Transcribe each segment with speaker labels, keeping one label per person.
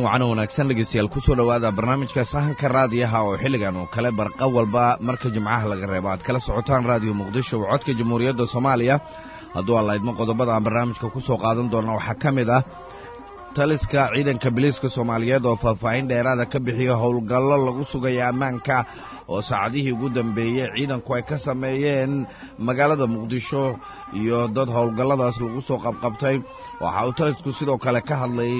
Speaker 1: wacno wanaagsan dhegeystayaal kusoo dhowaada barnaamijka sahanka raadiyaha oo xilligan oo kale barqa walba marka jimcaha laga reebo aad kala socotaan raadiyo muqdisho oo codka jamhuuriyadda soomaaliya hadduu alla idmo qodobada aan barnaamijka ku soo qaadan doona waxaa ka mid ah taliska ciidanka biliiska soomaaliyeed oo faahfaahin dheeraada ka bixiya howlgallo lagu sugaya ammaanka oo saacadihii ugu dambeeyey ciidanku ay ka sameeyeen magaalada muqdisho iyo dad howlgalladaas lagu soo qabqabtay waxa uu talisku sidoo kale ka hadlay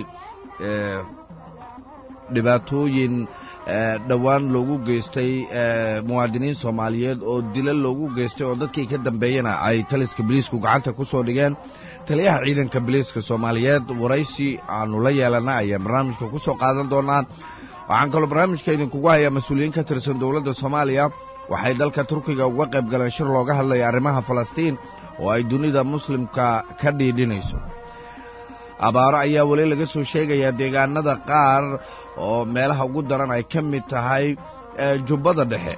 Speaker 1: dhibaatooyin dhowaan loogu geystay muwaadiniin soomaaliyeed oo dila loogu geystay oo dadkii ka dambeeyena ay taliska biliisku gacanta ku soo dhigeen taliyaha ciidanka biliiska soomaaliyeed waraysi aanu la yeelana ayaan barnaamijka ku soo qaadan doonaa waxaan kaloo barnaamijka idinkugu hayaa mas-uuliyiin ka tirsan dowladda soomaaliya waxay dalka turkiga uga qayb galeen shir looga hadlaya arrimaha falastiin oo ay dunida muslimka ka dhiidhinayso abaaro ayaa weli laga soo sheegayaa deegaanada qaar oo meelaha ugu daran ay ka mid tahay jubbada dhexe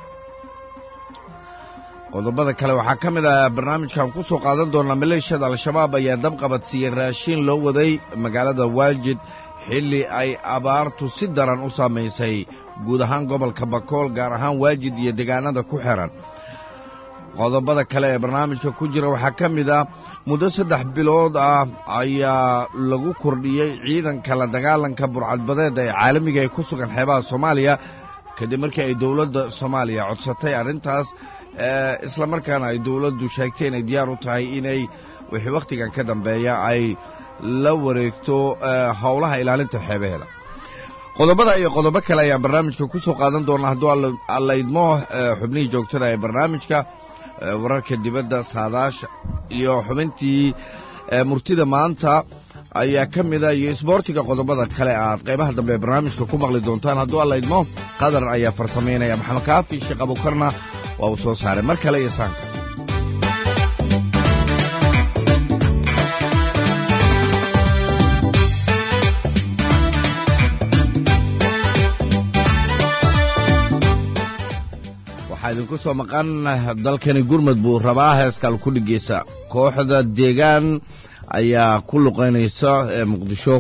Speaker 1: qodobada kale waxaa ka mid ah barnaamijkan ku soo qaadan doonaa maleeshiyada al-shabaab ayaa dabqabad siiyey raashiin loo waday magaalada waajid xilli ay abaartu si daran u saamaysay guud ahaan gobolka bakool gaar ahaan waajid iyo deegaanada ku xiran qodobada kale ee barnaamijka ku jira waxaa ka mid ah muddo saddex bilood ah ayaa lagu kordhiyey ciidanka la dagaalanka burcadbadeeda ee caalamiga ee ku sugan xeebaha soomaaliya kadib markii ay dowladda soomaaliya codsatay arrintaas isla markaana ay dowladdu sheegtay inay diyaar u tahay inay wixii wakhtigan ka dambeeya ay la wareegto howlaha ilaalinta xeebaheeda qodobada iyo qodobo kale ayaan barnaamijka ku soo qaadan doonaa hadduu alla idmo xubnihii joogtada ee barnaamijka wararka dibadda saadaasha iyo xubintii murtida maanta ayaa ka mida iyo isboortiga qodobada kale aad qaybaha dambe ee barnaamijka ku maqli doontaan hadduu alla idmo qadar ayaa farsamaynaya maxamed kaafi sheekh abukarna waa uu soo saaray mar kale iyo saanka waxaa idinku soo maqan dalkani gurmud buu rabaa heeskaal ku dhigeysa kooxda deegaan ayaa ku luqaynaysa ee muqdisho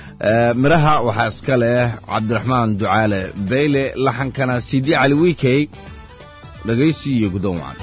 Speaker 1: midhaha waxaa iska leh cabdiraxmaan ducaale beyle laxankana sidi cali wiikey dhegaysi iyo guddoon wacan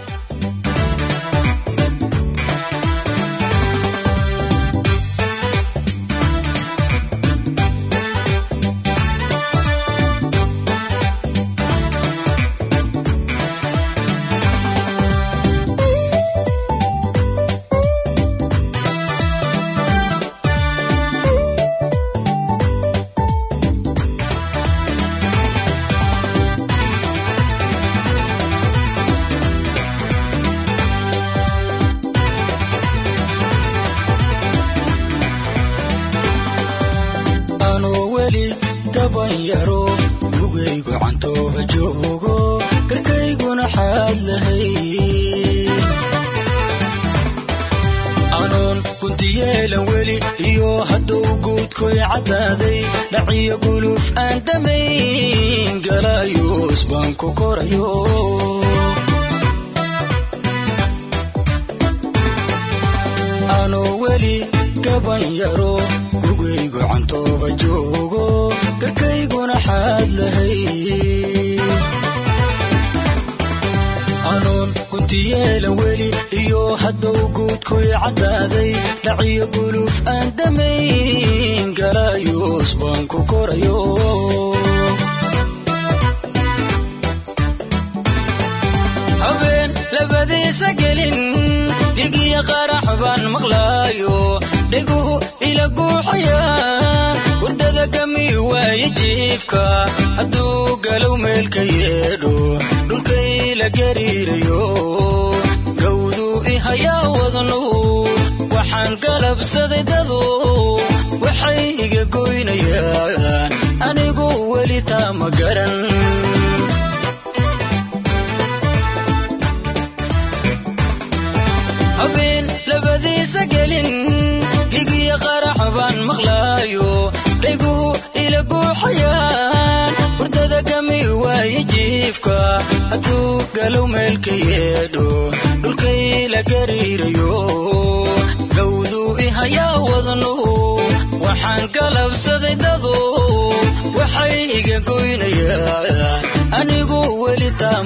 Speaker 2: waxaan galabsaday dadu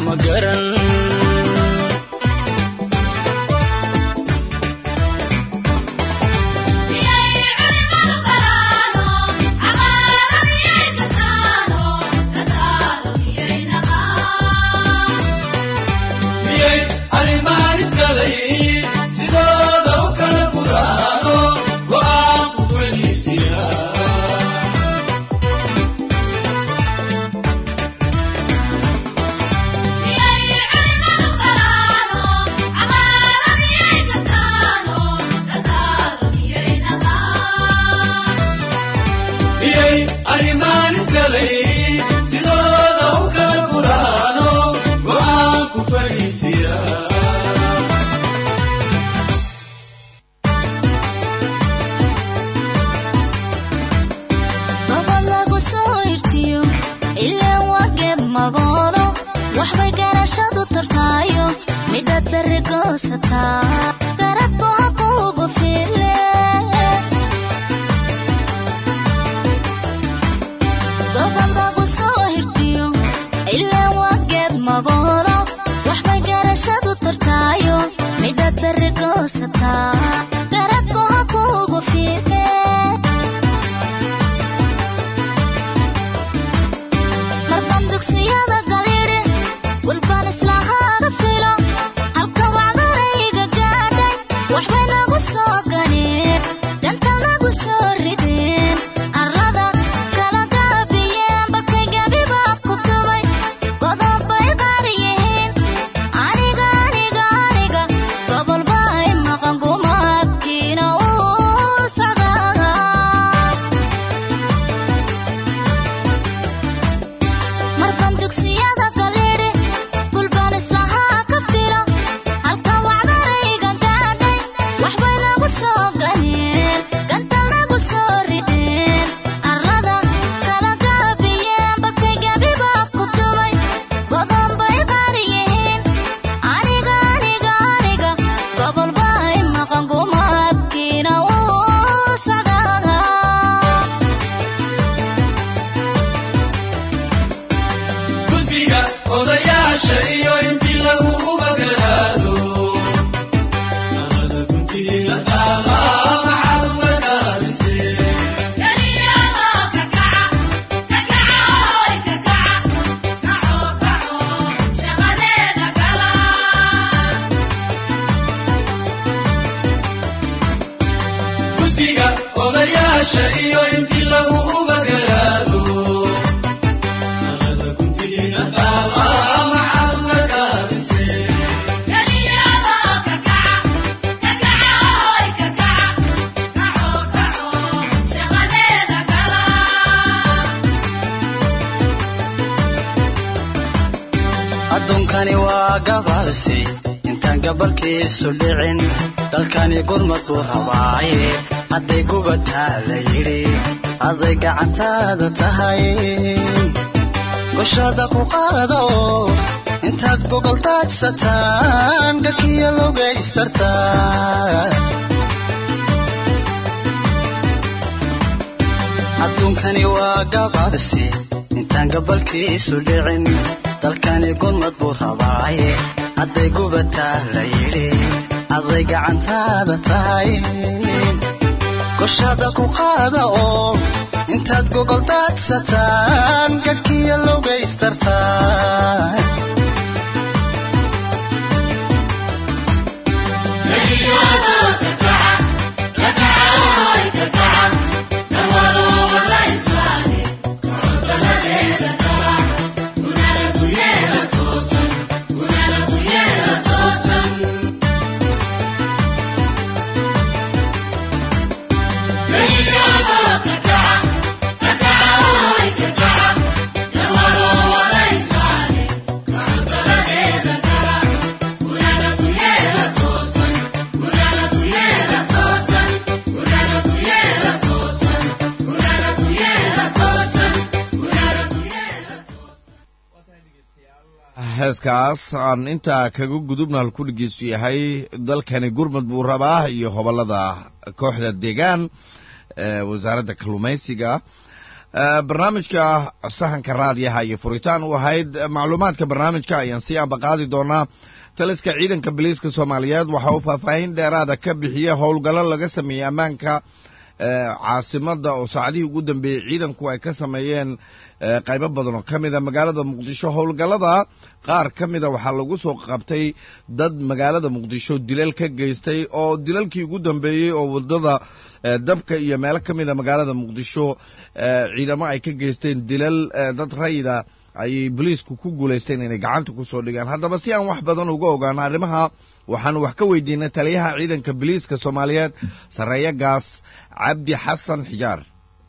Speaker 2: ma garan
Speaker 3: miyay arrimahan iskaday sidooda u kala guraano go'aan ku fadhiisiya miyay arrimahan iskaday sidooda u kala guraano go'aan ku fadhiisiya
Speaker 4: gobol lagu soo irtiyo ilaa wageed magoolo waxbay garashadu tartaayo midhaad berri goosataa garabku ha kuugu file gobol lagu soo irtiyo ilaa wageed magoolo waxbay garashadu tartaayo midhaad berri goosataa garabku ha kuugu file marban dugsiyada galidhe walbaan islahaaga filo halka wacdarayga gaadhay waxbay nagu soo ganeen ganta nagu soo rideen arlada kala gaabiyeen balkay gabiba ku tumay godoon bay qaar yihiin aniga aniga aniga gobol bay maqan gumaadkiina uu socdaa marban dugsiyada galidhe gulbaan islahaa ka filo halka wacdarayga gaadhay waxbay nagu soo ganeen ganta nagu soo rideen arlada kala gaabiyeen balkay gabiba ku tumay godoon bay qaar yihiin aniga aniga aniga gobol bay maqan gumaadkiina uu socdaa
Speaker 3: guddiga odayaasha iyo intii lagu magaraado nabada guntiga taala maxaad uga gaabisee guddiga odayaasha iyo intii lagu magaraado nabada guntiga taala maxaad uga gaabisee
Speaker 2: adduunkani waa gabalsi intaan gabalkiisu dhicin dalkani gurmad buu rabaaye hadday gubataa la yidhi hadday gacantaada tahay goshada ku qaada oo intaad gogol daadsataan gakiya logaystartaa adduunkani waa gabalsi intaan gabalkiisu dhicin dalkani gurmad buu rabaaye hadday gubataa la yidhi hadday gacantaada tahay goshada ku qaada oo intaad gogol daadsataan gadhkiya logaystartaa
Speaker 1: heeskaas aan intaa kaga gudubna halkudhigiisu yahay dalkani gurmud buu rabaa iyo hobolada kooxda deegaan ee wasaaradda kalluumaysiga barnaamijka sahanka raadiyaha iyo furitaan u ahayd macluumaadka barnaamijka ayaan sii ambaqaadi doonaa taliska ciidanka biliiska soomaaliyeed waxa uu faahfaahin dheeraada ka bixiyey howlgallo laga sameeyey ammaanka caasimada oo saacadihii ugu dambeeyey ciidanku ay ka sameeyeen qaybo badan oo ka mida magaalada muqdisho howlgallada qaar ka mida waxaa lagu soo qabtay dad magaalada muqdisho dilal ka geystay oo dilalkii ugu dambeeyey oo wadada dabka iyo meelo ka mida magaalada muqdisho ciidamo ay ka geysteen dilal dad rayida ayay boliisku ku guulaysteen inay gacanta kusoo dhigaan haddaba si aan wax badan uga ogaano arrimaha waxaanu wax ka weydiinay taliyaha ciidanka boliiska soomaaliyeed sarreeya gaas cabdi xasan xijaar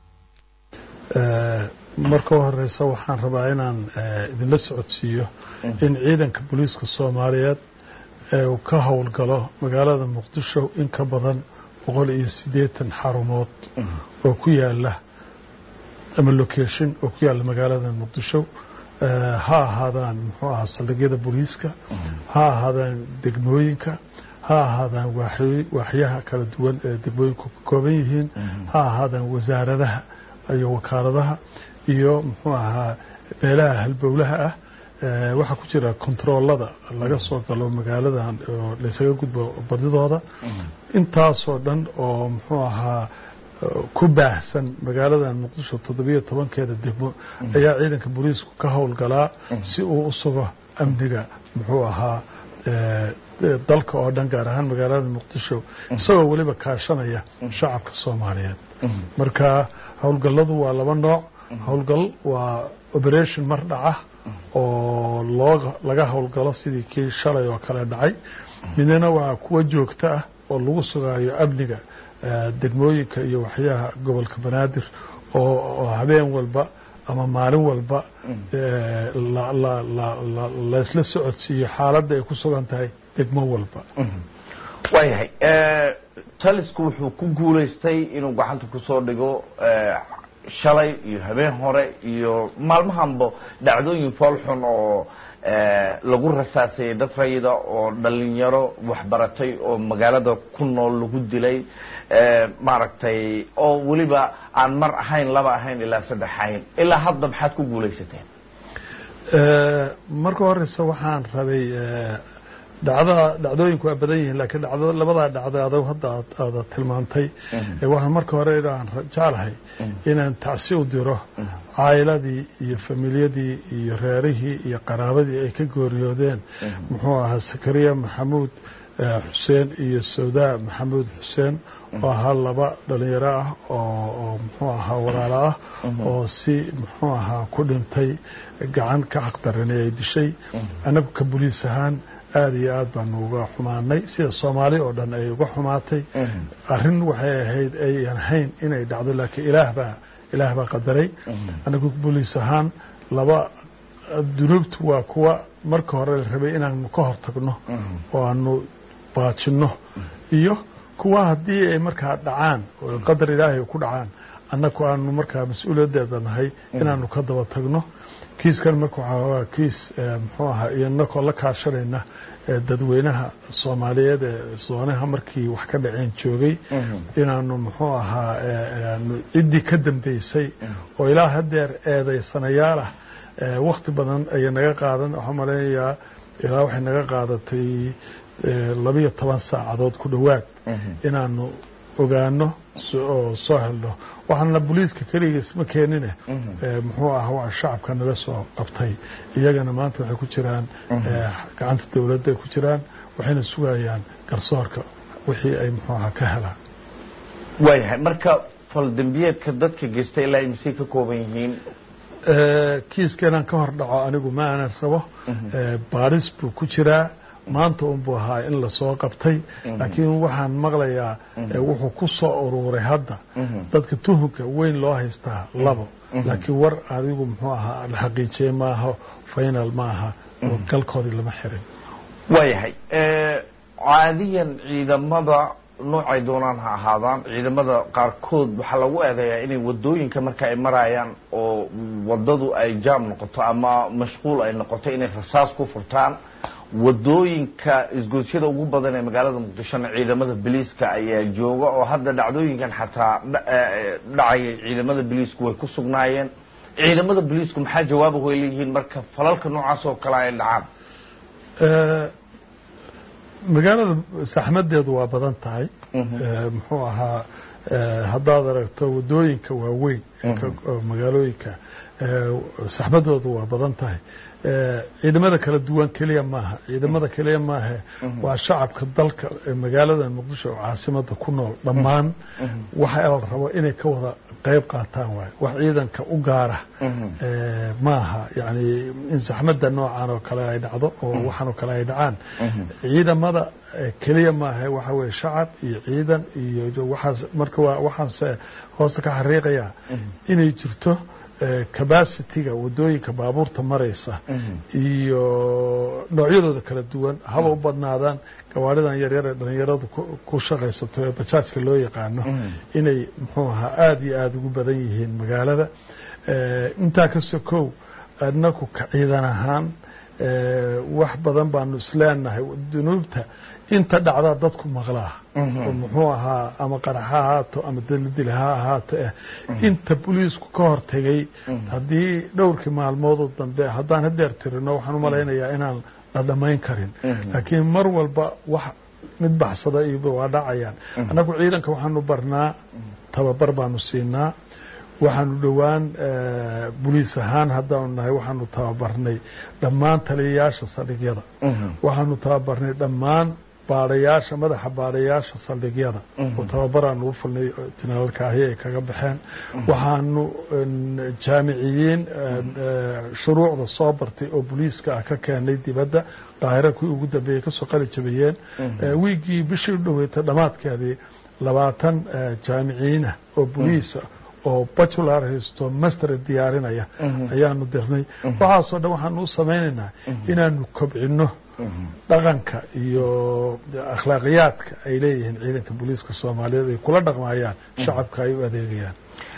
Speaker 5: marka u horeysa waxaan rabaa inaan idinla socodsiiyo in ciidanka booliiska soomaaliyeed uu ka howlgalo magaalada muqdisho in ka badan boqol iyo siddeetan xarumood oo ku yaala ama location oo ku yaalla magaalada muqdisho ha ahaadaan muxuu ahaa saldhigyada booliiska ha ahaadaan degmooyinka ha ahaadaan waaxyaha kala duwan ee degmooyinku ka kooban yihiin ha ahaadaan wasaaradaha iyo wakaaladaha iyo muxuu ahaa meelaha halbowlaha ah waxaa ku jira kontaroolada laga soo galo magaaladan oo laysaga gudbo badidooda intaasoo dhan oo muxuu ahaa ku baahsan magaaladan muqdisho toddobiyo tobankeeda degmo ayaa ciidanka booliisku ka howlgalaa si uu u sugo amniga muxuu ahaa dalka oo dhan gaar ahaan magaalada muqdisho isagoo weliba kaashanaya shacabka soomaaliyeed marka howlgalladu waa laba nooc howlgal waa operation mar dhaca oo loo laga howlgalo sidii kii shalay oo kale dhacay midna waa kuwa joogto ah oo lagu sugaayo amniga degmooyinka iyo waxyaha gobolka banaadir oo habeen walba ama maalin walba laysla socodsiiyo xaaladda ay ku sugan tahay degmo walba
Speaker 6: waayahay talisku wuxuu ku guulaystay inuu gacanta kusoo dhigo shalay iyo habeen hore iyo maalmahanba dhacdooyin foolxun oo lagu rasaasayay dad rayida oo dhalinyaro waxbaratay oo magaalada ku nool lagu dilay maaragtay oo weliba aan mar ahayn laba ahayn ilaa saddex ahayn ilaa hadda maxaad ku guulaysateen
Speaker 5: marka horeysa waxaan rabay dhacda dhacdooyinku waa badan yihiin laakiin dhacdo labadaa dhacdo adag hadda aada tilmaantay waxaan marka hore aan jeclahay inaan tacsi u diro caayiladii iyo familiyadii iyo reerihii iyo qaraabadii ay ka gooriyoodeen muxuu ahaa sakariya maxamuud xuseen iyo sawdaa maxamuud xuseen oo ahaa laba dhalinyaro ah oo muxuu ahaa walaalo ah oo si muxuu ahaa ku dhintay gacan ka xaqdarani ay dishay annagu ka boliis ahaan aada iyo aad baanu uga xumaanay sida soomaali oo dhan ay uga xumaatay arrin waxay ahayd ayan ahayn inay dhacdo laakiin ilaah baa ilaah baa qadaray annagu boliis ahaan laba dunuubtu waa kuwa marka hore la rabay inaanu ka hortagno oo aanu baajinno iyo kuwa haddii ay markaa dhacaan oo qadar ilaahay ku dhacaan annagu aanu markaa mas-uuliyaddeeda nahay inaanu ka daba tagno kiiskan marka waxaa waa kiis muxuu ahaa iyo inakoo la kaashanayna dadweynaha soomaaliyeed ee soonaha markii wax ka dhaceen joogay inaanu muxuu ahaa ciddii ka dambeysay oo ilaa hadeer eedaysanayaal ah wakti badan ayay naga qaadan waxaan malaynayaa ilaa waxay naga qaadatay labiyo toban saacadood ku dhowaad inaanu ogaano oo soo helno waxaana booliiska keligiis ma keenine muxuu ah waa shacabka nala soo qabtay iyagana maanta waxay ku jiraan gacanta dowladda ay ku jiraan waxayna sugayaan garsoorka wixii ay muxuu aha ka helaan
Speaker 6: waayahay marka faldembiyeedka dadka geystay ilaa imisay ka kooban yihiin
Speaker 5: kiiska inaan ka hor dhaco anigu ma aanan rabo baaris buu ku jiraa maanta unbuu ahaa in lasoo qabtay laakiin waxaan maqlayaa wuxuu ku soo uruuray hadda dadka tuhunka weyn loo haystaa labo laakiin war adigu muxuu ahaa la xaqiijiyey maaha final ma aha oo galkoodii lama xirin
Speaker 6: waayahay caadiyan ciidamada noocay doonaan ha ahaadaan ciidamada qaarkood waxaa lagu eedeeyaa inay wadooyinka marka ay marayaan oo wadadu ay jaam noqoto ama mashquul ay noqoto inay rasaas ku furtaan wadooyinka isgoosyada ugu badan ee magaalada muqdishona ciidamada biliiska ayaa jooga oo hadda dhacdooyinkan xataa dha- eh, dhacayay ciidamada biliisku way ku sugnaayeen ciidamada biliisku maxaa jawaabahu ay leeyihiin marka falalka noocaas oo kale ay dhacaan
Speaker 5: Eh, magaalada saxmadeedu waa badan tahay
Speaker 6: Mhm.
Speaker 5: Eh, muxuu ahaa eh, haddaad aragto wadooyinka waaweyn ee ka- oo magaalooyinka eh, saxmadoodu waa badan tahay Eh, ciidamada kala duwan keliya maaha ciidamada keliya maahe waa shacabka dalka ee magaalada muqdisho oo caasimada ku nool dhammaan waxa la rabo inay ka wada qayb qaataan waaye wax ciidanka u gaara Eh, maaha yani in saxmada noocan oo kale ay dhacdo oo waxaan oo kale ay dhacaan ciidamada eh, keliya maaha waxa weye shacab iyo ciidan iyo waxaas marka waa waxaanse hoosta ka xariiqaya inay jirto eh, capacity-ga wadooyinka baabuurta maraysa iyo noocyadooda kala duwan haba u badnaadaan gawaaridan yaryar ee dhalinyaradu ku- ku shaqaysato ee bajaajka loo yaqaano inay muxuu ahaa aada iyo aada ugu badan yihiin magaalada Eh, intaa ka sokow adnaku ka ciidan ahaan eh, wax badan baanu isleenahay dunuubta inta dhacdaa dadku maqlaa oo muxuu ahaa ama qarax ha ahaato ama daldil ha ahaato eh inta boliisku ka hortegay haddii dhowrkii maalmoodoo dambe haddaan hadeer tirino waxaan u malaynayaa inaan la dhammayn karin laakiin mar walba wax mid baxsada iyo waa dhacayaan annagu ciidanka waxaanu barnaa tababar baanu siinaa waxaanu dhowaan eh, boliis ahaan haddaanu nahay waxaanu tababarnay dhammaan taliyayaasha saldhigyada waxaanu tababarnay dhammaan baadhayaasha madaxa baadhayaasha saldhigyada oo tababaraanu u fulnay oo jenaraalkaahi ay kaga baxeen waxaanu en, jaamiciyiin en, eh, shuruucda soo bartay oo boliiska ah ka keenay dibadda daahira kuwii ugu dambeeyey kasoo qali jabiyeen Eh, wiigii bishii u dhoweetay dhammaadkeedii labaatan eh, jaamiciyiinah oo boliisa oo bacular haysto master diyaarinaya ayaanu dirnay waxaasoo dhan waxaanu u samaynaynaa inaanu kobcino dhaqanka iyo akhlaaqiyaadka ay leeyihiin ciidanka booliiska soomaaliyeed ay kula dhaqmayaan shacabka ay u adeegayaan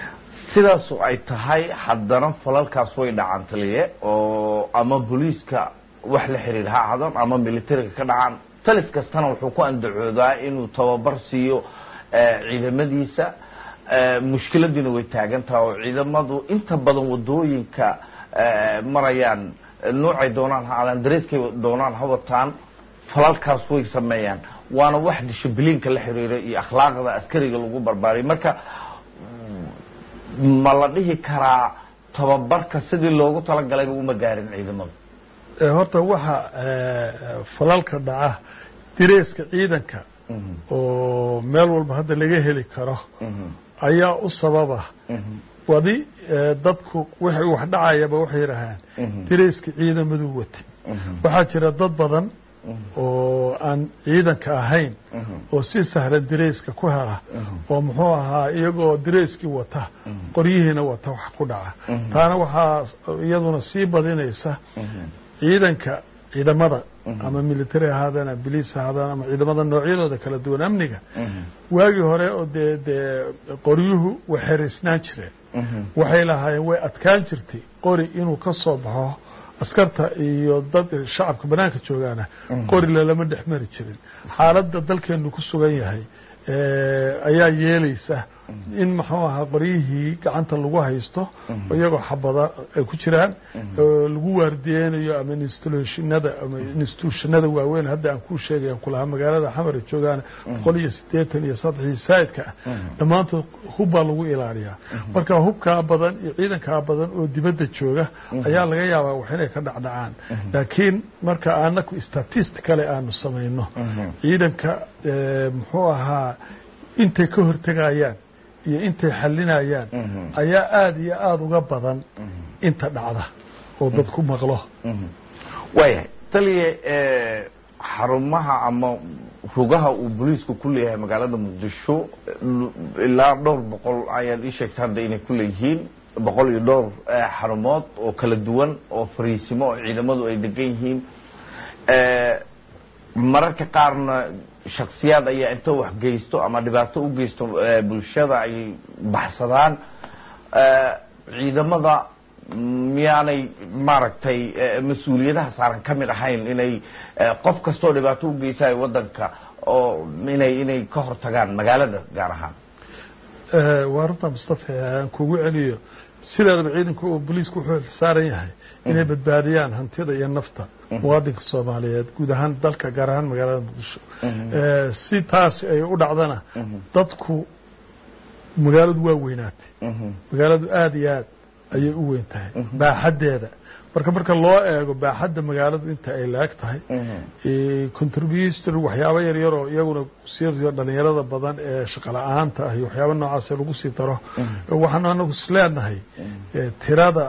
Speaker 6: sidaasu ay tahay haddana falalkaas way dhacaan taliye oo ama booliiska wax la xiriir ha ahaadaan ama militariga ka dhacaan talis kastana wuxuu ku andacoodaa inuu tababar siiyo eh, ciidamadiisa Eh, mushkiladiina way taagan tahay oo ciidamadu inta badan wadooyinka eh, marayaan eh, noocay doonaan ha aadaan dareyskay doonaan ha wataan falalkaas way sameeyaan waana wax dishibiliinka la xiriira iyo akhlaaqda askariga lagu barbaariyo marka ma la dhihi karaa tababarka sidii loogu talagalay uma gaarin ciidamadu
Speaker 5: Eh, horta waxa eh, falalka dhaca direeska ciidanka oo meel walba hadda laga heli karo ayaa u sababa wadi eh, dadku wixii wax dhacayaba waxay yidhaahaan direyska ciidamadu wati waxaa jira dad badan oo aan ciidanka ahayn oo si sahlan direyska ku hela oo muxuu ahaa iyagoo direyskii wata qoryihiina wata wax ku dhaca taana waxaa iyaduna sii badinaysa ciidanka ciidamada ama military ahaadaan ama biliis ahaadaan ama ciidamada noocyadooda kala duwan amniga waagii hore oo dee dee qoryuhu way xeraysnaan jireen waxay lahaayeen way adkaan jirtay qori inuu ka soo baxo askarta iyo dad shacabka banaanka joogaana qori lalama dhex mari jirin xaaladda dalkeenu ku sugan yahay eh, ayaa yeelaysa in muxuu ahaa qoryihii gacanta lagu haysto iyagoo xabada ay ku jiraan oo lagu waardiyeynayo ama institutionada ama institutionada waaweyn hadda aan kuu sheegay kulahaa magaalada xamar ay joogaan boqol iyo siddeetan iyo saddexii saa'idka ah dhammaantood hub baa lagu ilaaliyaa marka hubkaa badan iyo ciidankaa badan oo dibadda jooga ayaa laga yaabaa wax inay ka dhacdhacaan laakiin marka anaku statisticale aanu samayno ciidanka eh, muxuu ahaa intay ka hortegayaan iyo intay xalinayaan ayaa aada iyo aada uga badan inta dhacda oo dadku maqlo
Speaker 6: waayahay taliye eh, xarumaha ama rugaha uu booliisku ku leeyahay magaalada muqdisho eh, ilaa dhowr boqol ayaad ii sheegtay hadda inay ku leeyihiin boqol iyo dhowr eh, xarumood oo kala duwan oo fariisimo oo ciidamadu ay degan yihiin Eh, mararka qaarna shaksiyaad ayaa inta wax geysto ama dhibaato u geysto eh, bulshada ay baxsadaan Eh, ciidamada miyaanay maaragtay eh, mas-uuliyadaha saaran ka mid ahayn inay eh, qof kastoo dhibaato u geysayo waddanka oo inay inay ka hortagaan magaalada gaar ahaan
Speaker 5: Eh, waa runta mustafa aan kugu celiyo sideedaba ciidanka oo booliisku wuxuu saaran yahay inay badbaadiyaan hantida iyo nafta muwaadinka soomaaliyeed guud ahaan dalka gaar ahaan magaalada muqdisho Eh, si taasi ay u dhacdana dadku magaaladu waa weynaatay magaaladu aada iyo aad ayay u weyn tahay baaxaddeeda marka marka loo eego baaxadda magaaladu inta ay laag tahay contributor waxyaabo yar yar oo iyaguna sii dhalinyarada badan ee shaqo la-aanta ah iyo waxyaabo noocaas lagu sii daro waxaanu anagu isleenahay eh, tirada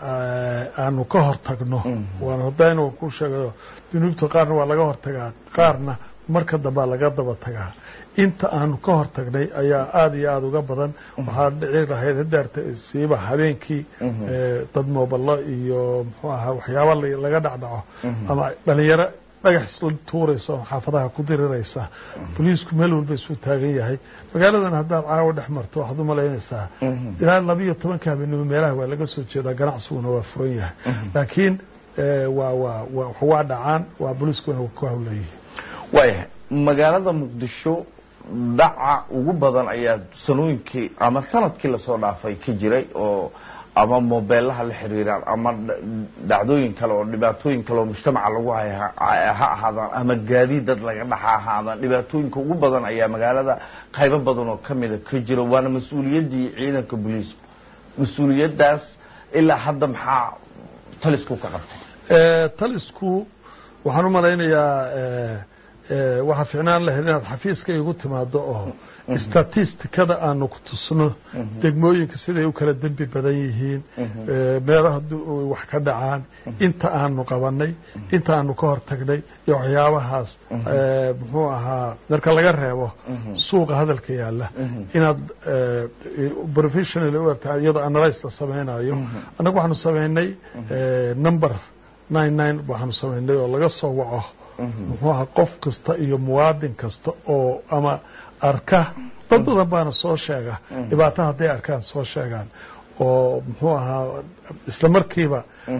Speaker 5: eh, aanu ka hortagno waan hadayna waan ku sheegayo dunuubta qaarna waa laga hortagaa qaarna marka dambea laga daba tagaa inta aanu ka hortagnay ayaa aada iyo aada uga badan waxaa dhici lahayd hadaarta siiba habeenkii eh, dad moobalo iyo muxuu ahaa waxyaaba la- laga dhacdhaco ama dhalinyaro dhagax isla tuuraysa oo xaafadaha ku diriraysa boliisku meel walba isuu taagan yahay magaaladan haddaad caawa dhex marto waxaad u malaynaysaa ilaa labiiyo tobanka habeenimo meelaha waa laga soo jeedaa ganacsiguna waa furan yahay laakiin eh, waa waa waa waa dhacaan waa boliiskuna ku hawleeyihin
Speaker 6: waayahay magaalada muqdisho dhaca ugu badan ayaa sanooyinkii ama sanadkii lasoo dhaafay ka jiray oo ama mobeelaha la xiriiraan ama dh- dhacdooyin kale oo dhibaatooyin kale oo mujtamaca lagu haya ha ha ahaadaan ama gaadiid dad laga dhaxa ahaadaan dhibaatooyinka ugu badan ayaa magaalada qaybo badan oo kamida ka jira waana mas-uuliyaddii ciidanka booliisku mas-uuliyaddaas ilaa hadda maxaa talisku ka qabtay
Speaker 5: Eh, talisku waxaan u malaynayaa eh, eh, waxaa ficnaan lahayd inaad xafiiska igu timaado oo statistikada aanu ku tusno degmooyinka siday u kala dembi badan yihiin eh, meelaha du- wax ka dhacaan inta aanu qabanay inta aanu ka hortagnay iyo waxyaabahaas eh, muxuu ahaa marka laga reebo suuqa hadalka yaala inaad eh, professional u egtahay iyadoo analyse la samaynayo annagu waxaanu samaynay eh, number nine nine waxaanu samaynay oo laga soo waco muxuu ahaa qof kasta iyo muwaadin kasta oo ama arka dad badan baana soo sheega dhibaato hadday arkaan soo sheegaan oo muxuu ahaa isla markiiba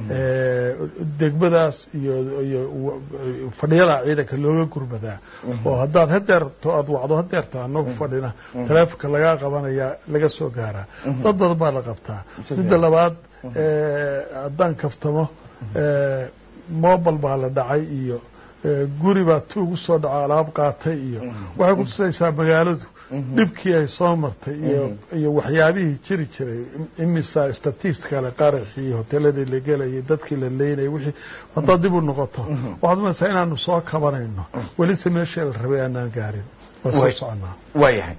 Speaker 5: eh, degmadaas iyo iyo w- fadhiyada ciidanka looga gurmadaa oo haddaad hadeerto aad wacdo hadeerto anagu fadhina taleefonka lagaa qabanaya laga soo gaaraa dad badan baa la qabtaa midda labaad eh, haddaan kaftamo eh, mobile baa la dhacay iyo eh, guri baa tuugu soo dhaco alaab qaatay iyo waxay ku tusaysaa magaaladu dhibkii ay soo martay iyo iyo waxyaabihii jiri jiray imisa statistikale qaraxii hoteeladii la gelayay dadkii la leynayay wixii haddaad dib u noqoto waxaad umaysaa inaanu soo kabanayno welise meeshii la rabay aanaan gaarin waa soo
Speaker 6: Way.
Speaker 5: soconaa
Speaker 6: waayahay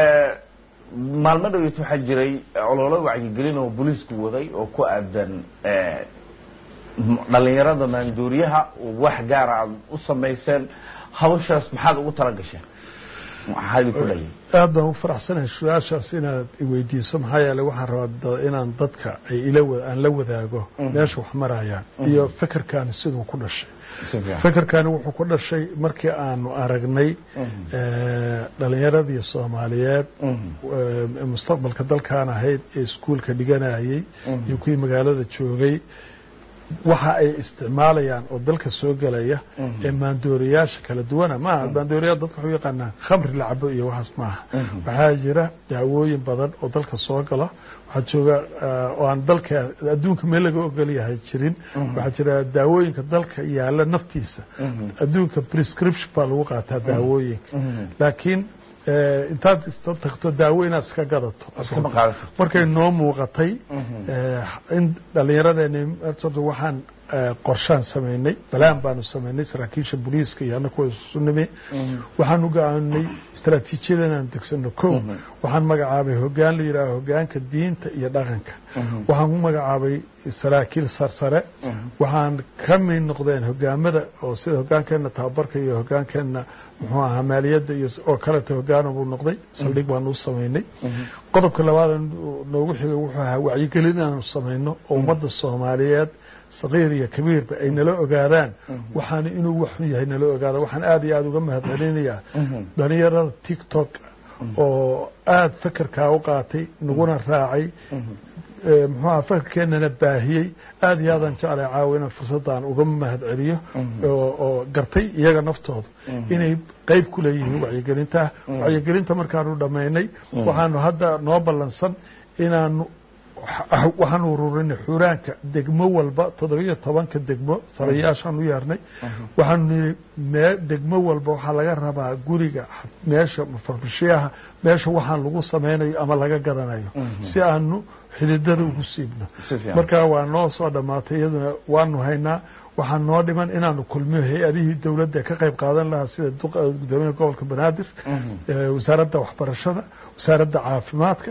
Speaker 6: maalmo dhoweyt waxaa jiray ololo wacyigelin oo booliisku waday oo ku aadan eh, m- dhalinyarada maanduuriyaha oo wax gaara aad u samayseen hawshaas maxaad ugu tala gasheen maxaa idinku dhaliyay
Speaker 5: aad baan u faraxsanahay su-aashaas inaad iweydiiso maxaa yeeley waxaan rabaa da- inaan dadka ay ila wa- aan la wadaago meesha wax marayaan iyo fekerkaani siduu ku dhashay
Speaker 6: Si fiican.
Speaker 5: fekerkaani wuxuu ku dhashay markii aanu aragnay eh, dhalinyaradii soomaaliyeed eh, mustaqbalka dalkaan ahayd ee iskuulka dhiganayay iyo kuwii magaalada joogay waxa ay isticmaalayaan oo dalka soo gelaya ee maandooriyaasha kala duwana maaha maandooriyaa dadka waxu yaqaanaan khamri la cabo iyo waxaas maaha waxaa jira daawooyin badan oo dalka soo gala waxaa jooga eh, oo aan dalka adduunka meel laga ogol yahay jirin waxaa jira daawooyinka dalka yaala naftiisa adduunka prescription baa lagu qaataa daawooyinka laakiin eh, intaad ista tagto daawo inaad iska gadato
Speaker 6: Iskama qaadato.
Speaker 5: markay noo muuqatay eh, in dhallinyaradeeni horta waxaan eh, qorshaan samaynay balaan baanu samaynay saraakiisha booliiska iyo annaga kuwa isu nimi waxaan u go'aaminay istaraatiijiyada inaan degsano ko waxaan magacaabay hoggaan la yidhaaho hoggaanka diinta iyo dhaqanka waxaan ku magacaabay saraakiil sarsare waxaan ka mid noqdeen hogaamada oo sida hoggaankeenna tababarka iyo hoggaankeenna muxuu ahaa maaliyadda iyo oo kaleeto hoggaana buu noqday saldhig baanu u samaynay qodobka labaad noogu xigay wuxuu ahaa wacyigelin inaanu samayno oo ummadda soomaaliyeed sakiir iyo kabiirba ay nala ogaadaan waxaana inuu waxun yahay nala ogaada waxaan aad iyo aada uga mahadcelinayaa dhalinyarada tiktok oo aada fekerkaa u qaatay naguna raacay muxuuha fekerkeennana baahiyey aad iyo aadaan jeclay caawa inaan fursaddan uga mahad celiyo oo gartay iyaga naftooda inay qeyb ku leeyihiin wacyigelinta wacyigelinta markaanu dhammaynay waxaanu hadda noo ballansan inaanu waxaan ururinay xuraanka degmo walba toddobiyo tobanka degmo taliyayaashaan u yeernay waxaanu nihi mee degmo walba waxaa laga rabaa guriga meesha farmashiyaha meesha waxaan lagu samaynayo ama laga gadanayo si aanu xididada ugu siibno marka waa noo soo dhammaatay iyaduna waanu haynaa waxaa noo dhiman inaanu kulmiyo hay-adihii dowladda ka qayb qaadan lahaa sida gudoomiyaha gobolka banaadir wasaaradda waxbarashada wasaaradda caafimaadka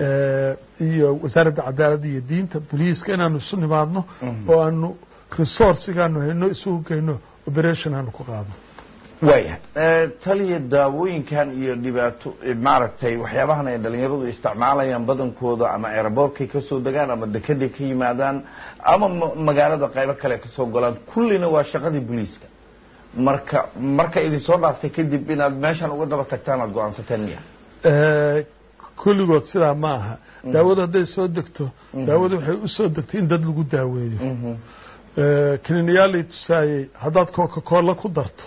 Speaker 5: iyo wasaaradda cadaaladda iyo diinta boliiska inaanu isu nimaadno oo aanu resourcigaanu hayno isugu geyno operation aanu ku qaadno
Speaker 6: waayahay taliya daawooyinkan iyo dhibaato maaragtay waxyaabahan ay dhalinyaradu isticmaalayaan badankooda ama aerobortkay kasoo degaan ama dekeday ka yimaadaan ama magaalada qaybo kale kasoo golaan kullina waa shaqadii boliiska marka marka idin soo dhaaftay kadib inaad meeshan uga daba tagtaan aad go-aansateen miya
Speaker 5: kulligood sidaa ma aha daawadu hadday soo degto daawadu waxay u soo degtay in dad lagu daaweeyo kliniyaalay tusaayey haddaad coca-cola ku darto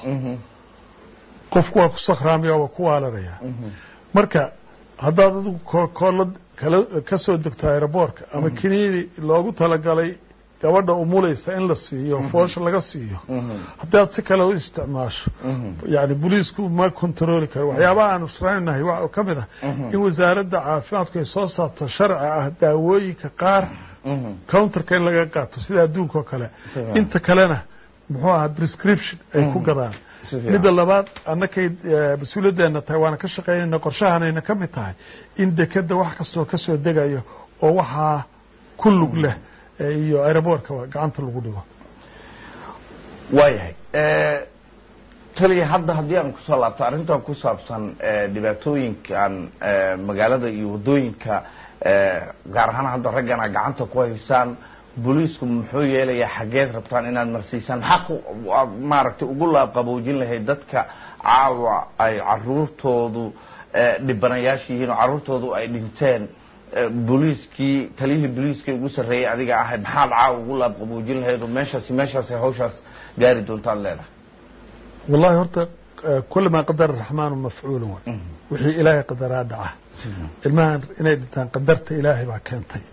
Speaker 5: qofku waa ku sakhraamaya waa ku waalanaya marka haddaad adigu coca-cola kala ka soo degto aeroboortka ama kiniini loogu talagalay gabadha umulaysa in la siiyo foosha laga siiyo haddaad si kale u isticmaasho yani boliisku ma controli karo waxyaabaha aan israanahay waxa ka mid ah in wasaaradda caafimaadku ay soo saarto sharci ah daawooyinka qaar counterka in laga qaato sida adduunka oo kale inta kalena muxuu ahaa prescription ay ku gadaan midda labaad annakay mas-uuliyaddeena tahay waana ka shaqaynayna qorshahanayna ka mid tahay in dekeda wax kastoo kasoo degayo oo waxaa ku lug leh iyo aeroboortka gacanta lagu dhigo
Speaker 6: waayahay taliya hadda haddii aan kusoo laabto arrintan ku saabsan dhibaatooyinkan magaalada iyo waddooyinka gaar ahaan hadda raggana gacanta ku haysaan booliisku muxuu yeelayaa xaggeed rabtaan inaad marsiisaan maxaa maaragtay ugu laabqaboojin lahayd dadka caawa ay caruurtoodu dhibanayaasha yihiin oo carruurtoodu ay dhinteen booliiskii taliyihii booliiskii ugu sarreeyay adiga ahay maxaad caawa ugu laabqaboojin lahayd oo meeshaasi meeshaasay hawshaas gaari doontaad leedahay
Speaker 5: wallahi horta kula maa qadara raxmaanu mafcuulun waay wixii ilaahay qadaraa dhaca ilmahan inay dhintaan qadarta ilaahay baa keentay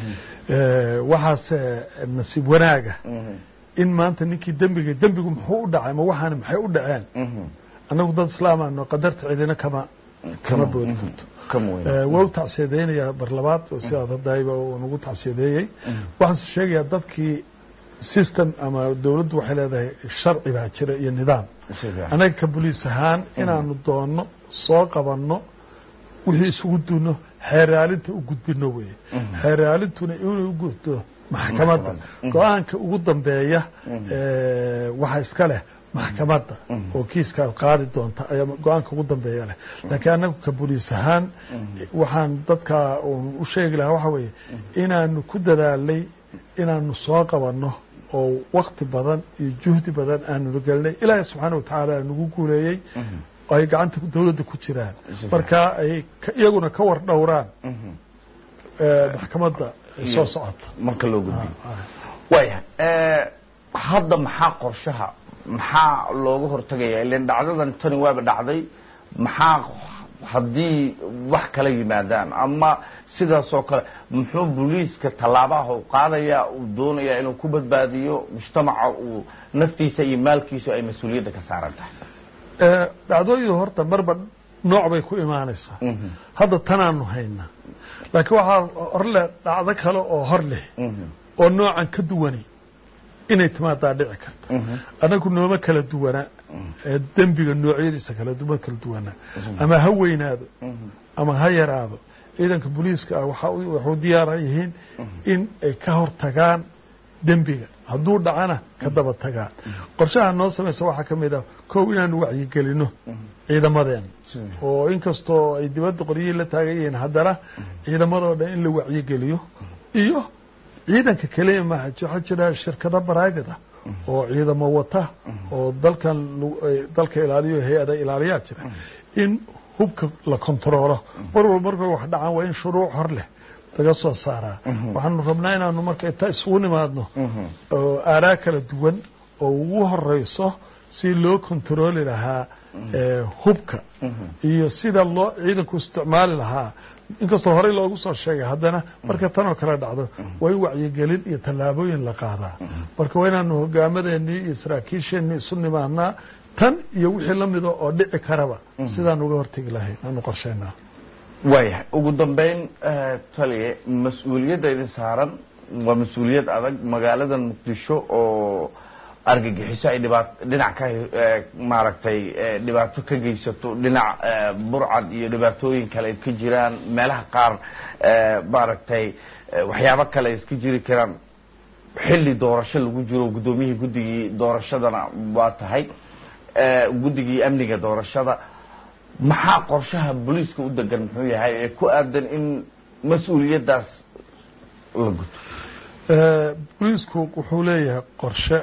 Speaker 5: waxaase nasiib wanaaga in maanta ninkii dembiga dembigu muxuu u dhacay ma waxaana maxay u dhaceen annagu dad islaamaano qadarta cidina kama kama boodi karto waa u tacsiyadaynayaa barlabaad sidaad hadayba nagu tacsiyadeeyey waxaanse sheegayaa dadkii system ama dowladdu waxay leedahay sharci baa jira iyo nidaam annaga ka boliis ahaan inaanu doonno soo qabanno wixii isugu duno xeeraalinta u gudbino weye xeeraalintuna inay u gudto maxkamadda go-aanka ugu dambeeya waxa iska leh maxkamadda oo kiiska qaadi doonta ayaa go-aanka ugu dambeeya leh laakiin annagu ka boliis ahaan waxaan dadka u sheegi lahaa waxa weeye inaanu ku dadaalnay inaanu soo qabanno oo wakti badan iyo juhdi badan aanu gelnay ilaahay subxaana watacaala nagu guuleeyey ay gacanta dawladda ku jiraan marka ay iyaguna ka war dhowraan maxkamadda soo socota
Speaker 6: marka loo gudbiyo waayahay hadda maxaa qorshaha maxaa looga hortagaya ilan dhacdadan tani waaba dhacday maxaa haddii wax kala yimaadaan ama sidaas oo kale muxuu booliiska tallaabaha u qaadayaa uu doonayaa inuu ku badbaadiyo mujtamaca uu naftiisa iyo maalkiisu ay mas-uuliyadda ka saaran tahay
Speaker 5: dhacdooyadu horta marba nooc bay ku imaanaysaa hadda tanaanu haynaa laakiin waxaa hor leh dhacdo kale oo hor leh oo noocan ka duwanay inay timaadaa dhici karta annagu nooma kala duwanaa dembiga noocyadiisa kala duma kala duwanaa ama ha weynaado ama ha yaraado ciidanka booliiska ah waxuu diyaara yihiin in ay ka hor tagaan dembiga hadduu dhacana ka daba tagaan qorshaha noo samaysa waxaa ka mid ah kow inaanu wacyigelino ciidamadeena oo inkastoo ay dibadda qoryihii la taagan yihiin haddana ciidamadoo dhan in la wacyigeliyo iyo ciidanka keliya maaha waxaa jira shirkado private ah oo ciidamo wata oo dalkan lagu- ay dalka ilaaliyo hay-ada ilaaliyaa jira in hubka la kontaroolo mar walba markay wax dhacaan waa in shuruuc hor leh laga soo saaraa waxaanu rabnaa inaanu marka inta isugu nimaadno oo aaraa kala duwan oo ugu horeyso si loo kontarooli lahaa ee, hubka iyo sida loo ciidanku isticmaali lahaa inkastoo horey loogu soo sheegay haddana marka tanoo kale dhacdo waa in wacyigelin iyo tallaabooyin la qaadaa marka waa inaanu hogaamadeenii iyo saraakiisheenii isu nimaadnaa tan iyo wixii la mida oo dhici karaba sidaan uga hortegi lahayn aanu qorsheynaa
Speaker 6: waayahay ugu dambeyn eh, taliye mas-uuliyadda idin saaran waa mas-uuliyad adag magaalada muqdisho oo argagixiso ay dhibaat dhinac ka eh, maaragtay eh, dhibaato ka geysato dhinac eh, burcad iyo dhibaatooyin kale ay ka jiraan meelaha qaar eh, maaragtay eh, waxyaabo kale ay iska jiri karaan xilli doorasho lagu jiro guddoomiyihii guddigii doorashadana waa tahay eh, guddigii amniga doorashada maxaa qorshaha booliiska u degan muxuu yahay ee ku aadan in mas-uuliyaddaas la guto
Speaker 5: Eh, booliisku wuxuu leeyahay qorshe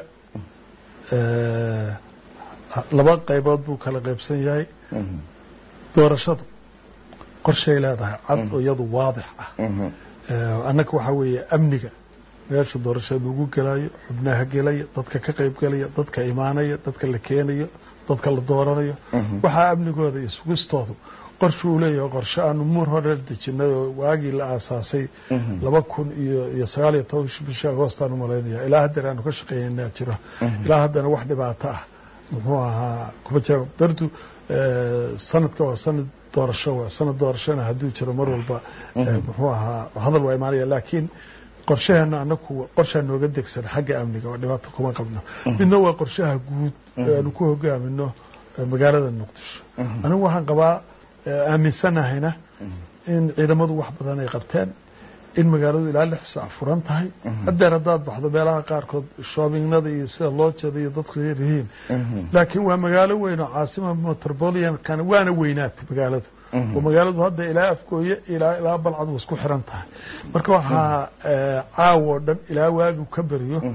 Speaker 5: eh, laba qaybood buu kala qaybsan yahay doorashadu qorshay leedahay cad oo iyadu waadix ah Eh, annaga waxaa weeye amniga meesha doorashada lagu gelayo xubnaha gelaya dadka ka qayb gelaya dadka imaanaya dadka la keenayo dadka la dooranayo waxaa amnigooda iyo sugistoodu qorshe uu leeyahay qorshe aanu muur hore dejinay oo waagii la aasaasay laba kun iyo iyo sagaal iyo toban bishii agoostaan umalaynaya ilaa haddana aanu ka shaqeeynaa jiro ilaa haddana wax dhibaato ah muxuu ahaa kuma jira dardu eh, sanadka waa sanad doorasho waa sanad doorashona hadduu jiro mar walba eh, muxuu ahaa hadal waa imaanaya laakiin qorshaheena anaku qorshaa nooga degsan xagga amniga oo dhibaato kuma qabno midna waa qorshaha guud ee aanu ku hogaamino eh, magaalada muqdisho anigu waxaan qabaa eh, aaminsanahayna in ciidamadu wax badan ay qabteen in magaaladu ilaa lix saac furan tahay hadeer haddaad baxdo meelaha qaarkood shoobignada iyo sida loo jeeda iyo dadku yar yihiin laakiin waa magaalo weyn oo caasima metropoliankana waana weynaatay magaaladu oo magaaladu hadda ilaa afgooye ilaa ilaa balcad way isku xiran tahay marka waxaa eh, caawo o dhan ilaa waagu ka beriyo eh,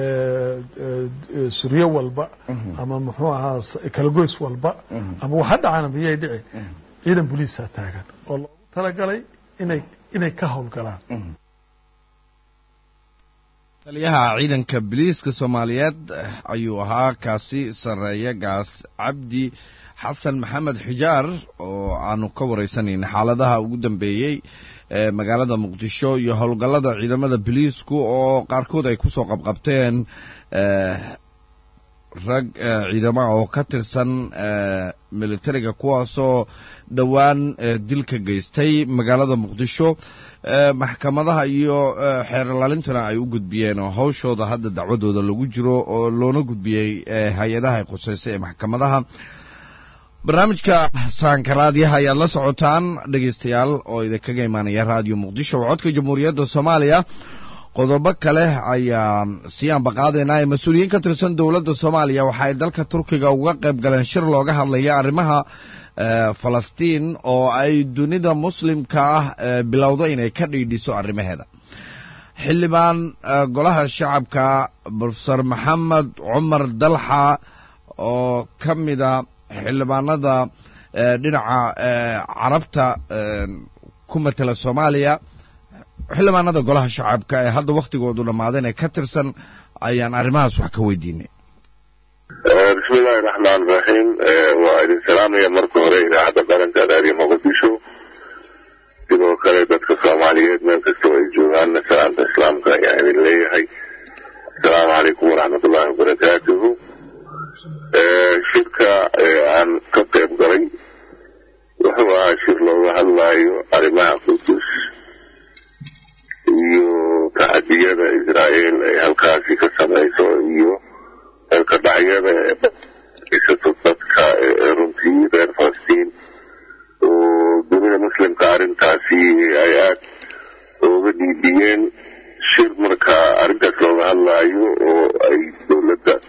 Speaker 5: eh, suryo walba ama muxuu ahaa s- kalagoys walba ama waxa dhacana miyay dhici ciidan boliisaa taagan oo loogu talagalay inay inay ka howlgalaan
Speaker 1: taliyaha ciidanka biliiska soomaaliyeed ayuu ahaa kaasi sarreeya gaas cabdi xasan maxamed xijaar oo aanu ka wareysanayna xaaladaha ugu dambeeyey ee magaalada muqdisho iyo howlgallada ciidamada biliisku oo qaarkood ay kusoo qabqabteen eh, rag eh, ciidamaha oo ka tirsan eh, militariga kuwaasoo dhowaan eh, dil ka geystay magaalada muqdisho eh, maxkamadaha iyo eh, xeer ilaalintana ay u gudbiyeen oo hawshooda hadda dacwadooda lagu jiro oo loona gudbiyey eh, hay-adaha ay khuseysay ee maxkamadaha barnaamijka saankaraadyaha ayaad la socotaan dhegeystayaal oo idinkaga imaanaya raadiyo muqdisho waa codka jamhuuriyadda soomaaliya qodobo kale ayaan sii ambaqaadaynaa ee mas-uuliyiin ka tirsan dowladda soomaaliya waxa ay dalka turkiga uga qayb galeen shir looga hadlaya arrimaha eh, falastiin oo ay dunida muslimka ah eh, bilowdo inay ka dhiidhiso arrimaheeda xildhibaan eh, golaha shacabka profesor maxamed cumar dalxa oo ka mida xildhibaanada eh, dhinaca eh, carabta eh, ku matela soomaaliya xildhibaanada golaha shacabka ee hadda wakhtigoodu dhammaadeen ee ka tirsan ayaan arrimahaas wax ka weydiinay
Speaker 7: bismillahi raxmaan raxiim waa idin salaamaya marka hore idaacadda qaranka raadiyo muqdisho sidoo kale dadka soomaaliyeed meel kastoo ay joogaanna salaamta islaamka ayaa idin leeyahay asalaamu calaykum waraxmatullahi wabarakaatuhu shirka aan ka qayb galay wuxuu ahaa shir looga hadlaayo arrimaha qudus iyo tacadiyada israa'iil ay halkaasi ka samayso iyo eelkadhacyada isato dadka ee runtii reer falastiin oo dunida muslimka arrintaasi ay aad ooga dhiibiyeen shir markaa arrintaas looga hadlaayo oo ay dowladda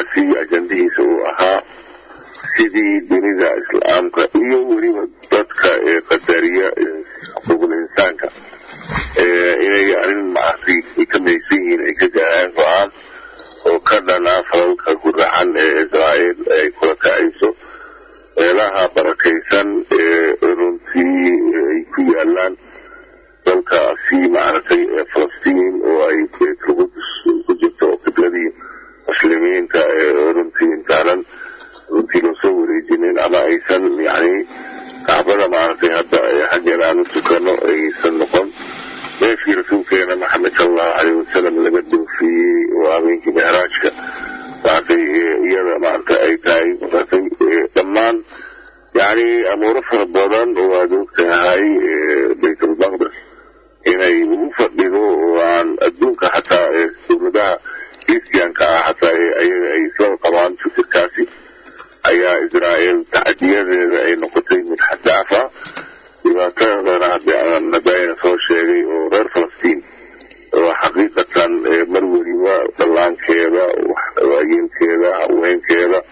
Speaker 7: shirkaasi ajandihiisa uu ahaa sidii dunida islaamka iyo weliba dadka ee qadariya xuquuqul insaanka inay arrin maaragtay ay ka maysan yihiin ay ka gaaraan go-aan oo ka dhanaa falalka guracan ee israa'iil ay kula kacayso meelaha barakaysan ee runtii ay ku yaalaan dalkaasi maaragtay ee falastiin oo ay beetlqudus ku jirto oo qibladii muslimiinta ee runtii intaanan runtii loosoo wareejinin ama aysan yani kacbada maaragtay hadda xaggeeda aan u tukano aysan noqon meeshii rasuulkeena maxamed sala allahu caleyhi wasalam laga doofiyey oo habeenkii micraajka maaragtay iyada maaragtay ay tahay maaragtay dhammaan yani amuuro fara badan oo aad ogtahay baytulmaqdes inay ugu fadhido oo aan adduunka xataa dowladaha kristianka ah xataa ayaga ay isla qabaan fikirkaasi ayaa israa'iil tacdiyadeeda ay noqotay mid xadaafa dhibaatadana hadayna soo sheegay oo reer falastiin oo xaqiiqatan mar weliba dhallaankeeda waayeelkeeda haweenkeeda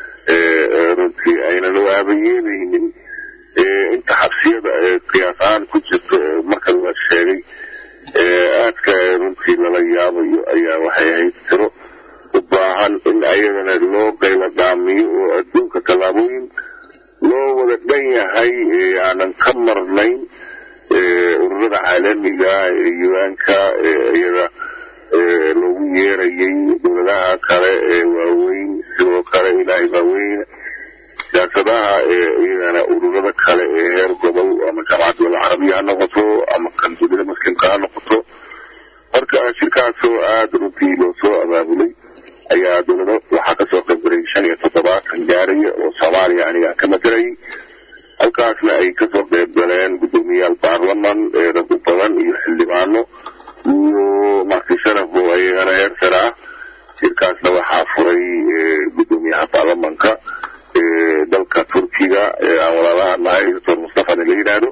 Speaker 7: runtii aynan u aabayeelaynin inta xabsiyada qiyaas ahaan ku jirto marka la sheegay aadka runtii lala yaabayo ayaa waxay ahayd tiro u baahan in ayadana loo qayla dhaamiyo oo adduunka tallaabooyin loo wada dhan yahay aanan ka marnayn ururada caalamiga ee yuanka iyada loogu yeerayay dowladaha kale ee waaweyn sidoo kale ilaahay waaweyn siyaasadaha iyagana ururada kale ee heer gobol ama jaamacadda dowlada carabiya ha noqoto ama kan dunida muslimka ha noqoto marka shirkaasoo aada runtii loo soo abaabulay ayaa dowlado waxaa kasoo qaybgalay shan iyo toddobaatan gaaraya oo soomaaliya aniga ka matalayay halkaasna ay kasoo qayb galeen guddoomiyayaal baarlaman rag u badan iyo xildhibaano iyo marti sharaf oo ayagana heer sare ah shirkaasna waxaa furay guddoomiyaha baarlamanka dalka turkiga aan walaalaha nahay doctor mustafana la yidhaahdo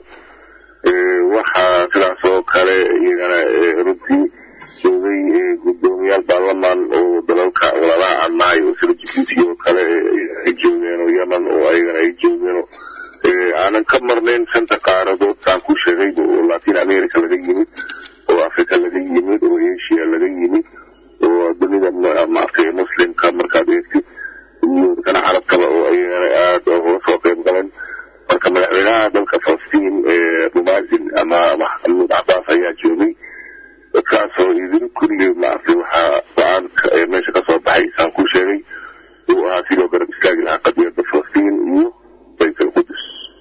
Speaker 7: waxaa sidaas oo kale iyagana runtii joogay guddoomiyaal baarlaman oo dalalka walaalaha aan nahay oo sida jibuuti oo kale ay joogeen oo yemen oo ayagana ay joogeen oo aanan ka marnayn shanta qaaradood saan ku sheegay oo latin america laga yimid oo africa laga yimid oo asia laga yimid oo dunida maaragtay muslimka markaad eegtid iyo dadkana carabtaba oo ayagana aada uga soo qayb galeen marka madaxweynaha dalka falastiin rumazin ama maxamuud cabaas ayaa joogay dadkaasoo idin kulli maaragtay waxaa go-aanka meesha kasoo baxay saan ku sheegay uu ahaa sidoo garab istaagi lahaa qadiyadda falastiin iyo bayt alqudus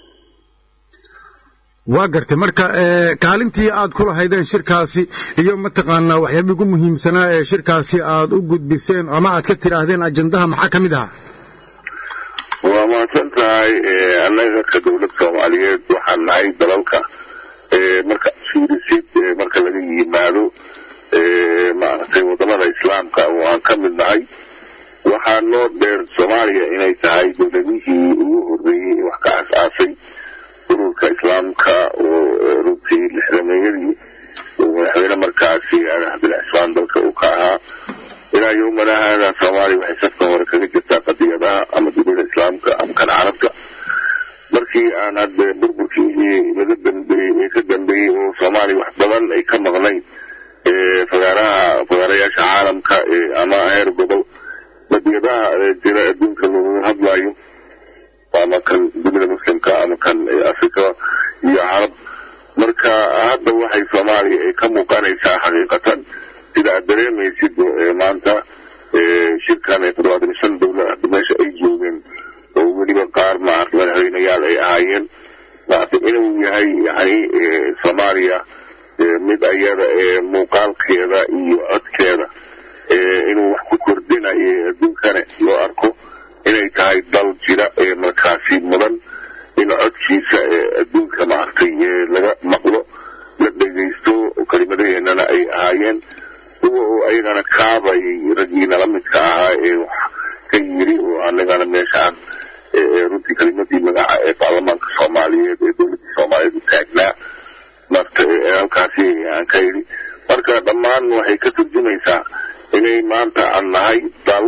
Speaker 8: waa gartay marka kaalintii aad ku lahaydeen shirkaasi iyo mataqaanaa waxyaaba ugu muhiimsanaa ee shirkaasi aad u gudbiseen ama aad ka tidhaahdeen ajandaha maxaa ka mid ahaa
Speaker 7: waa mahadsan tahay annaga ka dowlad soomaaliyeed waxaan nahay dalalka marka fiirisid marka laga yimaado maaragtay wadamada islaamka oo aan ka mid nahay waxaa noo dheer soomaaliya inay tahay dowladihii ugu horreeyey wax ka as-aasay ururka islaamka oo runtii lixdameeyadii oo madaxweyne markaasi aadan cabdilla cismaan dalka uu ka ahaa ilaa yowmana haada soomaaliya waxay safkan hore kaga jirtaa qadiyadaha ama dunida islaamka ama kan carabka markii aan hadda burburkii laga dambeeyey ee ka dambeeyey oo soomaaliya wax badan ay ka maqnayn fagaaraha fagaarayaasha caalamka ama heer gobol qadiyadaha jira adduunka looga hadlayo ama kan dunida muslimka ama kan africa iyo carab marka hadda waxay soomaaliya ay ka muuqanaysaa xaqiiqatan sida aad dareemaysid maanta shirkan toddobaatan iyo shan dowlad hadda meesha ay joogeen oo weliba qaar maarata madaxweyneyaal ay ahaayeen maarata inuu yahay yani soomaaliya mid ayada muuqaalkeeda iyo codkeeda inuu wax ku kordhinayo adduunkana loo arko inay tahay dal jira ee markaasi mudan in codkiisa adduunka maaragtay laga maqlo la dhegaysto kelimadaheenana ay ahaayeen kuwa oo ayagana kaabayay raggiina la midka ahaa ee wax ka yiri oo anagana meeshaan runtii kelimadii magaca ee baarlamaanka soomaaliyeed ee dowladdii soomaaliyeed u taagnaa marta halkaasi aan ka yidhi marka dhammaan waxay ka turjumaysaa inay maanta aan nahay dal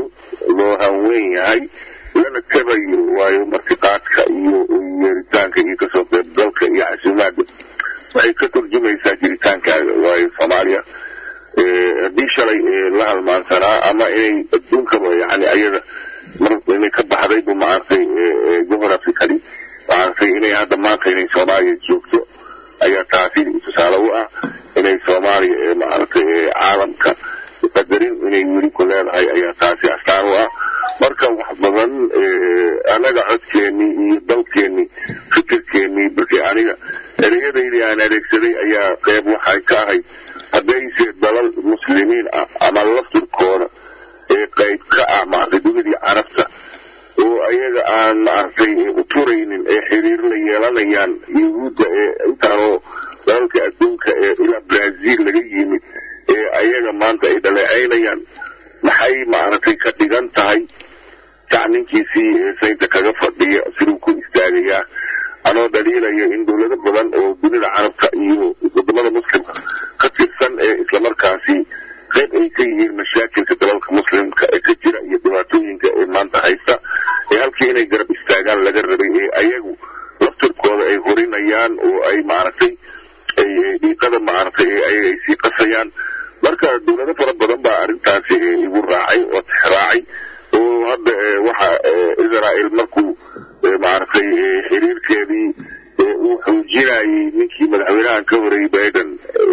Speaker 7: loo hanweyn yahay lana tabayo waayo martiqaadka iyo yeeritaanka iyo kasoo qaybgalka iyo casuumaadda waxay ka turjumaysaa jiritaankaaga waayo soomaaliya haddii shalay la halmaansanaa ama inay adduunkaba yani ayada mar inay ka baxdaybu maaragtay geographically maaragtay inay hadda maanta inay soomaaliya joogto ayaa taasi tusaale u ah inay soomaaliya maaragtay caalamka qadarin inay weli ku leedahay ayaa taasi astaan u ah marka wax badan anaga codkeennii iyo dalkeennii fikirkeennii balse aniga ereyadaydii aan adeegsaday ayaa qeyb waxay ka ahayd haddayse dalal muslimiin ah ama laftirkooda ee qayb ka ah maaragtay dunidii carabta oo ayaga aan maaragtay u turaynin ee xiriir la yeelanayaan yuhuudda ee intaanoo dalalka adduunka ee ilaa brazil laga yimid ee ayaga maanta ay dhaleecaynayaan maxay maaragtay ka dhigan tahay jacninkiisii ee saynta kaga fadhiya siduu ku istaagayaa anoo dhaliilaya in dowlado badan oo dunida carabta iyo wadamada muslimka ka tirsan ee islamarkaasi qayb ay ka yihiin mashaakilka dalalka muslimka ee ka jira iyo dhibaatooyinka ee maanta haysta ee halkii inay garab istaagaan laga rabay ee ayagu laftirkooda ay horinayaan oo ay maaragtay dhiiqada maaragtay ee ayaga ay sii qasayaan marka dowlado fara badan baa arrintaasi igu raacay oo tixraacay oo hadda waxa israel markuu maaragtay xiriirkeedii uu xoojinayay ninkii madaxweynahan ka horeeyey biden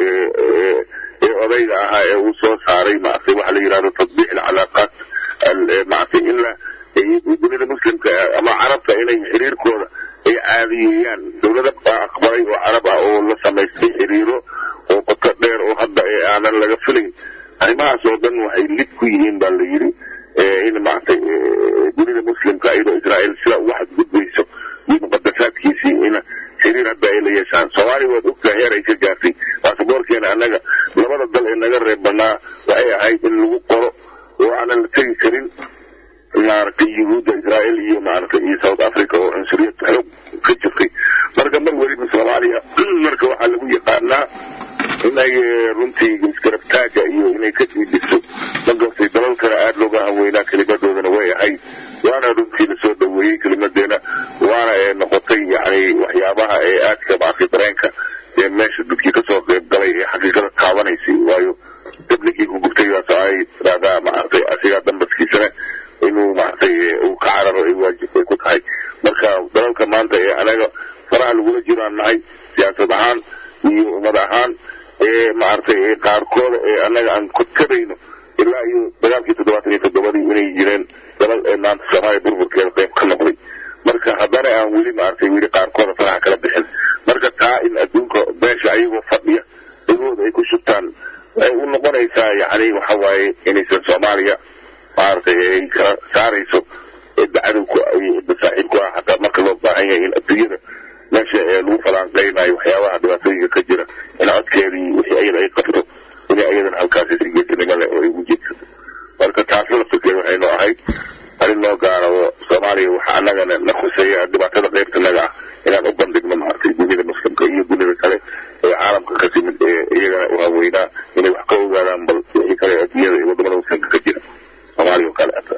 Speaker 7: ee odayga ahaa ee uu soo saaray maaragtay waxa la yidhahdo tatbiix alcalaaqaat maaragtay in la dunida muslimka ama carabta inay xiriirkooda ay caadiyeeyaan dowlada baa aqbalay oo carab ah oo la samaystay xiriiro oo qoto dheer oo hadda ee aanan laga filayn arrimahaas oo dhan waxay lid ku yihiin baa la yidhi in maaragtay dunida muslimka iyadoo israel sida uga xadgudbayso iyo muqadasaadkiisii in xiriir hadda ay la yeeshaan soomaaliya waad ogtahay heer ay ka gaartay baasaboorkeena annaga labada dal ee naga reeb banaa waxay ahayd in lagu qoro oo aanan la tegi karin maaragtay yuhuudda israel iyo maaragtay iyo south africa oo cunsuriyad xoog ka jirtay marka mar weliba soomaaliya marka waxaa lagu yaqaanaa inay runtii isgarabtaaga iyo inay ka diidiso magartay dalal kale aada looga haweynaa kelimadoodana way ahayd waana runtii lasoo dhaweeyey kelimadeena waana ee noqotay yani waxyaabaha ee aadka maaragtay dareenka ee meesha dadkii kasoo qayb galay ee xaqiiqada taabanaysay waayo dabligii ku gubtay baas ay tiraadaa maaragtay asigaa dambaskiisana inuu maaragtay uu ka cararo ay waajib ay ku tahay marka dalalka maanta ee anaga faraha lagula jiraan nahay siyaasad ahaan iyo ummad ahaan ee maaragtay qaarkooda ee annaga aan ku tabayno ilaa iyo dagaalkii toddobaatan iyo toddobadii inay jireen dalal ee maanta soomaaliya burburkeeda qayb ka noqday marka haddana aan weli maaragtay weli qaarkooda faraha kala bixin marka taa in adduunka beesha ayagoo fadhiya dagooda ay ku shubtaan waxay u noqonaysaa yacni waxa waaye inaysan soomaaliya maaragtay ay kala saarayso cidda cadowku cidda saaxiibku ah hataa marka loo baahan yahay in adduunyada meesha ee lagu falanqeynayo waxyaabaha dhibaatooyinka ka jira in codkeedii wixii ayada ay qabto inay ayadana halkaasi si geesinimo leh oo ay ugu jeedsato marka taasi laftirkeeda waxay noo ahayd arrin noo gaara oo soomaaliya waxa annagana na khuseeya dhibaatada qaybtanaga ah inaan u bandhigno maaragtay dunida muslimka iyo dunida kale ee caalamka ka timid ee iyagana u haweynaa inay wax ka ogaadaan bal wixii kale adduunyada iyo wadamada muslimka ka jira soomaaliya oo kale ata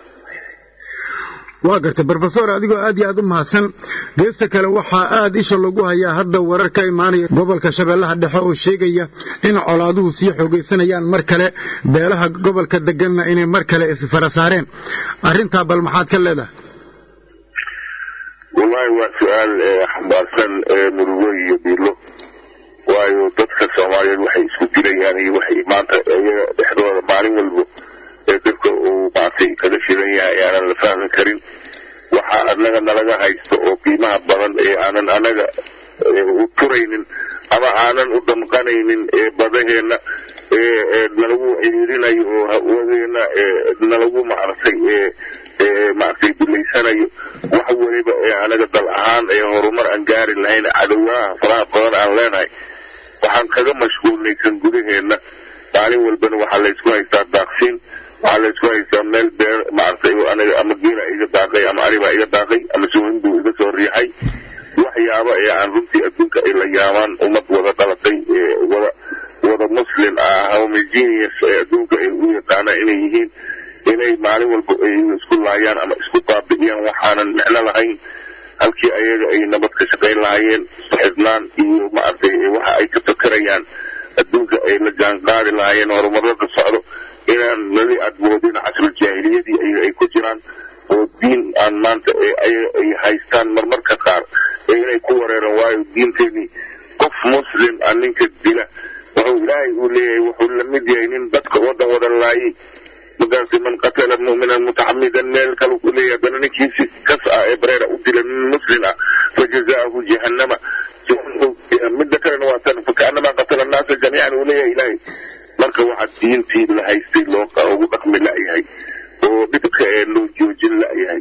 Speaker 8: waa gartay brofesor adigoo aad iyo aad u mahadsan geesta kale waxaa aad isha lagu hayaa hadda warar ka imaanaya gobolka shabeellaha dhexe oo sheegaya in colaaduhu sii xoogaysanayaan mar kale beelaha gobolka deganna inay mar kale isfara saareen arrintaa bal maxaad ka leedahay
Speaker 7: wallaahi waa su-aal xambaarsan murugo iyo biilo waayo dadka soomaaliyeed waxay isku dilayaan iyo waxay maanta iyaga dhexdooda maalin walbo ee dadka uu maartay kaga shidan yahay aanan la fahmi karin waxa annaga nalaga haysto oo qiimaha badan ee aanan anaga u turaynin ama aanan u damqanaynin ee badaheenna ee nalagu ciriirinayo oo hawadeena nalagu maaragtay maaragtay duleysanayo wax weliba ee anaga dal ahaan ee horumar aan gaari lahayn cadowaaha faraha badan aan leenahay waxaan kaga mashquulnaysan gudaheenna maalin walbana waxaa laysku haystaa daaqsiin waxaa laysku haystaa meel beer maaragtay aniga ama geela iga daaqay ama aribaa iga daaqay ama suwinbuu iga soo riixay waxyaaba ee aan runtii adduunka ay la yaabaan ummad wada dhalatay ee wada wada muslim ah homogeneous ee adduunka ay u yaqaanaan inay yihiin inay maalin walba ay isku laayaan ama isku baabi'iyaan waxaanan micno lahayn halkii ayaga ay nabad ka shaqayn lahaayeen saxibnaan iyo maaragtay waxa ay ka fakerayaan adduunka ay la jaanqaadi lahaayeen horumarada socdo inaan nali admoodin casrul jaahiliyadii ayaga ay ku jiraan oo diin aan maanta ayaga ay haystaan marmarka qaar ee inay ku wareeraan waayo diinteenii qof muslim ah ninka dila wuxuu ilaahay uu leeyahay wuxuu la mid yahay nin dadka wadan wada laayay markaasi man qatala mu'minan mutacamidan meel kale ku leeyahay haddana ninkiisi kas ah ee bareera u dila nin muslim ah fajazaahu jahannama midda kalena waa tan fakaanama qatala annaasa jamiican uu leeyahay ilaahay marka waxaa diintii la haystay loo ugu dhaqmi la'yahay oo dhibka ee loo joojin la'yahay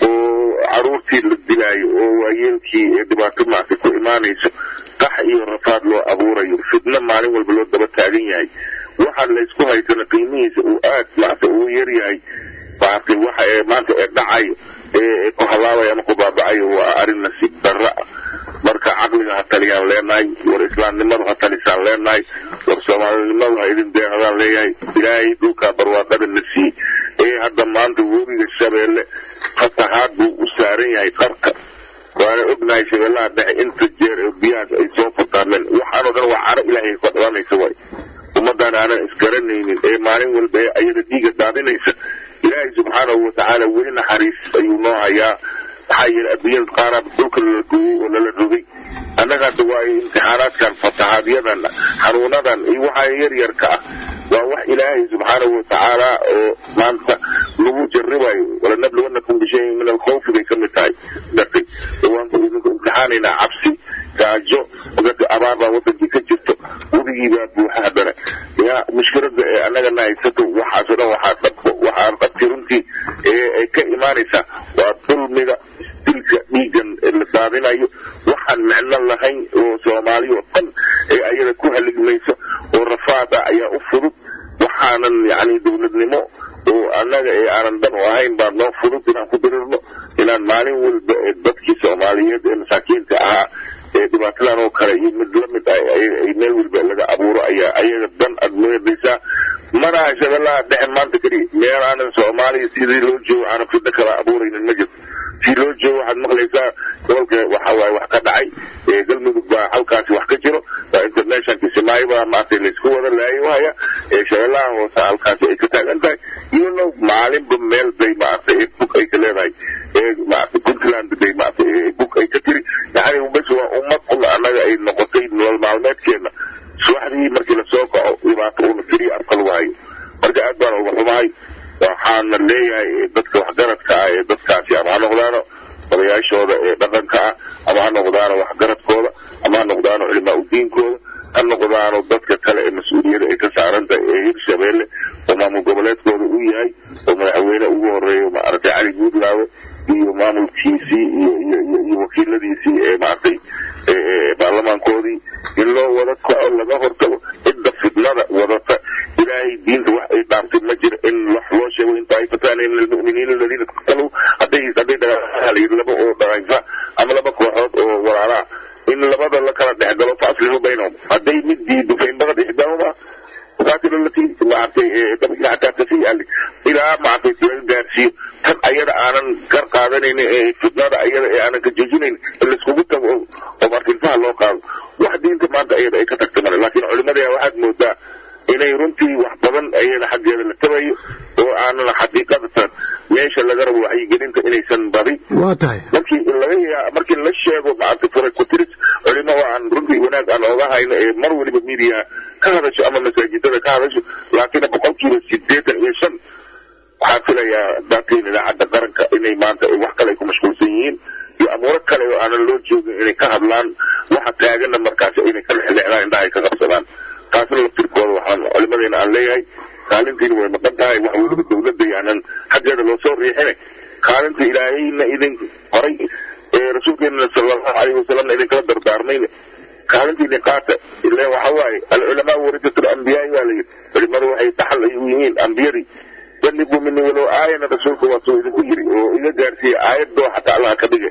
Speaker 7: oo caruurtii la dilaayo oo waayeelkii ee dhibaato maarta ku imaanayso qax iyo rafaad loo abuurayo fidno maalin walba loo daba taagan yahay waxaa laysku haysana qiimihiisa uu aad maarta uu yar yahay maartay waxa ee maanta ee dhacayo ee ku halaabayo ama ku baabacayo waa arrin nasiib darra ah marka caqliga ha taliyaan leenahay war islaamnimadu ha talisaan leenahay war soomaalinimadu ha idin deeqdaan leeyahay ilaahay dhulkaa barwaaqada na sii ee hadda maanta webiga shabeelle fatahaad buu u saaran yahay qarka waana ognahay shabeellaha dhexe inta jeer ee biyahaas ay soo fataameen waxaanoo dhan waa caro ilaahay ka dhalanaysa waay ummaddan aanan isgaranaynin ee maalin walba ee ayada dhiiga daadinaysa ilaahay subxaanahu watacaala weli naxariis ayuu noo hayaa maxaa yeele adduunyada qaaraab dhulka lala gooyey oo lala rogay annaga hadda waayo imtixaanaadkan fatahaadyadan xanuunadan iyo waxaa yaryarka ah waa wax ilaahay subxaanahu watacaala oo maanta lagu jarribayo walanabluwannakum bishayin min alkhawfi bay ka mid tahay dartay waan idinku imtixaanaynaa cabsi gaajo dadka abaar baa wadankii ka jirto weligii baa buuxa haddana yaa mushkilada ee annagana haysato waxaasoo dhan waxaa dhabko waxaa dhabti runtii ee ka imaanaysa waa dulmiga dilka dhiigan la daadinayo waxaan micno lahayn oo soomaali oo dhan ee ayada ku haligmayso oo rafaad ah ayaa u fudud waxaanan yacni dowladnimo oo annaga ee aanan dan u ahayn baa noo fudud inaan ku dirirno inaan maalin walba ee dadkii soomaaliyeed ee masaakiinta ahaa ee dhibaatadan oo kale iyo mid lamid ah ay meel walba laga abuuro ayaa ayaga dan aad moodaysaa manaha shabeellaha dhexe maanta keliya meel aanan soomaaliya sidii loo joogo aanan fidno kala abuuraynin ma jirto si loo joogo waxaad maqlaysaa gobolka waxa waaye wax ka dhacay ee galmudug baa halkaasi wax ka jiro waa international kisimaayo baa maaragtay laysku wada laayo haya ee shabeellaha hoose halkaasi ay ka taagan tahay iyano maalinba meel bay maaragtay ee bug ay ka leedahay ee maaragtay puntland bay maaragtay ee bug ay ka tiri yacni bes waa ummad un annaga ay noqotay nolol maalmeedkeena subaxdii markii lasoo kaco dhibaato una keliya afka lagu hayo marka aad baan uga xumahay waxaana leeyahay dadka waxgaradka ah ee dadkaasi ama ha noqdaano odayaashooda ee dhaqanka ah ama ha noqdaano waxgaradkooda ama ha noqdaano culimaa udiinkooda ha noqdaano dadka kale ee mas-uuliyada ay ka saarantahay ee hirshabeelle oo maamul goboleedkooda u yahay oo madaxweyne ugu horeeyo maaragtay cali guudlaawe iyo maamulkiisii iyo iyo iyo iyo wakiiladiisii ee maaragtay baarlamaankoodii in loo wada kaco laga hortago cidda fidnada wadata ilaahay diinta wax ay dhaaftay ma jiro in wax loo sheego in taaifatani min almu'miniina aladiina qtaluu hadday hadday dagaalayid laba oo dhaqaysa ama laba kooxood oo walaalaha in labada la kala dhex galo fa aslixuu baynahum hadday mid diido fa in bagad ixdaahuma qaatilu lati maaragtay dabkii xataa tasii'a ilaa maaragtay laga gaarsiiyo tan ayada aanan kar qaadanaynin ee fidnada ayada ee aanan ka joojinayn in laiskugu tago oo marka ilfaha loo qaado wax diinta maanta ayada ay ka tagta male laakiin culimadaya waxaad moodaa inay runtii wax badan ayada xaggeeda la tabayo oo aanan xaqiiqadatan meesha laga rabo waxyigelinta inaysan badin
Speaker 8: waa tahay
Speaker 7: markii laga yaa markii la sheego maaragtay furay kutiris culimo waa aan runtii wanaag aan ooga hayno ee mar waliba midiya ka hadasho ama masaajidada ka hadasho laakiin boqolkiiba sideetan iyo shan waxaan filayaa daatiin idaacadda qaranka inay maanta wax kale ay ku mashquulsan yihiin iyo amuuro kale oo aanan loo joogin inay ka hadlaan waxa taagana markaasi inay ka lexleexdaan indhaha ay ka qabsadaan taasna laftirkooda waxaan culimadeena aan leeyahay kaalintiina way maqan tahay wax weliba dowladda yaanan xaggeeda loo soo riixine kaalinta ilaahayna idin horay ee rasuulkeenana sala allahu calayhi wasalamna idinkala dardaarmayne kaalintiini qaata ileen waxa waaye alculamaa warisatul ambiyaai baa layidhi culimadu waxay dhaxal ay u yihiin ambiyadii balliguu mini walow aayana rasuulka waa soo idinku yiri oo iga gaarsiiyey aayadoo xataa allaha ka dhigay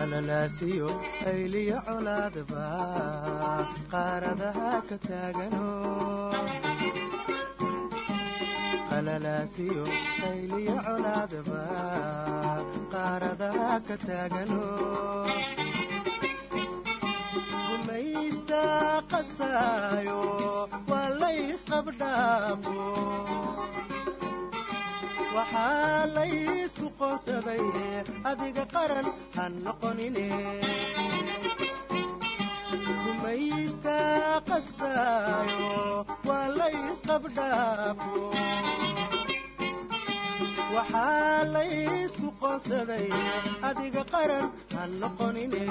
Speaker 9: qalalaasiyo ayliyo colaadba qaaradaha ka taagano qalalaasiyo ayliyo colaadba qaaradaha ka taagano gumaysta qasaayo waa laysqabdhaafo waxaa laysku qoonsaday adiga qaran ha noqonine gumaysta qasaayo waa laysqabdhaafo waxaa laysku qoonsaday adiga qaran ha noqonine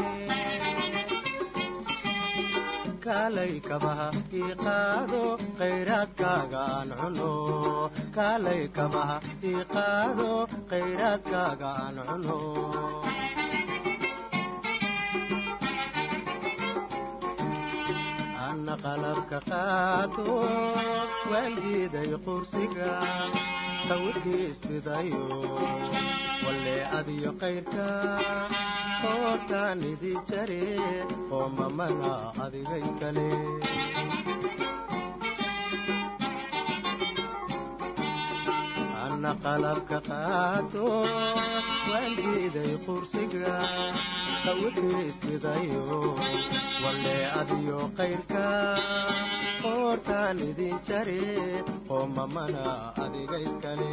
Speaker 9: kaalay kabaha ii qaado khayraadkaaga aan cuno kaalay kabaha ii qaado khayraadkaaga aan cuno anna qalabka qaato waan diiday qursiga qawrkii isbidayo walle adiyo kayrka hoortaan idi jare oo mamana adiga iskale anna qalabka qaato waan diiday qursiga qawrkii isbidayo walle adiyo kayrka hoortaan idin jare oo mamana adiga iskale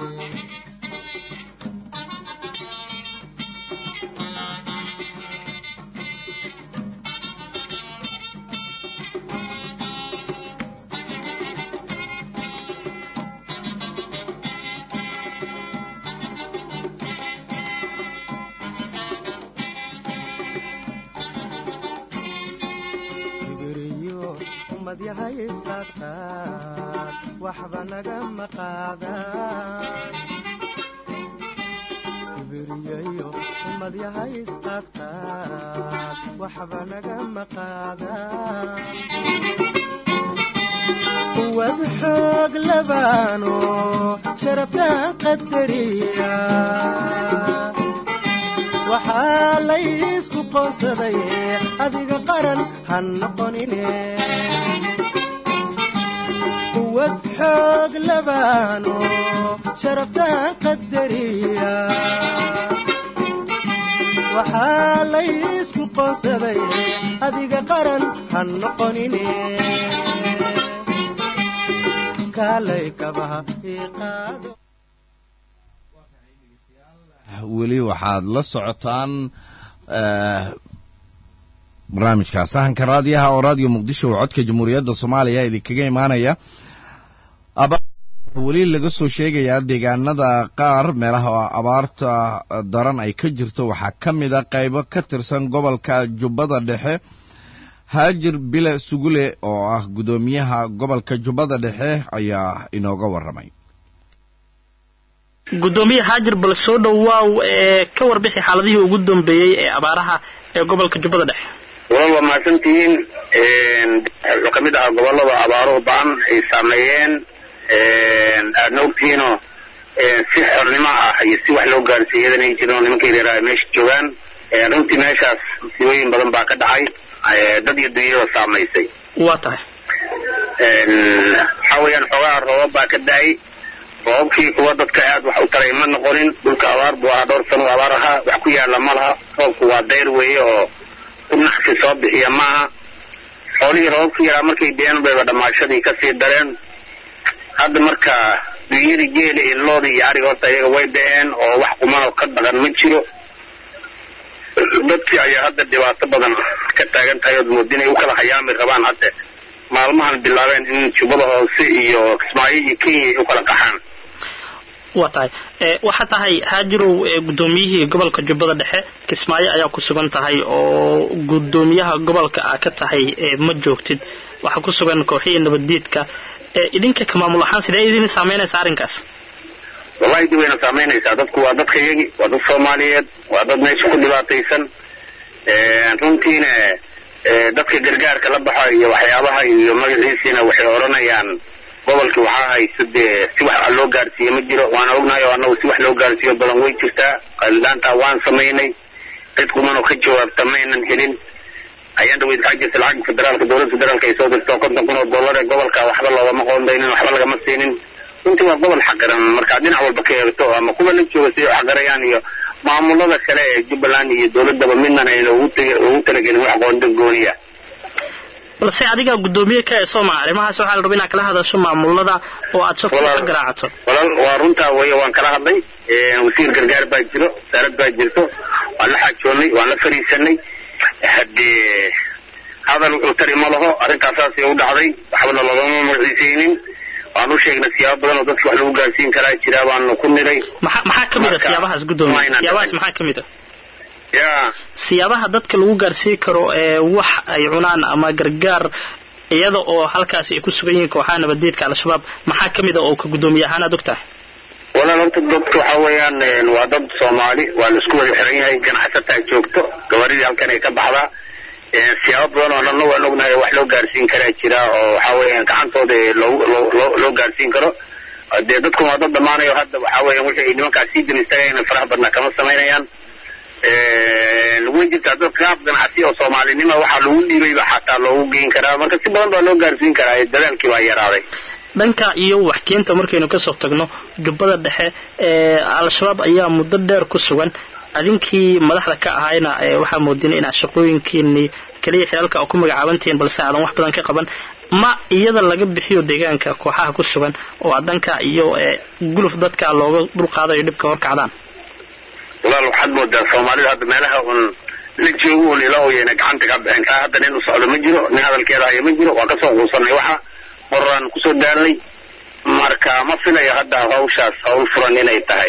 Speaker 9: yahay isqaadqaad waxba nagama qaadaan kibiriyayo ummad yahay isqaadqaad waxba nagama qaadaan quwad xoog labaano sharaftaan qadariya waxaa laysku qoonsaday adiga qaran ha noqonine quwad xoog labaano sharaftaan qadariya waxaa laysku qoonsaday adiga qaran ha noqonine kaalay kabaha ii qaado
Speaker 1: weli waxaad la socotaan barnaamijka sahanka raadiyaha oo raadiyo muqdisho oo codka jamhuuriyadda soomaaliya idinkaga imaanaya weli laga soo sheegayaa deegaanada qaar meelaha abaarta daran ay ka jirto waxaa ka mid a qaybo ka tirsan gobolka jubbada dhexe haajir bile sugule oo ah guddoomiyaha gobolka jubbada dhexe ayaa inooga warramay
Speaker 10: gudoomiye haajir bal soo dhowaaw ee ka warbixi xaaladihii ugu dambeeyey ee abaaraha ee gobolka jubbada dhexe
Speaker 11: walaal waa mahadsantihiin wuxuu ka mid ahaa gobolada abaaruhu ba-an ay saameeyeen aadna ogtihiinoo si xornimo ah iyo si wax loo gaarsiiy iyadan ay jirin oo nimanka yaryaraha meesha joogaan runtii meeshaas musiibooyin badan baa ka dhacay dad iyo dunyada saamaysay
Speaker 10: waa tahay
Speaker 11: waxaa weeyaan xoogaha roobab baa ka da-ay roobabkii kuwa dadka aad wax u taray ma noqonin dhulka abaar buu ahaa dhowr sano abaar ahaa wax ku yaala ma laha roobku waa dayr weeye oo u naxsi soo bixiya maaha xoolihii roobabka yaraa markay deen bayba dhamaashadii kasii dareen hadda marka dunyadii geela iyo loodii iyo ariga horta iyaga way da-een oo wax qumanoo ka dhaqan ma jiro dadkii ayaa hadda dhibaato badan ka taagan tahay ood moodi inay u kala hayaami rabaan hadda maalmahan bilaabeen in jubbada hoose iyo kismaayo iyo kenya ay u kala qaxaan
Speaker 10: waa tahay waxaa tahay haajirow guddoomiyihii gobolka jubbada dhexe kismaayo ayaa ku sugan tahay oo guddoomiyaha gobolka aa ka tahay ma joogtid waxaa ku sugan kooxihii nabaddiidka idinka ka maamul ahaan sidee idin saameynaysa arrinkaas
Speaker 11: wallahi dib wayna saameynaysaa dadku waa dadka iyagi waa dad soomaaliyeed waa dad meesha ku dhibaataysan runtiina dadka gargaarka la baxo iyo waxyaabaha iyo magaciisiina waxay odhanayaan gobolkii waxaa haysta dee si wax loo gaarsiiye ma jiro waana ognahay oo annagu si wax loo gaarsiiyo badan way jirtaa qaldaantaa waan samaynay cid kumanoo ka jawaabta maynan helin ayaan dhaweyd waxaa jirta lacag federaalka dowladda federaalka ay soo dirto konton kun oo dollar ee gobolka waxba loogama qoondaynin waxba lagama siinin runtii waa gobol xaqiran markaa dhinac walba ka eegto ama kuwa la jooga siday u xaqirayaan iyo maamulada kale ee jubbaland iyo dowladaba midnan ayna ugu tege- ugu talagelin wax qoondo gooniya
Speaker 10: balse adiga guddoomiye ka ee sooma arrimahaas waxaa la rabaa inaad kala hadasho maamulada oo aad safka ka garaacato
Speaker 11: walaal waa runtaa weeye waan kala hadlay wasiir gargaar baa jiro wasaarad baa jirto waan la xaajoonnay waan la fariisanay haddee hadal wuxuu tari ma laho arrintaas saasay u dhacday waxbana loogama magaciisaynin waan u sheegnay siyaabo badan oo dadka wax lagu gaarsiin karaa jira baanu ku nidhay
Speaker 10: maxaa maxaa ka mid a
Speaker 11: Marka,
Speaker 10: siyaabahaas guddoomiye
Speaker 11: mayna
Speaker 10: siyaabahaas
Speaker 11: dhicin.
Speaker 10: maxaa ka mid a
Speaker 11: ya
Speaker 10: siyaabaha dadka lagu gaarsiin karo ee wax ay cunaan ama gargaar iyada oo halkaasi ay ku sugan yihiin kooxaha nabadeedka al-shabaab maxaa ka mid a oo ka guddoomiye ahaan aad ogtahay
Speaker 11: walaal horta dadka waxa weeyaan een, waa dad soomaali waa la isku wada xiran yahay ganacsataa joogto gabaridii halkan ay ka baxdaa een, siyaabo badan oo dhanna waan ognahay wax loo gaarsiin karaa jira oo waxa weeyaan gacantooda ee loo loo- loo loo gaarsiin karo dee dadku waa dad dhammaanayo hadda waxa weeyaan wixii ay nimankaas sii daba istaagayna faraha badnaa kama samaynayaan Een, way jirtaa dad qaab ganacsi oo soomaalinima waxaa lagu dhiibayba xataa loogu geyn karaa marka si badan baa loo gaarsiin karaa ee dadaalkii baa yaraaday
Speaker 10: dhanka iyo waxkeenta markaynu kasoo tagno jubbada dhexe ee al-shabaab ayaa muddo dheer ku sugan adinkii madaxda ka ahayna ee waxaa moodina inaad shaqooyinkiinii keliya xilaalka oo ku magacaabantihiin balse aadan wax badan ka qaban ma iyada laga bixiyo deegaanka kooxaha ku sugan oo aad dhanka iyo ee guluf dadka looga dulqaadayo dhibka horkacdaan
Speaker 11: walaal waxaad moodaa soomaalida hadda meelaha un la joogo un ila oyena gacanta ka bixin kaa hadda nin u socdo ma jiro nin hadalkeeda haya ma jiro waa kasoo quusanay waxa qoraan kusoo daalnay marka ma filayo hadda hawshaas hawl furan inay tahay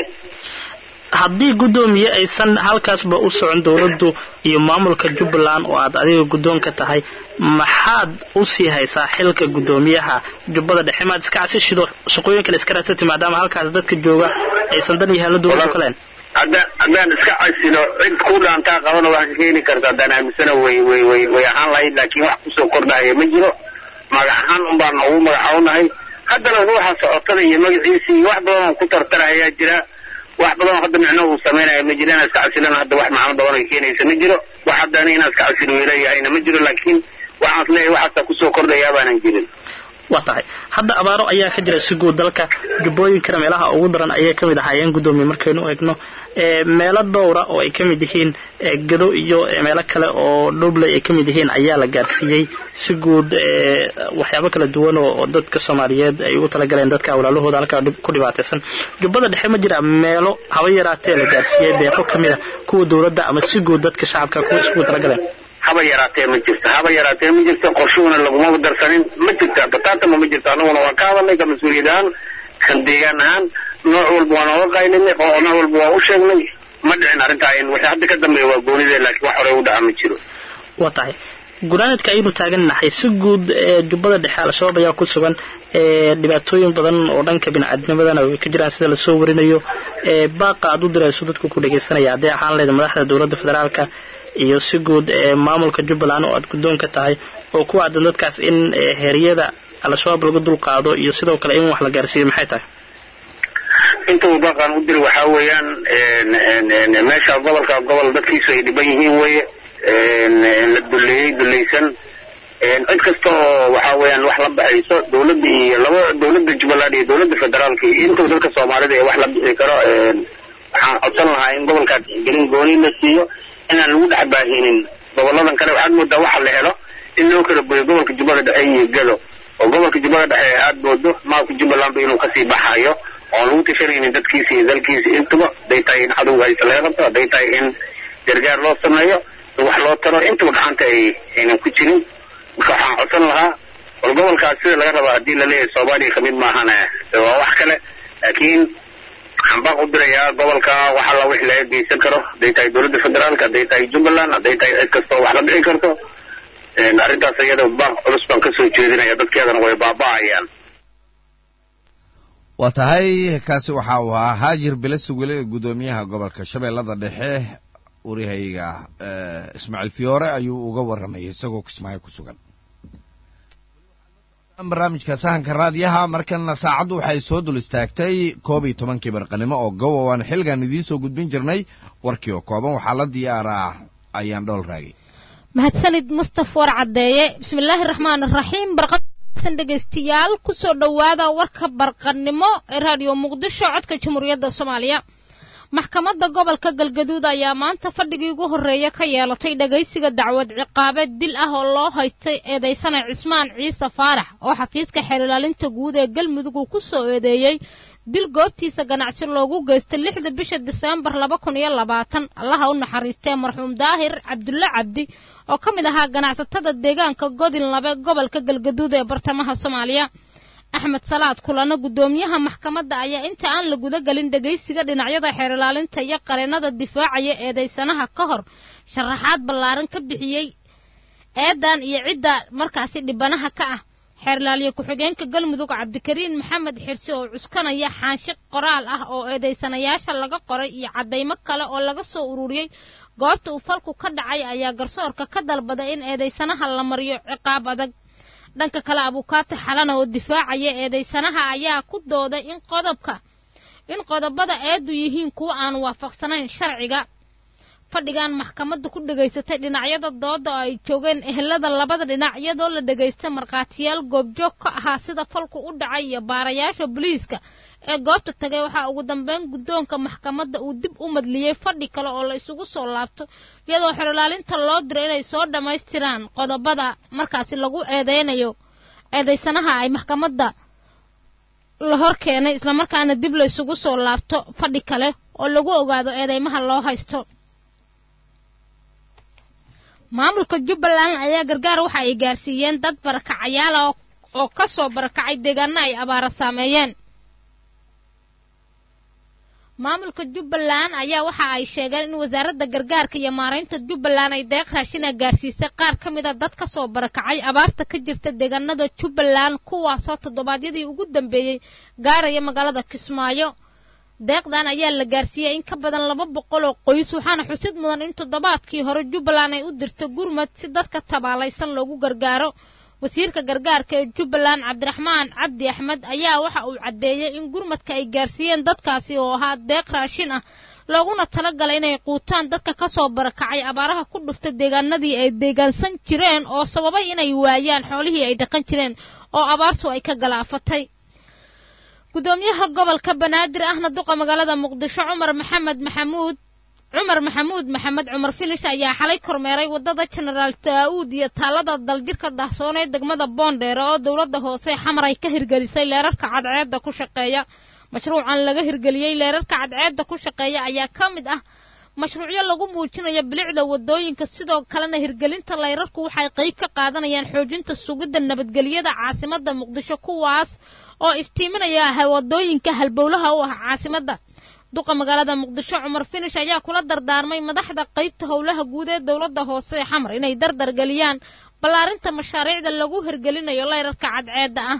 Speaker 10: haddii guddoomiye aysan halkaasba u socon dowladdu iyo maamulka jubbaland oo aad adiga guddoon ka tahay maxaad u sii haysaa xilka guddoomiyaha jubbada dhexe maad iska casishido shaqooyin kale iska raadsati maadaama halkaas dadka jooga aysan dan iyo helno dowladdu ka leen
Speaker 11: hadda haddaan iska casilo cid ku dhaantaa qabana wax ka keeni karta haddaan aaminsana way way way way ahaan lahayd laakiin wax kusoo kordhaya ma jiro magac ahaan un baan ugu magacawnahay haddana ruuxa socotada iyo magaciisa iyo wax badan oo ku tartarayaa jira wax badan oo hadda micno uu samaynaya ma jiro inaan iska casilana hadda wax macno badan ay keenaysa ma jiro wax haddana inaan iska casilo weelayahayna ma jiro laakiin waxaan is leeyahay waxaasa kusoo kordhayaa baanan jirin
Speaker 10: waa tahay hadda abaaro ayaa ka jira si guud dalka jubbooyinkana meelaha ugu daran ayay ka mid ahaayeen guddoomiye markaynu eegno ee meelo dhowra oo ay ka mid yihiin ee gado iyo ee meelo kale oo dhubley ay ka mid yihiin ayaa la gaarsiiyey si guud ee waxyaabo kala duwan oo oo dadka soomaaliyeed ay ugu talagaleen dadka walaalahooda halkaa dhib- ku dhibaataysan jubbada dhexe ma jira meelo haba yaraatee la gaarsiiyey deeqo ka mid a kuwa dowladda ama si guud dadka shacabka kuwa iskugu talagaleen
Speaker 11: haba yaraatee ma jirto haba yaraatee ma jirto qorshuhuna laguma darsanin ma jirta bataatama ma jirto annaguna waan ka hadalnay ka mas-uuliyad ahaan kan deegaan ahaan nooc walba waan ooga qaylinay oo nooc walba waan u sheegnay ma dhicin arrintaa in wixii hadda ka dambeeya waa goonidee laakiin wax horey u dhaca ma jiro
Speaker 10: waa tahay gunaanadka ayaynu taagannahay si guud ee jubbada dhexe al-shabaab ayaa ku sugan ee dhibaatooyin badan oo dhanka bini-aadnimadana way ka jiraan sida lasoo warinayo ee baaqa aad u dirayso dadku ku dhagaysanaya haddii ahaan leeda madaxda dowladda federaalka iyo si guud ee maamulka jubbaland oo aad guddoon ka tahay oo ku aadan dadkaas in ee heeryada al-shabaab laga dulqaado iyo sidoo kale in wax la gaarsiiyo maxay tahay
Speaker 11: inta uu baaqan u diri waxaa weeyaan een, een, een, meesha gobolka gobol dadkiisu ay dhiban yihiin weeye een, een, la duleeyey dulaysan een, cid kasta oo waxaa weeyaan wax la baxayso dowladda iyo laba dowladda jubbaland iyo dowladda federaalka iyo intuu dadka soomaalida ee wax la bixi karo een, waxaan codsan lahaa in gobolkaa tixgelin gooni la siiyo inaan lagu dhex baahinin goboladan kale waxaad moodaa waxa la helo in loo kala boyo gobolka jubbada dhexe iyo gado oo gobolka jubbada dhexe aad moodo maamulka jubbalandba inuu kasii baxayo oon lagu tashanaynin dadkiisa iyo dalkiisa intuba haday tahay in cadowga haysa laga qabto hadday tahay in gargaar loo sameeyo in wax loo taro intuba gacanta ay aynan ku jirin marka waxaan codsan lahaa bal gobolkaas sida laga rabaa haddii laleeyahay soomaaliya kamid maahana waa wax kale laakiin waxaan baaq u dirayaa gobolka wax alla wixii laga geysan karo hadday tahay dowladda federaalka hadday tahay jubbaland hadday tahay cid kastoo wax la dhici karto een, arrintaas iyada baaq culus baan kasoo jeedinaya dadkeedana way baaba'ayaan
Speaker 1: waa tahay kaasi waxa uu ahaa haajir bilasi weli guddoomiyaha gobolka shabeellada dhexe warihayga eh, ismaaciil fiyoore ayuu uga warramayay isagoo kismaayo ku sugan barnaamijka sahanka raadiyaha markana saacaddu waxay soo dul istaagtay koob iyo tobankii barqanimo oo gowa waan xilligan idiin soo gudbin jirnay warkii oo kooban waxaa la diyaaraa ayaan dhool raagay
Speaker 12: mahadsanid mustaf war caddeeye bismillaahi raxmaan raxiim barqasan dhegaystayaal kusoo dhowaada warka barqannimo ee raadiyo muqdisho codka jamhuuriyadda soomaaliya maxkamadda gobolka galgaduud ayaa maanta fadhigii ugu horreeya ka yeelatay dhegaysiga dacwad ciqaabeed dil ah oo loo haystay eedaysana cismaan ciise faarax oo xafiiska xeelilaalinta guud ee galmudug uu ku soo eedeeyey dil goobtiisa ganacsi loogu geystay lixda bisha diseembar laba kun iyo labaatan allaha u naxariistee marxuum daahir cabdulle cabdi oo ka mid ahaa ganacsatada deegaanka godin labe gobolka galgaduud ee bartamaha soomaaliya axmed salaad kulano guddoomiyaha maxkamadda ayaa inta aan la guda gelin dhegaysiga dhinacyada xeerilaalinta iyo qareennada difaacaya eedaysanaha ka hor sharaxaad ballaaran ka bixiyey eedan iyo cidda markaasi dhibanaha ka ah xeerlaaliye ku-xigeenka galmudug cabdikariin maxamed xirsi oo cuskanaya xaansho qoraal ah oo eedaysanayaasha laga qoray iyo caddaymo kale oo laga soo ururiyey goobta uu falku ka dhacay ayaa garsoorka ka dalbaday in eedaysanaha la mariyo ciqaab adag dhanka kale abukaati xalana oo difaacaya eedaysanaha ayaa ku dooday in qodobka in qodobada eedu yihiin kuwa aan waafaqsanayn sharciga fadhigan maxkamadda ku dhegaysatay dhinacyada dooda oo ay joogeen ehelada labada dhinac iyadoo la dhegaystay markhaatiyaal goobjoog ka ahaa sida falku u dhacay iyo baarayaasha booliiska ee goobta tagay waxaa ugu dambeyn guddoonka maxkamadda uu dib u madliyey fadhi kale oo la isugu soo laabto iyadoo xerolaalinta loo diro inay soo dhammaystiraan qodobada markaasi lagu eedeynayo eedaysanaha ay maxkamadda la hor keenay islamarkaana dib la isugu soo laabto fadhi kale oo lagu ogaado eedeymaha loo haysto maamulka jubbaland ayaa gargaar waxa ay gaarsiiyeen dad barakacayaala oo ka soo barakacay deegaana ay abaara saameeyeen maamulka jubbaland ayaa waxa ay sheegeen in wasaaradda gargaarka iyo maaraynta jubbaland ay deeq raashina gaarsiisay qaar ka mid a dad ka soo barakacay abaarta ka jirta deegaanada jubbaland kuwaasoo toddobaadyadii ugu dambeeyey gaaraya magaalada kismaayo deeqdan ayaa la gaarsiiyey in ka badan laba boqol oo qoys waxaana xusid mudan in toddobaadkii hore jubbaland ay u dirto gurmad si dadka tabaalaysan loogu gargaaro wasiirka gargaarka ee jubbaland cabdiraxmaan cabdi axmed ayaa waxa uu caddeeyey in gurmadka ay gaarsiiyeen dadkaasi oo ahaa deeq raashin ah looguna talagalay inay quutaan dadka ka soo barakacay abaaraha ku dhufta deegaanadii ay deegaansan jireen oo sababay inay waayaan xoolihii ay dhaqan jireen oo abaartu ay ka galaafatay gudoomiyaha gobolka banaadir ahna duqa magaalada muqdisho cumar maxamed maxamuud cumar maxamuud maxamed cumar filish ayaa xalay kormeeray waddada jenaraal daa'uud iyo taalada daljirka dahsoon ee degmada boondheere oo dowladda hoose xamar ay ka hirgelisay leerarka cadceedda ku shaqeeya mashruucan laga hirgeliyey leerarka cadceedda ku shaqeeya ayaa ka mid ah mashruucyo lagu muujinayo bilicda waddooyinka sidoo kalena hirgelinta leyrarku waxay qayb ka qaadanayaan xoojinta sugidda nabadgelyada caasimadda muqdisho kuwaas oo iftiiminaya waddooyinka halbowlaha u ah caasimadda duqa magaalada muqdisho cumar finish ayaa kula dardaarmay madaxda qaybta howlaha guud ee dowladda hoose ee xamar inay dardar geliyaan ballaarinta mashaariicda lagu hirgelinayo leyrarka cadceedda ah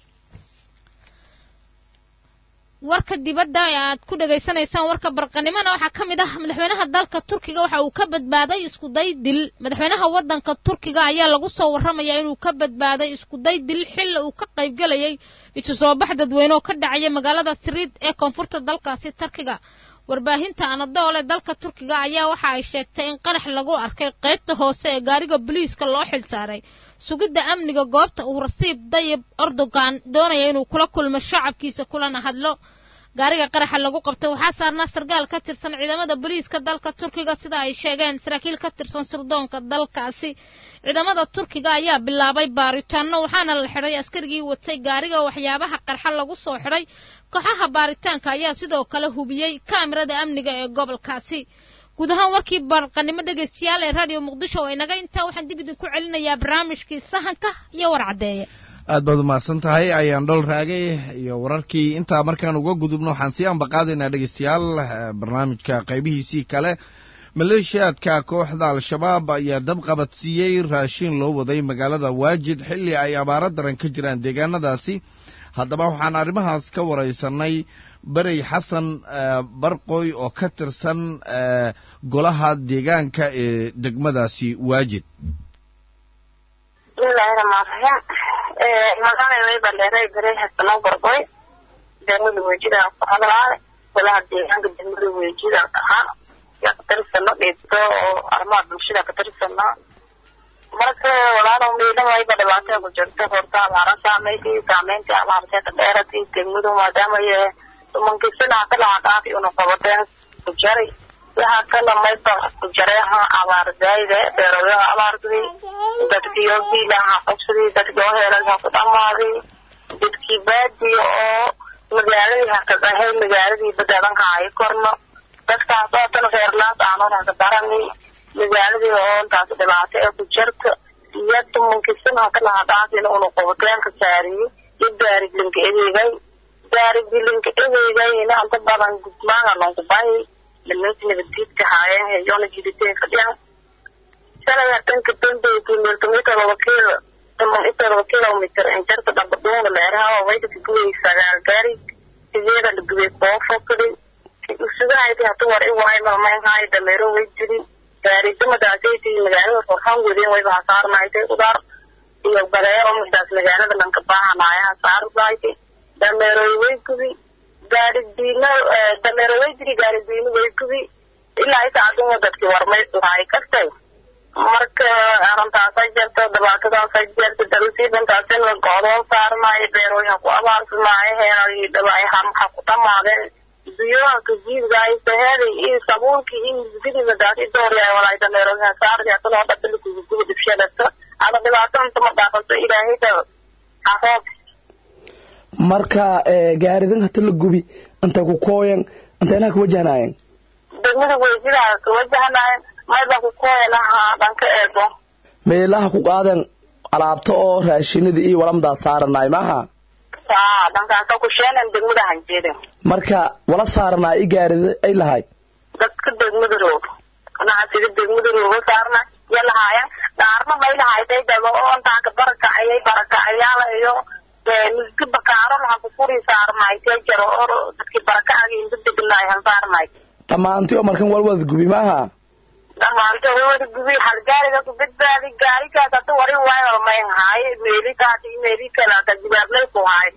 Speaker 12: warka dibadda ee aad ku dhegaysanaysaan warka barqanimona waxaa ka mid ah madaxweynaha dalka turkiga waxa uu ka badbaaday iskuday dil madaxweynaha waddanka turkiga ayaa lagu soo warramayaa inuu ka badbaaday iskuday dil xilli uu ka qaybgelayay isu soo bax dadweyne oo ka dhacaya magaalada siriid ee koonfurta dalkaasi turkiga warbaahinta anadoole dalka turkiga ayaa waxa ay sheegtay in qarax lagu arkay qaybta hoose ee gaariga boliiska loo xilsaaray sugidda amniga goobta uu rasiib dayib erdogan doonaya inuu kula kulmo shacabkiisa kulana hadlo gaariga qaraxa lagu qabtay waxaa saarnaa sargaal ka tirsan ciidamada boliiska dalka turkiga sida ay sheegeen saraakiil ka tirsan sirdoonka dalkaasi ciidamada turkiga ayaa bilaabay baaritaano waxaana la xidhay askarigii watay gaariga waxyaabaha qarxa lagu soo xidhay kooxaha baaritaanka ayaa sidoo kale hubiyey kaamirada amniga ee gobolkaasi guud ahaan warkii barqanimo dhegaystayaal ee raadiyo muqdisho oo inaga intaa waxaan dib idinku celinayaa barnaamijkii sahanka iyo warcaddeeye
Speaker 1: aad baad umahadsan tahay ayaan dhol raagay iyo wararkii intaa markaan uga gudubno waxaan sii ambaqaadaynaa dhegaystayaal barnaamijka qaybihiisii kale maleeshiyaadka kooxda al-shabaab ayaa dab qabadsiiyey raashin loo waday magaalada waajid xilli ay abaaro daran ka jiraan deegaanadaasi haddaba waxaan arrimahaas ka waraysanay berey xasan barqoy oo ka tirsan golaha deegaanka ee degmadaasi waajid
Speaker 13: bismillahi raxmaan raxiim magaalada way baleeray garay hasano gorgoy degmada weejida ku hadlaa golaha deegaanka degmada weejida ahaa yaa ka tirsano dhibto oo arrimaha bulshada ka tirsano marka walaalow miidhamayba dhibaato ku jirto horta abaara saameysay saameyntii abaartee ka dheeratay degmadu maadaama ye tumankisina ka laha dhaafi una qabateen ku jaray waxa kala mayba ku jareeha abaar zaayide beeradaha abaartay dadkii oo biilaha qabsaday dadkii oo heelaha ku dhamaaday dadkii baadiyo oo magaaladii hakadahay magaaladii badaadanka ay korno dadkaas oo tan reerlaas aanon haka darani magaaladii oo intaas dhibaato ee ku jirta iyo tumankisina ka laha dhaafina una qaboteenka saariye iyo gaariglinka edeygay gaariglinka edeygayna inta badan gudmaanga lonkubahi nimanka nabadgeedka haayeen heyoona jiditeen fadhiyaan shalay tanka dambeyti milkimeter wakiil milkimeter kilometer injarta dhabaduuna leeraha wayda kagubay sagaal gaari sideeda lagubay koofokadi usugahayti hatu war i waay malmaynhaay dameero way jiri gaarisamadaasaytii magaalada forxan wadeen wayba hasaarnaaytay udaar iyo baleero midaas magaalada lanka baahanaaya hasaarnaaytay dameeroy way gubi gaari diino dameero way jiri gaari diino way gubi ilaa inta aduma dadkii warmay waay kastay marka arrintaasa jirta dhibaatadaasa jirta dalsiibantaasina go'doon saarmaayo beerooyin ha ku abaarsamaayo heeray dhibaayaha ha ku dhamaadeen biyohanka jiidgaay saheeday iyo sabuulkii iyo misgidii madaasi dooryaay walaay dameerooyin ha saardi hasanoo dhaqali kugu guba dhibshadata ada dhibaato inta ma dhaafato ilaahayda aroob
Speaker 14: marka gaaridan hata la gubi intay ku kooyan intaynaha ka wajahnaayeen
Speaker 13: degmada weysidaa ka wajahnaayeen mayba ku kooyanaha dhanka eego
Speaker 14: meelaha ku qaadan alaabta oo raashinada iyo walamdaa saaranaay maaha
Speaker 13: saa dhankaasa ku sheenan degmada hanjeedin
Speaker 14: marka wala saaranaa i gaarida ay lahay
Speaker 13: dadka degmada roog ganacsiga degmada rooga saarna ya lahaayeen dhaarna may lahaaytay daba oo intaa ka barakacayay barakacayaala iyo miski bakaaro laha ku furi saarnaaytay jaro oo dadkii barakacagi inta degnaay han saarnaay
Speaker 14: dhammaantii oo markan walwada gubi maaha
Speaker 13: dhamaanta wada gubi hal gaariga ku badbaadi gaarigaas hata wari waayo may haay meelikaas iyo meeli kalaata jibaablay ku haay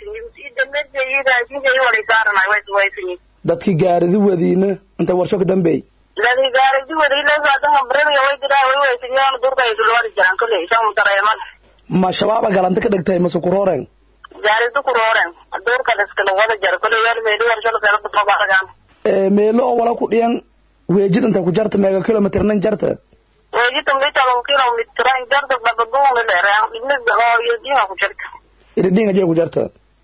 Speaker 14: dadkii gaaridi wadiina inta warsho ka dambeey
Speaker 13: dadkii gaaridi wadiilaaadanga bremiga way jiraa way weysiyoon durka ay dulwadi jiraan kolley isagoo dareeman
Speaker 14: ma shabaaba galanta ka dhigtay mase kurooren
Speaker 13: gaaridi kurooren duurka iskala wada jara kolley weer meeli warsho lakala badbabaragaan
Speaker 14: meelo oo wala ku dhiyan weejid inta ku jarta meega kilomitr nan jarta
Speaker 13: weejida mitalo kilomitr jarta dhabaduuna leeraan dhibnida oo iyo diha ku jirta
Speaker 14: iridhinga jee ku jarta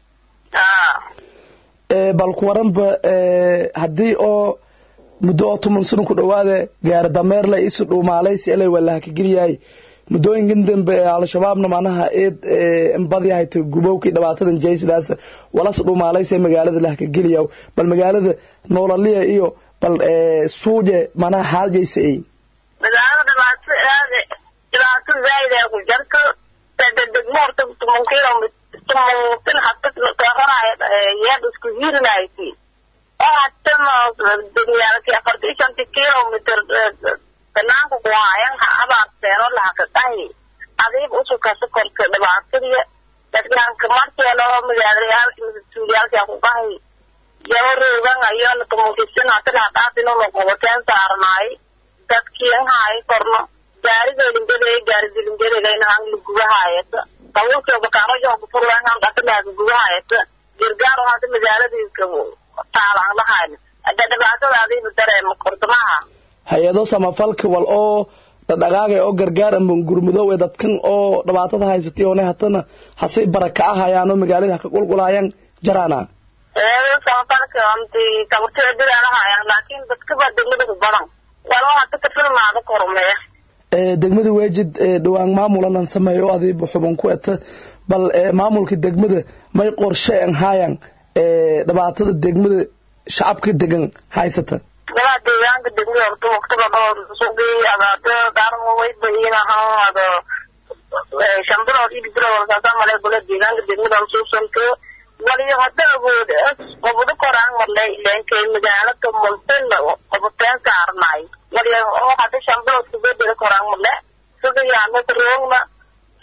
Speaker 14: bal ku waranba haddii oo muddo oo toban sano ku dhawaada gaari dameerle isu dhuumaalaysi elay walaha ka geliyahay muddooyinkan dambe ee al-shabaabna macnaha eed badyahay to gubowkii dhibaatadan jaysidaas walas dhuumaalaysi magaalada laha ka geliya bal magaalada noolaliya iyo bal suuje macnaha haal jaysa ay
Speaker 13: magaalada dhibaato aad dhibaato zaaid ee ku jarto degmo horta toban kilomitr tumantin hata karanay yeed isku hirinaysi oo hatana degniyaalki afartii shanti kilomitr banaanka ku haayan ha abaarteeno lahaka dhahi adiib usukasa korka dhibaatadiya dadkanka markeeno magaalayaalki mas-uuliyaalki ku dhahi yaba roogan ayona tumankisin hata laha dhaafin una qobateen saarnaay dadkii haay korno gaarigelingadeey gaarigelingadegayna han lagubahaayata qawlka bakaarajo ku furlaan dhaqanaga gubahaysa gargaar oo hadda magaaladiiska taalaan lahayn hadda dhibaatadaadiiba dareema kordamaha
Speaker 14: hay-ado samafalka wal oo dhadhaqaagay oo gargaar ama gurmudoow ee dadkan oo dhibaatada haysatay oona hatana hasay baraka ahayaan oo magaalada ha ka qulqulaayaan jaraana
Speaker 13: samafalka anti tabarteedadaalahayaan laakiin dadkaba degmada ku badan waloo hata ka filmaada kormeya
Speaker 14: degmada weejid dhawaan maamulanan sameeyo oo adiiba xuban ku eta bal maamulka degmada may qorshe an haayan dhibaatada degmada shacabka degan haysata
Speaker 13: golaha deegaanka degmada horta waqtiga dhowr suuqii adaate daarmo way bayinahan ado shan bilood iyo bilood walkaasa male gola deegaanka degmada suusanka waliyo hadda awood qobudo koraan marle ileenkay magaalada multin qobuteen saarnaay waliyo oo hadda shan bilood kubedela koraan marle sida yaana roogna sidaana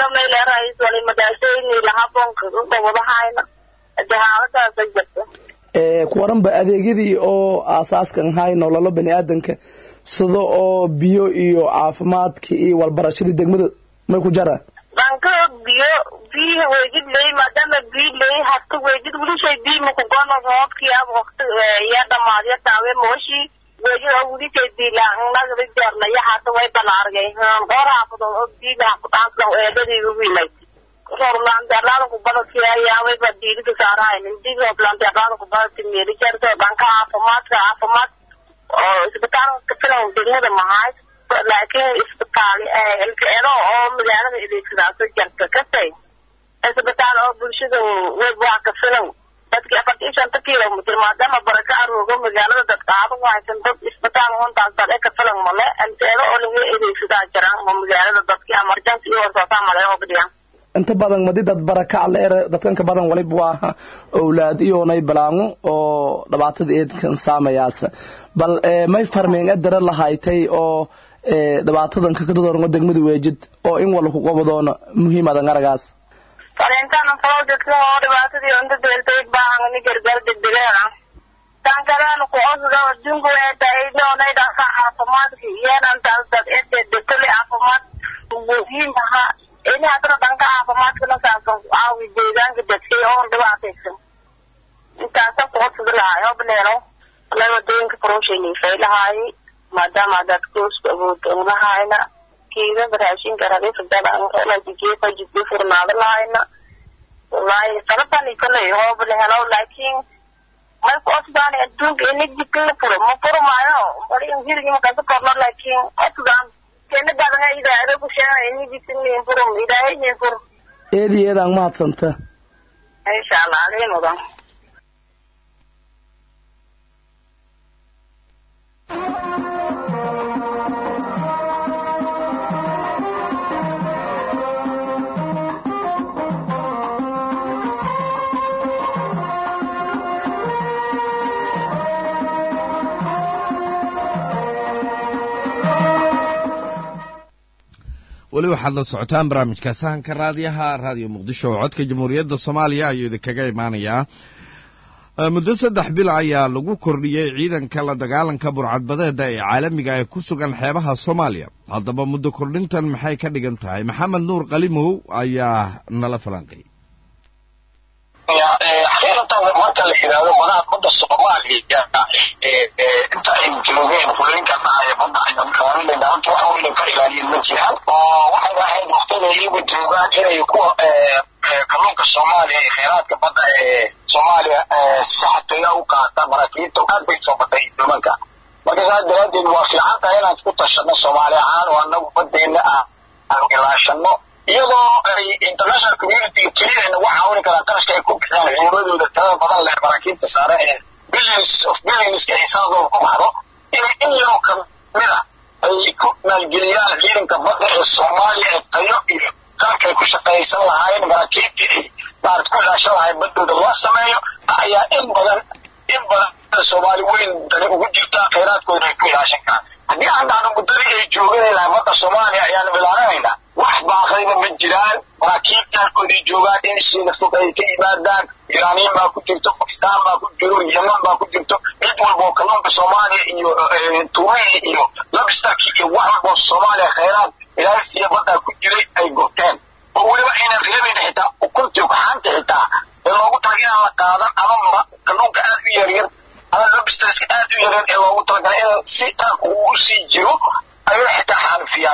Speaker 13: mayleerays wali madaasayni lahabonka gobodahayna hade xaaladaasa jirta
Speaker 14: ku waranba adeegyadii oo asaaskan ahay nololo bani aadanka sida oo biyo iyo caafimaadka iyo walbarashadii degmada may ku jara
Speaker 13: banka biyo biyo wejid ley maadaama biyo ley hasta wejid wilishay biyo makugono roobkii ab waqti ya dhamaadya taawe mooshi wejid oo wilishay biilaanagada jeerlaya hata way balaargay dhowr xaafadood oo biiga kudhaansan eedadiiga wiilay rooblaanteerlaada kubadadkiyayaaway baa diilida saarahaynin dig rooblaanteerlaada kubadadki meeli jeerto dhanka caafimaadka caafimaad oo isbitaalka filan degmada mahaay laakiin isbitaal ilkaero oo magaalada adeegsadaaso jarta kasay isbitaal oo bulshada web waa ka filan dadki afarta iyo shanta kilomitr maadaama baraka aroogo magaalada dadkaado haysan dad isbitaal hontaas dad ka filan male ilkaero oo laga adeegsadaa jiraan oo magaalada dadki emergency iyo horsoosaa male oo badhiyaan
Speaker 14: inta badan madi dad barakac leer dadkan ka badan waliba waa owlaad iyoonay balaango oo dhibaatada eedkan saamayaasa bal may farmeen adara lahaytay oo dhibaatadan kakadodorngo degmada weejid oo in wala ku qobadoona muhiimadan aragaas
Speaker 13: fariintaan projectka oo dhibaatadii unta deeltay baahan ni gargaar degdegeena tan kalena ku cusga adduunku waxay tahay doonay dhanka caafimaadka iyeenan taas dad ede dekole caafimaad muhiim ahaa ini haddana dhanka caafimaadkana saabsan caawi deegaanka dadkay oon dhibaataysan intaasa ku cusga lahay hobleeno walaa wadooyinka prosheniifay lahaayay maadaama dad koosku awood lahayna kiida raashinka rabiifadalangeefa jidbi furnaado lahayna wallaahi sababtani koley hoob lahelo laakiin may ku cusbaan adduunka ini jidka la furo ma furo maayo bari hirigi makasa korno laakiin cusbaan keena badan idaado ku sheegay ini jidka nin furo ilaahay nin furo
Speaker 14: eedi eedaan mahadsanta
Speaker 13: insha allah aliin mudan
Speaker 1: weli waxaad la socotaan barnaamijka sahanka raadiyaha raadiyo muqdisho oo codka jamhuuriyadda soomaaliya ayuu idinkaga imaanayaa muddo saddex bil ayaa lagu kordhiyey ciidanka la dagaalanka burcadbadeeda ee caalamiga ee ku sugan xeebaha soomaaliya haddaba muddo kordhintan maxay ka dhigan tahay maxamed nuur qalimow ayaa nala falanqay
Speaker 15: xaqiiqatan marka la yidhaahdo madaha badda soomaaliya inta ay joogeen fulinka dhacaya badda ayaan ilaalinayna horta wax weyna ka ilaaliyin ma jiraan oo waxay ahayd waqtada iyagu joogaan inay kuwa kalluunka soomaaliya ee kheyraadka badda ee soomaaliya si xatooya u qaata maraakiibta aad bay soo batay doomanka marka saas daraadeed waa fiican tahay inaan isku tashano soomaali ahaan oo anagu badeena ah aan ilaashano iyadoo ay international community keliya nagu caawini karaan qarashka ay ku bixiyaan ciidamadooda tirada badan leh maraakiibta saare ee billions of billionska ay sanadooda ku baxdo inay in yaroo kamida ay ku maalgeliyaan ciidanka badda ee soomaaliya ee tayo iyo qaabka ay ku shaqaysan lahaayeen maraakiibtii ay maarad ku ilaashan lahayn baddooda loo sameeyo ayaa in badan in badan soomaali weyn dani ugu jirta kheyraadkooda ay ku ilaashan karaan haddii aan dhahno muddadii ay jooganaynaha badda soomaaliya ayaanu ilaalinaynaa wax baaqayba ma jiraan maraakiib daalkoodii joogaan in shiina fog ay ka yimaadaan iraaniyin baa ku jirto bakistaan baa ku jiro yeman baa ku jirto cid walba oo kalluunka soomaaliya iyo tuumihi iyo labstarki iyo wax walba oo soomaaliya kheyraad ilaalisiya baddaa ku jiray ay gurteen oo weliba aynan reebayn xitaa ukuntii ukaxaanta xitaa ee loogu talaga inaan la qaadan ama kalluunka aad u yaryar ama lobsterska aad u yaryar ee loogu talagalay in si taanku uu usii jiro ayay xitaa xaalifiyaan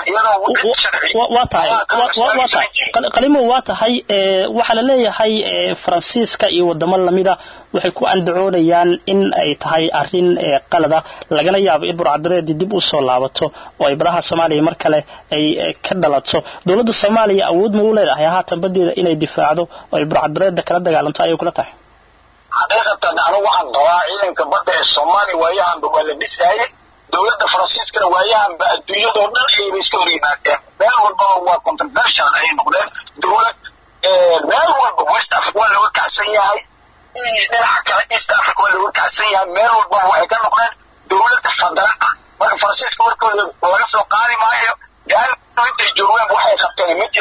Speaker 15: iyadoo
Speaker 10: waa tahay waa tahay qalimo waa tahay waxaa la leeyahay faransiiska iyo wadamo lamida waxay ku andacoonayaan in ay tahay arin qalada lagana yaabo in burcadbareedi dib u soo laabato oo ay badaha soomaaliya mar kale ay ka dhalato dowladda soomaaliya awood ma u leedahay haatan badeeda inay difaacdo oo ay burcadbareeda kala dagaalanto ayay kula tahay
Speaker 15: xaqiiqatan anigu waxaan qabaa ciidanka badda ee soomaaliya waayahanba waa la dhisaayey dowladda faransiiskana waayahanba adduunyadoo dhan ayba iska hor yimaadeen meel walbaba waa controversial ayay noqdeen dowlad meel walba west africa waa looga kacsan yahay dhinaca kale east africa waa looga kacsan yahay meel walbaba waxay ka noqdeen dowladda fadara ah marka faransiiska warkooda laga soo qaadi maayo gaano intay joogaan waxay qabteen ma jiraan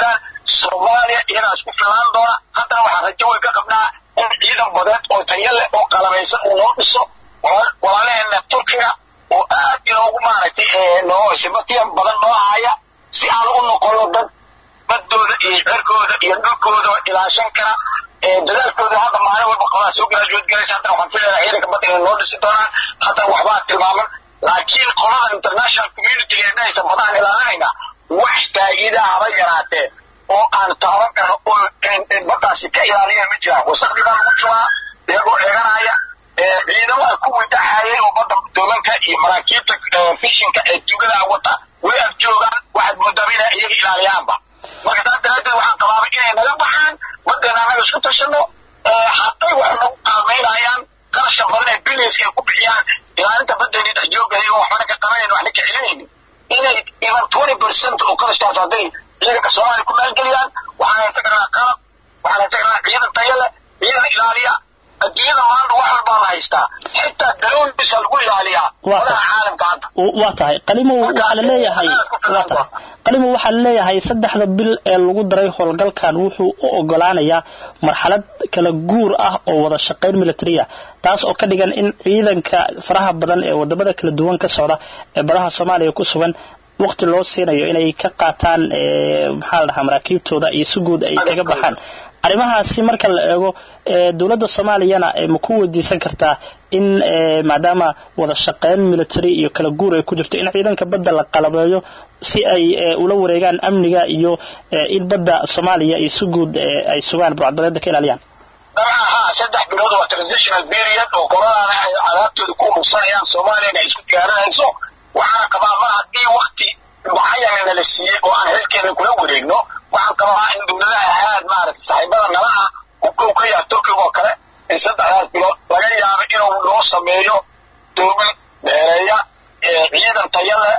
Speaker 15: soomaaliya iyagaa isku filaan doona haddana waxaan rajo way ka qabnaa in ciidan badeed oo tayo leh oo qalabaysan uu noo dhiso walaalaheena turkiga oo aad inoogu maaragtay noo sibatiyan badan noo haya si aan u noqono dad baddooda iyo cerkooda iyo dhulkooda ilaashan kara dadaalkooda hadda maalin walba qabaa soo garaajuud galaysa haddana waxaan filayaa ciidanka badda inay noo dhisi doonaan haddana waxbaa tilmaaman laakiin qolada international community ee dhahaysa badahan ilaalinayna wax faa'iida haba yaraatee oo aan taaban karno oo baddaasi ka ilaaliyeen ma jiraan wasaqdigaa lagu jubaa iyagoo eeganaya ciidamada kuwii dhaxaayay oo badda doomanka iyo maraakiibta fishinka ee tugada wata way ag joogaan waxaad moodaa inay iyaga ilaaliyaanba marka saas daraaddeed waxaan qabaabay inay naga baxaan baddeena annaga isku tashano hadday wax nagu qaalmaynayaan qarashka badan ee billions ay ku bixiyaan ilaalinta baddeeni dhex joogaya oo waxbana ka qabanayn waxna ka celinaynin inay even twenty percent oo qarashkaas hadday ciidanka soomaaliya ku maalgeliyaan waxaan haysan karnaa qalab waxaan haysan karnaa ciidan tayo leh ciidan ilaaliya adduunyada maanta wax walbaa la haystaa xitaa daloolisa lagu ilaaliyaa wadaha caalamka hadda
Speaker 10: waa tahay qalimow waxaa la leeyahay waa tahay qalimow waxaa la leeyahay saddexda bil ee lagu daray howlgalkan wuxuu u ogolaanayaa marxalad kala guur ah oo wada shaqayn militariya taas oo ka dhigan in ciidanka faraha badan ee wadamada kala duwan ka socda ee badaha soomaaliya ku sugan waqti loo siinayo inay ka qaataan maxaa la dhahaa maraakiibtooda iyo si guud ay kaga baxaan arrimahaasi marka la eego dowladda soomaaliyana ma ku weydiisan kartaa in maadaama wada shaqeyn military iyo kala guur ay ku jirto in ciidanka badda la qalabeeyo si ay ula wareegaan amniga iyo in badda soomaaliya iyo si guud ay sugaan burcadbadeeda ka ilaaliyaan
Speaker 15: dabcan haa saddex bilood waa transitional period oo qoladana ay cadaabtooda ku urursanayaan soomaaliyana ay isku diyaarinayso waxaana qabaa mar haddii wakti mucayana la siiyey oo aan xilkeeda kula wareegno waxaan qabaa in dowladaha aad maaragtay saaxiibada nala ah u ka yaha turkiga oo kale in saddexdaas bilood laga yaabo inuu noo sameeyo dooman dheereeya ciidan taya leh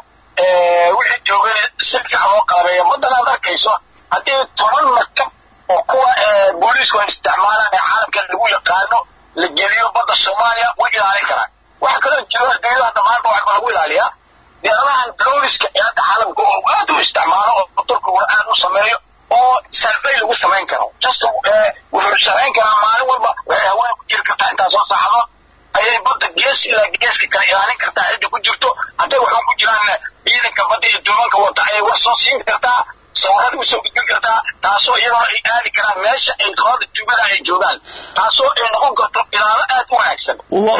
Speaker 15: wixii joogana si fiican loo qalabeeyo baddana ad arkayso haddii toban markab oo kuwa booliisku ay isticmaalaan ee caalamka lagu yaqaano la geliyo badda soomaaliya way ilaalin karaan waxa kaloo jiro adduunyada dhammaanba waxba lagu ilaaliyaa diyaaradahan droniska ee hadda caalamka oo aad u isticmaalo oo turkiguna aad u sameeyo oo survey lagu samayn karo just wuxuu samayn karaa maalin walba waxay haween ku jiri kartaa intaasoo saacadood ayay badda gees ilaa geeska kale ilaalin kartaa cidda ku jirto hadday waxba ku jiraan ciidanka badda iyo doomanka wata ayay wax soo siin kartaa sawirada usoo gudbin kartaa taasoo iyadoo ay aadi karaan meesha ay qolada tugada ay joogaan taasoo ay noqon karto ilaalo aad u wanaagsan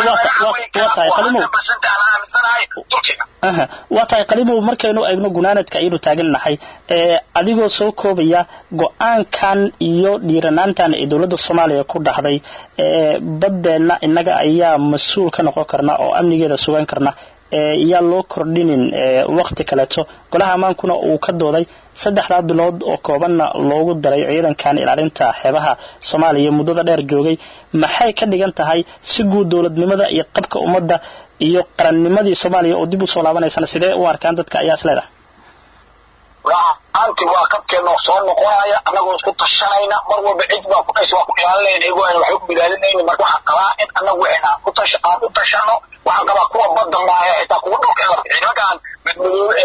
Speaker 10: waa tahay qalimow markaynu eegno gunaanadka ayaynu taagannahay adigoo soo koobaya go-aankan iyo dhiiranaantan ee dowladda soomaaliya ku dhahday baddeenna innaga ayaa mas-uul ka noqon karna oo amnigeeda sugan karna yaa loo kordhinin wakti kaleeto golaha ammaankuna uu ka dooday saddexdaa bilood oo koobanna loogu daray ciidankan ilaalinta xeebaha soomaaliya muddada dheer joogay maxay ka dhigan tahay si guud dowladnimada iyo qabka ummadda iyo qarannimadii soomaaliya oo dib u soo laabanaysana sidee u arkaan dadka ayaa isleedahay
Speaker 15: aanti waa qabkeena soo noqonaya annagoo isku tashanayna mar walba cid baa ku dhaysa waa ku ilaalinayna iyagoo aan waxba ku ilaalinayna marka waxaan qabaa in annagu waxayna ku tasha aan u tashano waxaan qabaa kuwa badda maahe xitaa kuwa dhulka ee ciidankan midmadoobe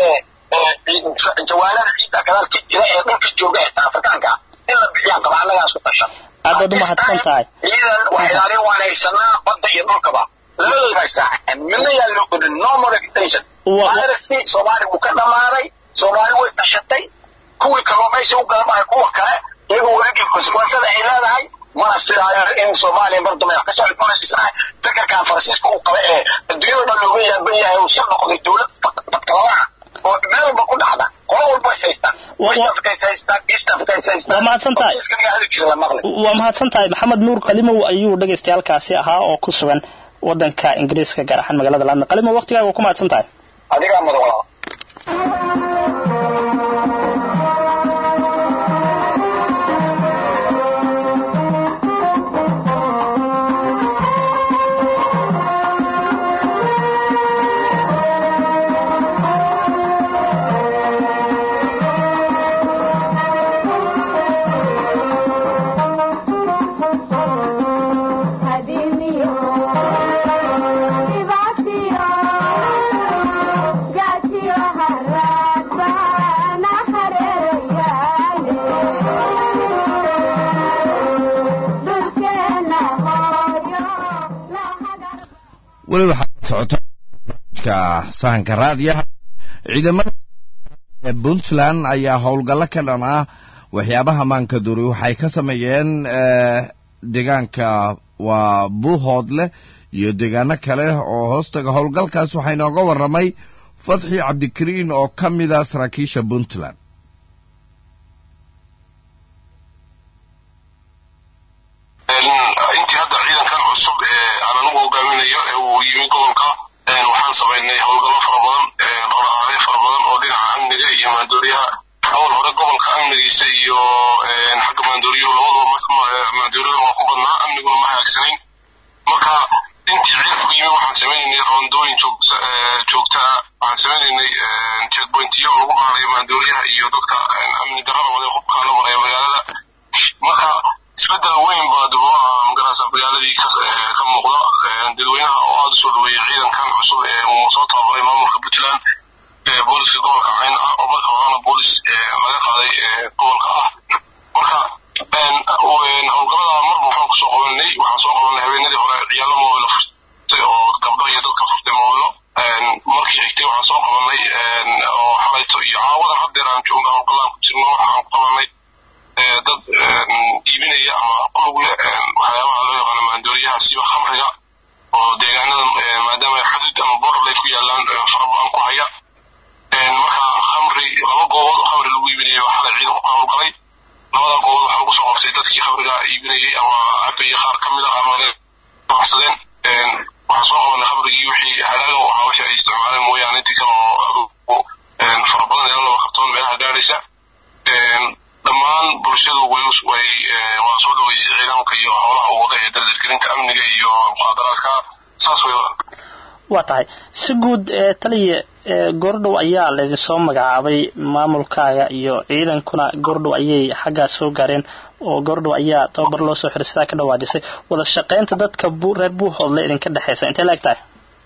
Speaker 15: ee jawaanada ciidda gadaal ka jira ee dhulka jooga xitaa afrikaanka in la bixiyaan qabaa annagaa isku tashano
Speaker 10: aad baad umahadsan tahay
Speaker 15: ciidan wax ilaalin waan haysanaa badda iyo dhulkaba labadooda haystaa midna yaa loo odhan no more extension virusy soomaali wuu ka dhamaaday soomaali way tashatay kuwii kalluumaysi u galamahay kuwa kale iyagoo waligii konsekwensada ay leedahay mana filaayo in soomaaliya mar dambe ka socod manasiisaa fikirkan faransiiska uu qaba ee adduunyada dhan looga yaaban yahay uu soo noqday dowlad badkaladaha oo meel walba ku dhacda qolo walba is haystaan west africa is haystaan east africa is haystaan
Speaker 10: waa mahadsan tahay
Speaker 15: hadalkiisa la maqlay
Speaker 10: waa mahadsan tahay maxamed nuur qalimow ayuu dhagaystayaalkaasi ahaa oo ku sugan wadanka ingiriiska gaar ahaan magaalada london qalimow waqtigaaga waa ku mahadsan tahay
Speaker 15: adigaa mudan walaa
Speaker 16: Gachi
Speaker 1: weli waxaa ka socota barnaamijka sahanka raadiyaha ciidamada puntland ayaa howlgallo ka dhan ah waxyaabaha maanka duri waxay ka sameeyeen deegaanka waa buuhoodleh iyo deegaano kale oo hoostaga howlgalkaas waxaa inooga warramay fatxi cabdikariin oo ka mida saraakiisha puntland
Speaker 16: intii hadda ciidankan cusub ee aan anigu hogaaminayo ee uu yimi gobolka waxaan samaynay howlgallo fara badan dhaqdhaqaaqyo fara badan oo dhinaca amniga iyo maandooriyaha awal hore gobolka amnigiisa iyo xagga maandooriyuhu labadaba maandooriyada waa ku badnaa amniguna ma hagaagsanayn marka intii ciidanku yimi waxaan sameynaynay roondooyin joogta ah waxaan sameynaynay checkpointiyo lagu baarayo maandooriyaha iyo dadka amni darrada wada qubkaa la maraya magaalada marka isbedel weyn baa dibloa magarasa magaaladii ka muuqda dadweynaha oo aada usoo dhaweeyay ciidankan cusub ee uu soo tababaray maamulka puntland booliska gobolka cayn ah oo marka horena boolis laga qaaday gobolka ah marka howlgalada marba waxaan kusoo qabanay waxaan soo qabanay habeenadii hore ciyaalo moobilo furtay oo gabdho iyo dadka furtay moobilo markii xigtay waxaan soo qabanay oo xalayto iyo caawadan haddeer aan joogna howlgalaan ku jirno waxaan ku qabanay dad iibinaya ama qulug leh waxyaabaha loo yaqaano maandooriyaha siba khamriga oo deegaanadan maadaama xuduud ama borderlay ku yaalaan fara badan ku haya marka khamri laba goobood oo khamri lagu iibinayo xalay ciidan ku howlgalay labada goobood waxaa lagu soo qabtay dadkii khamriga iibinayay ama cabayay qaar ka mid ah ama baxsadeen waxaan soo qabanay khamrigii wixii hadhaaga u ahaa wixii ay isticmaaleen mooyaane intii kale oo fara badan ilaa laba kartoon meelaha gaadhaysa dhammaan bulshadu way waa soo dhaweysay ciidanka iyo howlaha uu wada ee dardargelinta amniga iyo muqaadaraadka saas way
Speaker 10: waa tahay si guud taliya goordhow ayaa laydinsoo magacaabay maamulkaaga iyo ciidankuna goordhow ayay xaggaa soo gaareen oo goordhow ayaa tababar loo soo xiray sidaa ka dhawaajisay wada shaqaynta dadka reer buuhoodle idinka dhexaysa intee la eg tahay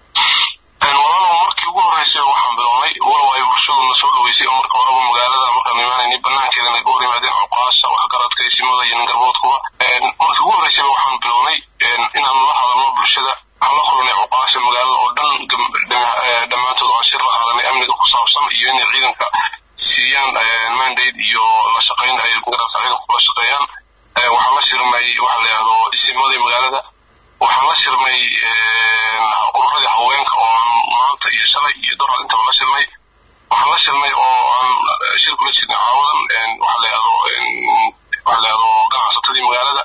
Speaker 16: walaalow markii ugu horreysay waxaan bilownay walow ay bulshaduna soo dhaweysay oo marka horeba magaalada markaan imaanaynay banaankeedana ka hor yimaadeen cuqaasha waxgaradka isimada iyo ningarboodkuba markii ugu horreysayba waxaan bilownay inaan la hadalno bulshada waxaan la kulnay cuqaasha magaalada oo dhan dhammaantood aan shir la qaadanay amniga ku saabsan iyo inay ciidanka siiyaan mandate iyo la shaqayn ay magarasa ciidanka kula shaqeeyaan waxaan la shirnay waxa la yidhahdo isimadii magaalada waxaan la shirnay ururadii haweenka oo aan maanta iyo shalay iyo dorar intaba la shirnay waxaan la shirnay oo aan shir kula jirnay caawadan waxa la yidhahdo waxa la yidhahdo ganacsatadii magaalada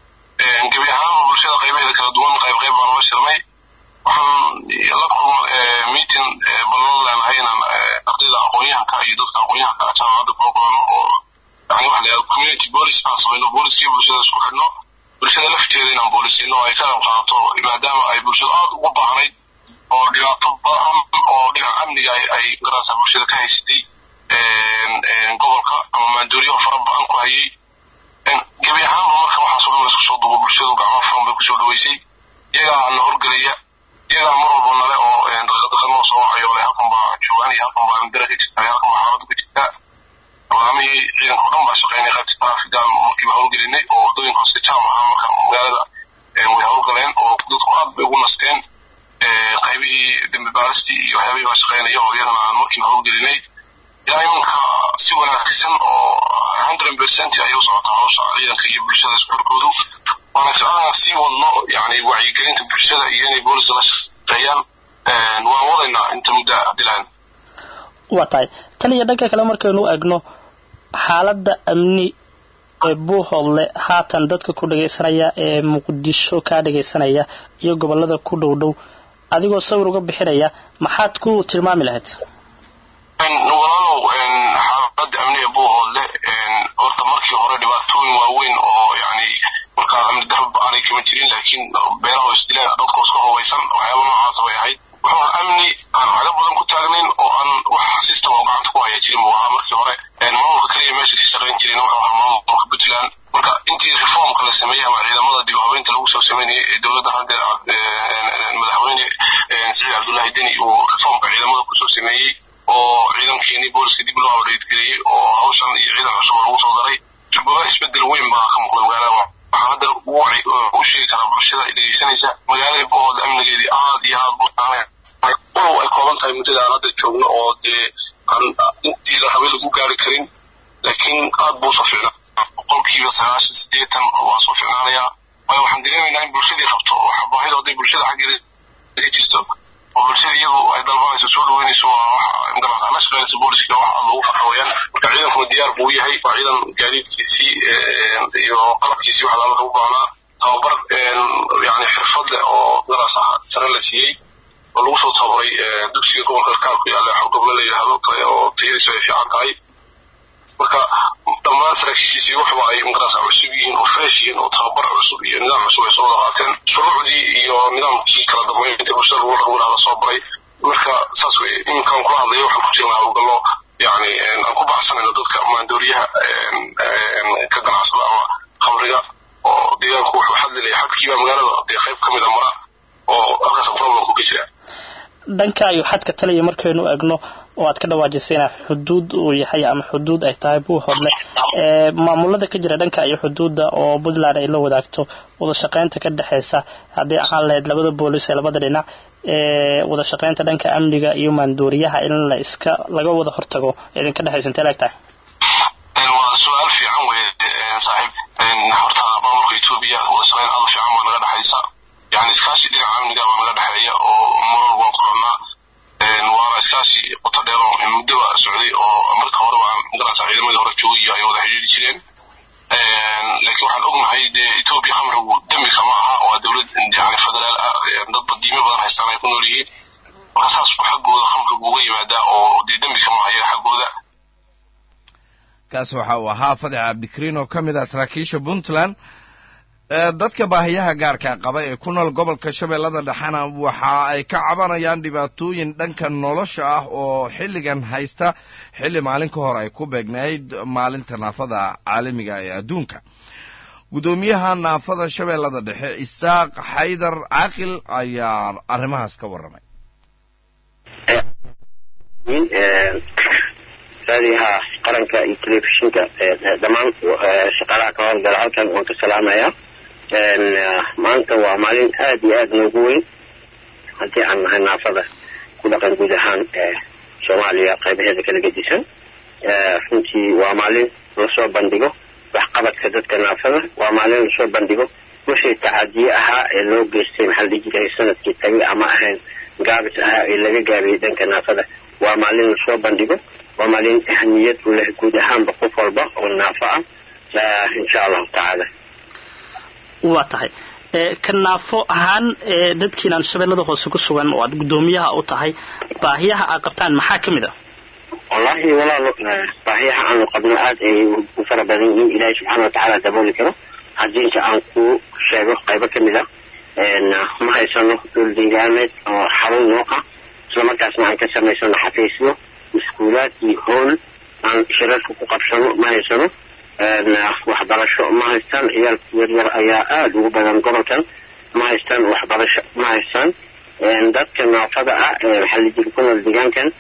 Speaker 16: gebi ahaanba bulshada qaybaheeda kala duwan qayb qayb baan la shirnay waxaan la kulma meeting ballan leenahay inaan ardayda aqoonyahanka iyo dadka aqoonyahanka jaamacadda kula kulanno oo yani waxa la yidhahdo community police aan samayno booliskii bulshada isku xidhno bulshada lafteeda inaan boolisino ay ka qayb qaadato maadaama ay bulshada aada ugu baahnayd oo dhibaato badan oo dhinaca amniga ay garasa bulshada ka haysatay gobolka ama maandooriyaha fara badan ku hayay gebi ahaanba marka waxaasoo dhan laisku soo duubo bulshadu gacmo furan bay kusoo dhaweysay iyagaa na horgelaya iyagaa mar walba nale oo daqiiqadaqiiqanoo soo wacayo le halkan baa joogaan iyo halkan baa ambira ka jirta iyo halkan baa xaaladu ka jirta barnaamihii ciidanka o dhan baa shaqeynay qaybta traafigaan markiiba howlgelinay oo waddooyinka hoose jaam ahaa marka magaalada way howlgaleen oo dadku aad bay ugu nasteen qaybihii dembi baaristii iyo waxyaabihii baa shaqeynaya oo iyagana aan markiiba howlgelinay ilaa imanka si wanaagsan oo hundred percent ayay u socotaa hawsha ciidanka iyo bulshada isku xirkoodu waana jeclaan sii wadno yani wacyigelinta bulshada iyo inay booliska la shaqeeyaan waan wadaynaa inta muddo dilaan
Speaker 10: waa tahay tan iyo dhanka kale markaynu egno xaaladda amni ee buuhoodle haatan dadka ku dhagaysanaya ee muqdisho kaa dhagaysanaya iyo gobolada ku dhow dhow adigoo sawir uga bixinaya maxaad ku tilmaami lahayd
Speaker 16: walaalow xaaladda amniga buuhoodle horta markii hore dhibaatooyin waaweyn oo yani markaa amni darba aanay kama jirin laakiin beelaha isdileen dadka iska hubaysan waxyaaba noocaas bay ahayd wuxuu amni aan caga badan ku taagnayn oo aan wax system oo gacanta ku haya jirin buu ahaa markii hore maamulka kaliya meesha ka shaqayn jirin wuxuu ahaa maamulka puntland marka intii reformka la sameeyey ama ciidamada dib habeynta lagu soo sameynayay ee dowladda hadda madaxweyne siciid cabdullaahi deni uu reformka ciidamada kusoo sameeyey oo ciidankeenii booliska dib loo abdheedgeliyey oo hawshan iyo ciidan cusub oo lagu soo daray jubbaba isbedel weyn baa ka muuqda magaalada waxaan hadda u sheegi karaa bulshada dhegeysanaysa magaalada buuhood amnigeedii aad iyo aad tahay muddada aan hadda joogno oo dee aan intii la rabay lagu gaari karin laakiin aad buu usoo ficnaa boqolkiiba sagaashan sideetan waa soo ficnaanayaa waayo waxaan dareemaynaa in bulshadii rabto waxa baahida hadday bulshada xaggeeda ka jirto oo bulshada iyadu ay dalbanayso soo dhaweynayso waa wax magaranaysa la shaqeynayso booliska wax aad loogu farxo weeyaan marka ciidankuna diyaar buu u yahay waa ciidan gaadiidkiisii iyo qalabkiisii wax laalka u baahnaa tababar yani xirfad leh oo magaranaysa sare la siiyey oo lagu soo tababaray dugsiga gobolka karkaar ku yaalla goblo la yidhaahdo oo tayadiisu ay fiican tahay marka dhammaan saraakiishiisii waxba ay magaranaysa cusub yihiin oo fresh yihiin oo tababar cusub iyo nidaam cusub ay soo wada qaateen shuruucdii iyo nidaamkii kala dambeynta bulshada lagu lagu dhahda soo baray marka saas weye iminkaan kula hadlaya waxaan ku jirnaa howlgallo yani aan ku baxsanayno dadka maandooriyaha ka ganacsada ama khamriga oo deegaanku wuxuu xadlilaya xadkiiba magaalada dee qayb ka mid a mara oo halkaas problemku ka jira
Speaker 10: dhanka ayuu xadka talaya markaynu egno oo aad ka dhawaajisay inaa xuduud uu yahay ama xuduud ay tahay buu hodle maamulada ka jira dhanka iyo xuduudda oo puntland ay la wadaagto wada shaqaynta ka dhexeysa haddii ahaan lahayd labada boolis ee labada dhinac wada shaqaynta dhanka amniga iyo maandooriyaha in la iska laga wada hortago idinka dhexeysa intee laeg tahay
Speaker 16: waa su-aal fiican weye saaxiib horta maamulka etoobiya wada shaqayn aad u fiican baa naga dhexaysa yani iskaashi dhinaca amniga baa naga dhexeeya oo marar waan kulannaa waana iskaashi qoto dheer oo muddoba socday oo marka horeba aan magaranaysa ciidamadii hore joogay ay wada xidhiiri jireen laakiin waxaan ognahay dee etoobiya khamrigu dembi kama aha waa dowlad yani federaal ah dad badiimo badan haystaan ay ku nool yihiin marka saas buu xaggooda khamrigu uga yimaadaa oo dee dembi kama aha iyaga xaggooda
Speaker 1: kaas waxa uu ahaa fadex cabdikariin oo ka mid ah saraakiisha puntland dadka baahiyaha gaarka qaba ee ku nool gobolka shabeellada dhexena waxa ay ka cabanayaan dhibaatooyin dhanka nolosha ah oo xilligan haysta xilli maalin ka hor ay ku beegnayd maalinta naafada caalamiga ee adduunka guddoomiyaha naafada shabeellada dhexe isaaq xaydar caaqil ayaa arrimahaas ka warramay
Speaker 17: raadiyaha qaranka iyo telefishinka dhammaan shaqaalaha ka howlgala halkan waan ka salaamayaa maanta waa maalin aada iyo aada noogu weyn haddii aan nahay naafada ku dhaqan guud ahaan soomaaliya qaybaheeda kala gedisan runtii waa maalin lasoo bandhigo waxqabadka dadka naafada waa maalin lasoo bandhigo wixii tacadiye ahaa ee loo geystay maxaa la dhihi jiray sanadkii tagay ama ahayn gaabis ahaa ee laga gaabiyey dhanka naafada waa maalin lasoo bandhigo waa maalin ahamiyad u leh guud ahaanba qof walba oo naafo ah insha allahu tacaala
Speaker 10: waa tahay ka naafo ahaan dadkiinaan shabeellada hoose ku sugan oo aad guddoomiyaha u tahay baahiyaha aad qabtaan maxaa ka mid ah
Speaker 17: wallahi walaalo baahiyaha aanu qabno aada ay u fara badan yihiin ilaahay subxaana watacaala dabooli karo hadiinka aan ku sheego qaybo ka mid ah ma haysano dhul deegaameed oo xarun noo ah islamarkaasna aan ka samaysano xafiisyo iskuulaad iyo hool aan shirarka ku qabsano ma haysano waxbarasho ma haystaan ciyaalka yaryar ayaa aada ugu badan gobolkan ma haystaan waxbarasho ma haystaan dadka naafada ah maxaa la jiri ku nool deegaankan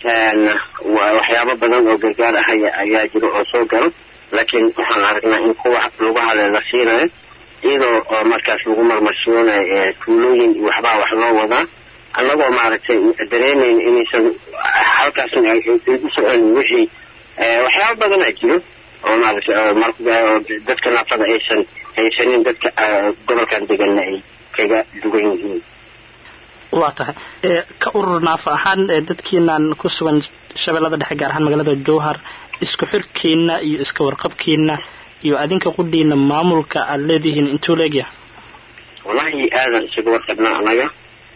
Speaker 17: waxyaabo badan oo gargaar ah ayaa jira oo soo galo laakiin waxaan aragnaa in kuwa lagu hale la siinayo iyadoo oo markaas lagu marmarsiinayo tuulooyin iyo waxbaa wax loo wadaa annagoo maaragtay dareemayn inaysan halkaasna ay u socon wixii waxyaabo badanaa jiro oo maaragtay dadka naafada aysan haysanin dadka gobolkan deganna ay kaga dugan yihiin
Speaker 10: waa tahay ka urur naafo ahaan dadkiinaan ku sugan shabeellada dhexe gaar ahaan magaalada jowhar isku xirkiina iyo iska warqabkiina iyo adinka qudhiina maamulka aada leedihiin intuu leegyahay
Speaker 17: wallahi aadan isaga warqabnaa anaga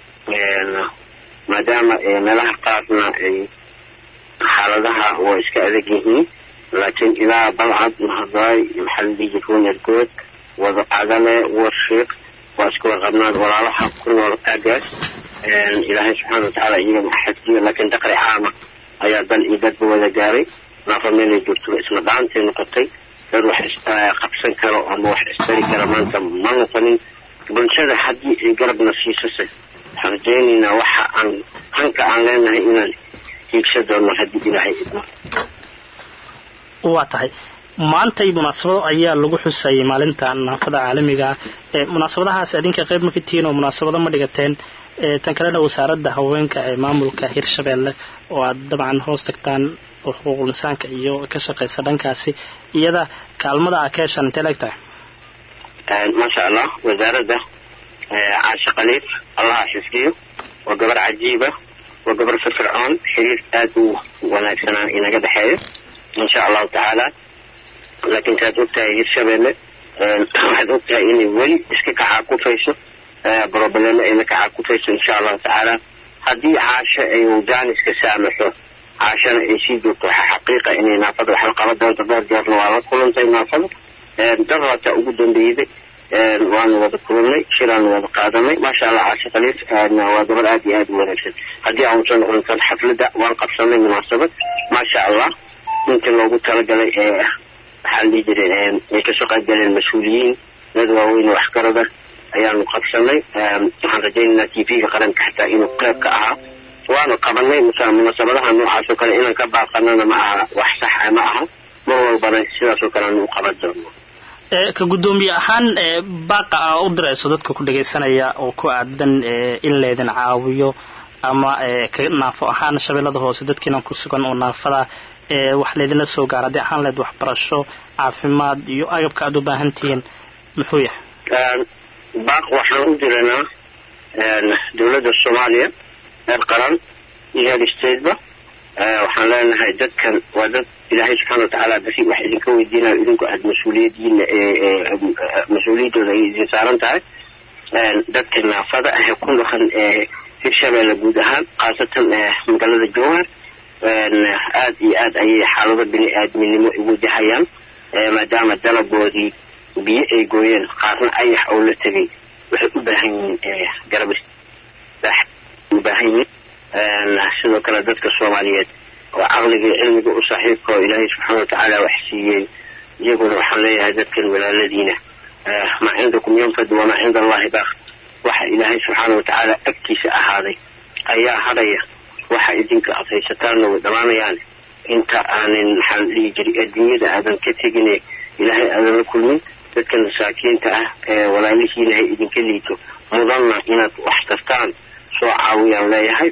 Speaker 17: maadaama meelaha qaarna ay xaaladaha waa iska adag yihiin laakiin ilaa balcad mahadaay maxaa la dhihi jiray nergood wada cadale warshiiq waa iska warqabnaa walaalaha ku nool aagaas ilaahay subxaana watacaala iyagana xadgiyo laakiin daqri caama ayaa dal iyo dadba wada gaaray naafa meelay joogto isla dhaantay noqotay dad wax qabsan karo ama wax istari kara maanta ma noqonin bulshada haddii ay garabna siisase waxaan rajaynaynaa waxa aan hanka aan leenahay inaan hiigsa doono haddii ilaahay idmo
Speaker 10: waa tahay maantay munaasabado ayaa lagu xusayay maalinta naafada caalamiga ah ee munaasabadahaas adinka qayb ma ka tihiin oo munaasabado ma dhigateen tan kalena wasaaradda haweenka ee maamulka hirshabeelle oo aad dabcan hoos tagtaan xuquuqul insaanka iyo ka shaqaysa dhankaasi iyada kaalmada a ka heshaan intee leeg tahay
Speaker 17: maasha allah wasaaradda caashe khaliif allaha xifdiyo waa gabar cajiiba waa gabar firfircoon xiriir aad u wanaagsanaa inaga dhexeeyo insha allahu tacaala laakiin saad ogtahay hirshabeelle waxaad ogtahay inay weli iska kacaakufayso broblemo ayna kacaakufayso insha allahu tacaala haddii caasho ay jaaniska saamaxo caashana ay sii joogto waxaa xaqiiqa inay naafada wax la qaban doonto dhowr jeerna waa la kulantay naafada darata ugu dambeeyday waanu wada kulannay shiraanu wada qaadanay maasha allah caashe khaliif waa gabar aad iyo aad u wanaagsan haddii aan soo noqon kan xafladda waan qabsanay munaasabad maasha allah intii loogu talagalay ee waxaa la dhihi jiray ay kasoo qaybgaleen mas-uuliyiin dad waaweyn waxgarada ayaanu qabsanay waxaan rajaynaynaa t v-ga qaranka xataa inuu qeyb ka ahaa waanu qabanay munaasabadaha noocaas oo kale inaan ka baaqanana ma aha wax saxa ma aha mar walbana sidaas oo kale aanu u qaban doono
Speaker 10: ka guddoomiye ahaan baaqa a u dirayso dadka ku dhagaysanaya oo ku aadan in laydin caawiyo ama ka naafo ahaan shabeellada hoose dadkiinan ku sugan oo naafada wax laydinla soo gaara haddii ahaan leed waxbarasho caafimaad iyo agabka aada u baahan tihiin muxuu yahay
Speaker 17: baaq waxaan u diranaa dowladda soomaaliya heer qaran iyo heer stateba waxaan leenahay dadkan waa dad ilaahay subxaana watacaala basi wax idinka weydiinayo idinku aada mas-uuliyadiina mas-uuliyaddooda ay idin saaran tahay dadka naafada ah ee ku dhaqan hirshabeelle guud ahaan khaasatan magaalada jowhar aad iyo aad ayay xaalado bini aadminimo u wajahayaan maadaama dalagoodii biyo ay gooyeen qaarna ayax oo la tegay waxay u baahan yihiin garab u baahan yihiin sidoo kale dadka soomaaliyeed oo caqliga iyo cilmiga u saaxiibka oo ilaahay subxaana watacaala wax siiyey iyaguna waxaan leeyahay dadkan walaaladiina maa cindakum yanfad wamaa cinda allahi baaq waxa ilaahay subxaana watacaala agtiisa ahaaday ayaa hadhaya waxa idinka aad haysataanna way dhammaanayaan inta aanin maxaa la dhihi jiray adduunyada aadan ka tegine ilaahay aadan la kulmin dadka masaakiinta ah ee walaalihiina hay idinka liito mudanna inaad wax tartaan soo caawiyaan leeyahay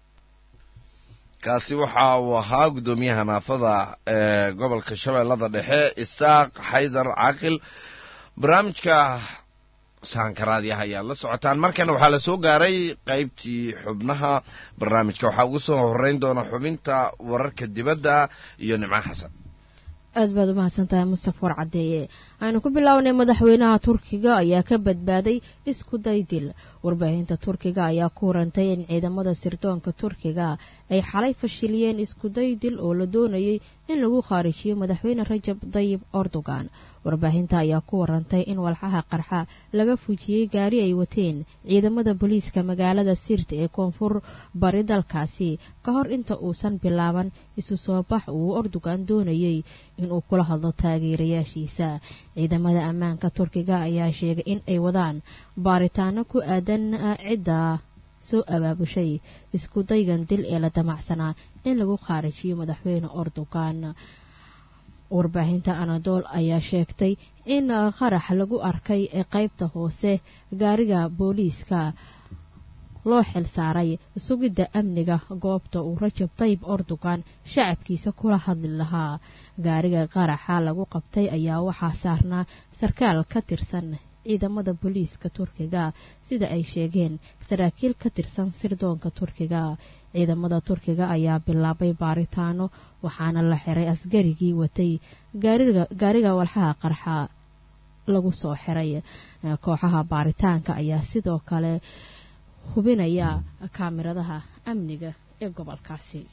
Speaker 1: kaasi waxa uu ahaa guddoomiyaha naafada ee gobolka shabeellada dhexe isaaq xaydar caaqil barnaamijka saankaraadyaha ayaad la socotaan markana waxaa la soo gaaray qaybtii xubnaha barnaamijka waxaa ugu soo horeyn doona xubinta wararka dibadda iyo nimco xasan
Speaker 12: aad baad u mahadsantahay mustafa war caddeeye aynu ku bilownay madaxweynaha turkiga ayaa ka badbaaday isku day dil warbaahinta turkiga ayaa ku warantay in ciidamada sirdoonka turkiga ay xalay fashiliyeen iskuday dil oo la doonayay in lagu khaarijiyo madaxweyne rajab dayib erdogan warbaahinta ayaa ku warantay in walxaha qarxa laga fujiyey gaari ay wateen ciidamada booliiska magaalada sirta ee koonfur bari dalkaasi ka hor inta uusan bilaaban isu soo bax uu erdogan doonayay inuu kula hadlo taageerayaashiisa ciidamada ammaanka turkiga ayaa sheegay in ay wadaan baaritaano ku aadan cidda soo abaabushay isku daygan dil ee la damacsanaa in lagu khaarijiyo madaxweyne erdogan warbaahinta anadool ayaa sheegtay in qarax lagu arkay ee qaybta hoose gaariga booliiska loo xil saaray sugidda amniga goobta uu rajab tayib erdogan shacabkiisa kula hadli lahaa gaariga qaraxa lagu qabtay ayaa waxaa saarnaa sarkaal ka tirsan ciidamada booliiska turkiga sida ay sheegeen saraakiil ka tirsan sirdoonka turkiga ciidamada turkiga ayaa bilaabay baaritaano waxaana la xiray askarigii watay gaariga walxaha qarxa lagu soo xiray kooxaha baaritaanka ayaa sidoo kale hubinaya kaamiradaha amniga ee gobolkaasi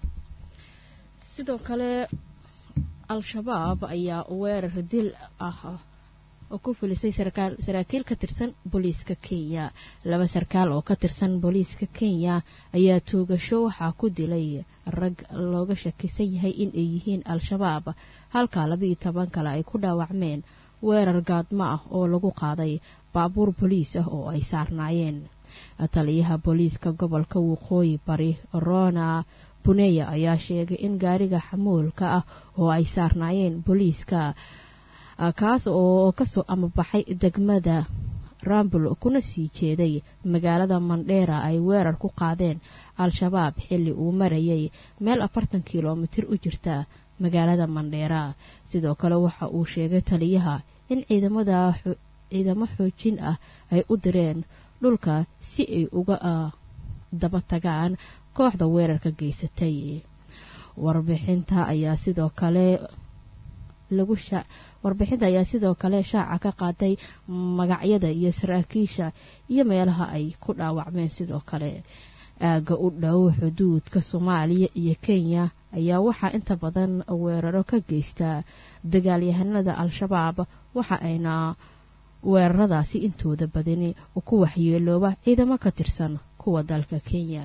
Speaker 12: sidoo kale al-shabaab ayaa weerar dil ah oo ku filisay saraakiil ka tirsan booliiska kenya laba sarkaal oo ka tirsan booliiska kenya ayaa tuugasho waxaa ku dilay rag looga shakisan yahay in ay yihiin al-shabaab halka labaiyo toban kale ay ku dhaawacmeen weerar gaadmo ah oo lagu qaaday baabuur booliis ah oo ay saarnaayeen taliyaha booliiska gobolka waqooyi bari rona buneya ayaa sheegay in gaariga xamuulka ah oo ay saarnaayeen booliiska kaas oo kasoo amabaxay degmada rambul kuna sii jeeday magaalada mandheera ay weerar ku qaadeen al-shabaab xilli uu marayay meel afartan kilomitir u jirta magaalada mandheera sidoo kale waxa uu sheegay taliyaha in ciidamada ciidamo xoojin ah ay u direen dhulka si ay uga daba tagaan kooxda weerarka geysatay warbixinta ayaa sidoo kale lagu warbixinta ayaa sidoo kale shaaca ka qaaday magacyada iyo saraakiisha iyo meelaha ay ku dhaawacmeen sidoo kale aagga u dhow xuduudka soomaaliya iyo kenya ayaa waxaa inta badan weeraro ka geysta dagaalyahanada al-shabaab waxa ayna weeraradaasi intooda badani ku waxyeelooba ciidamo ka tirsan kuwa dalka kenya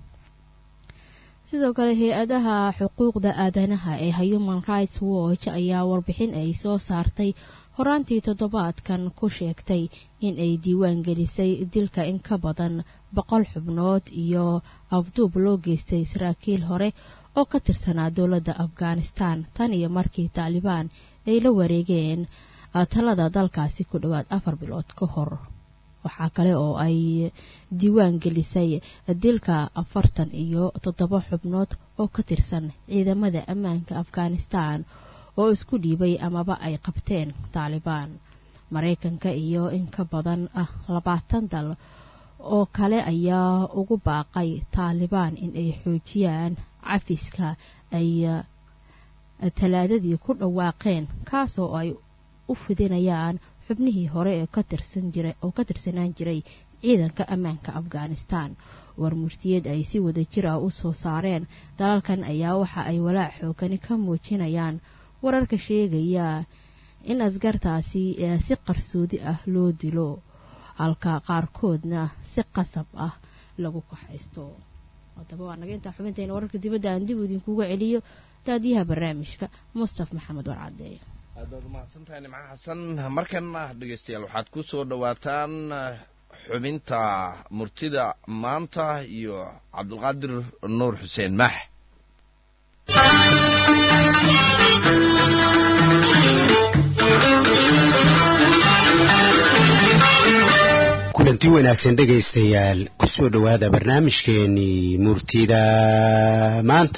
Speaker 12: sidoo kale hay-adaha xuquuqda aadanaha ee human rights watch ayaa warbixin ay soo saartay horaantii toddobaadkan ku sheegtay in ay diiwaan gelisay dilka in ka badan boqol xubnood iyo afduub loo geystay saraakiil hore oo ka tirsanaa dowladda afghanistan tan iyo markii taalibaan ay la wareegeen talada dalkaasi ku dhowaad afar bilood ka hor waxaa kale oo ay diiwaan gelisay dilka afartan iyo toddoba xubnood oo ka tirsan ciidamada ammaanka afghanistan oo isku dhiibay amaba ay qabteen taalibaan maraykanka iyo in ka badan ah labaatan dal oo kale ayaa ugu baaqay taalibaan in ay xoojiyaan cafiska ay talaadadii ku dhawaaqeen kaasoo ay u fidinayaan xubnihii hore ee oo ka tirsanaan jiray ciidanka ammaanka afghanistan warmurtiyeed ay si wada jir ah u soo saareen dalalkan ayaa waxa ay walaac xoogani ka muujinayaan wararka sheegaya in askartaasi si qarsoodi ah loo dilo halka qaarkoodna si qasab ah lagu kaxaysto haddaba waa naga intaa xubintayna wararka dibadda aan dib idinkuga celiyo daadiyaha barnaamijka mustaf maxamed warcadeeye
Speaker 1: aad baad umahadsantahay nimco xasan markana dhegeystayaal waxaad ku soo dhowaataan xubinta murtida maanta iyo cabdulqaadir nuur xuseen maax
Speaker 18: kulanti wanaagsan dhegaystayaal ku soo dhowaada barnaamijkeenii murtida maanta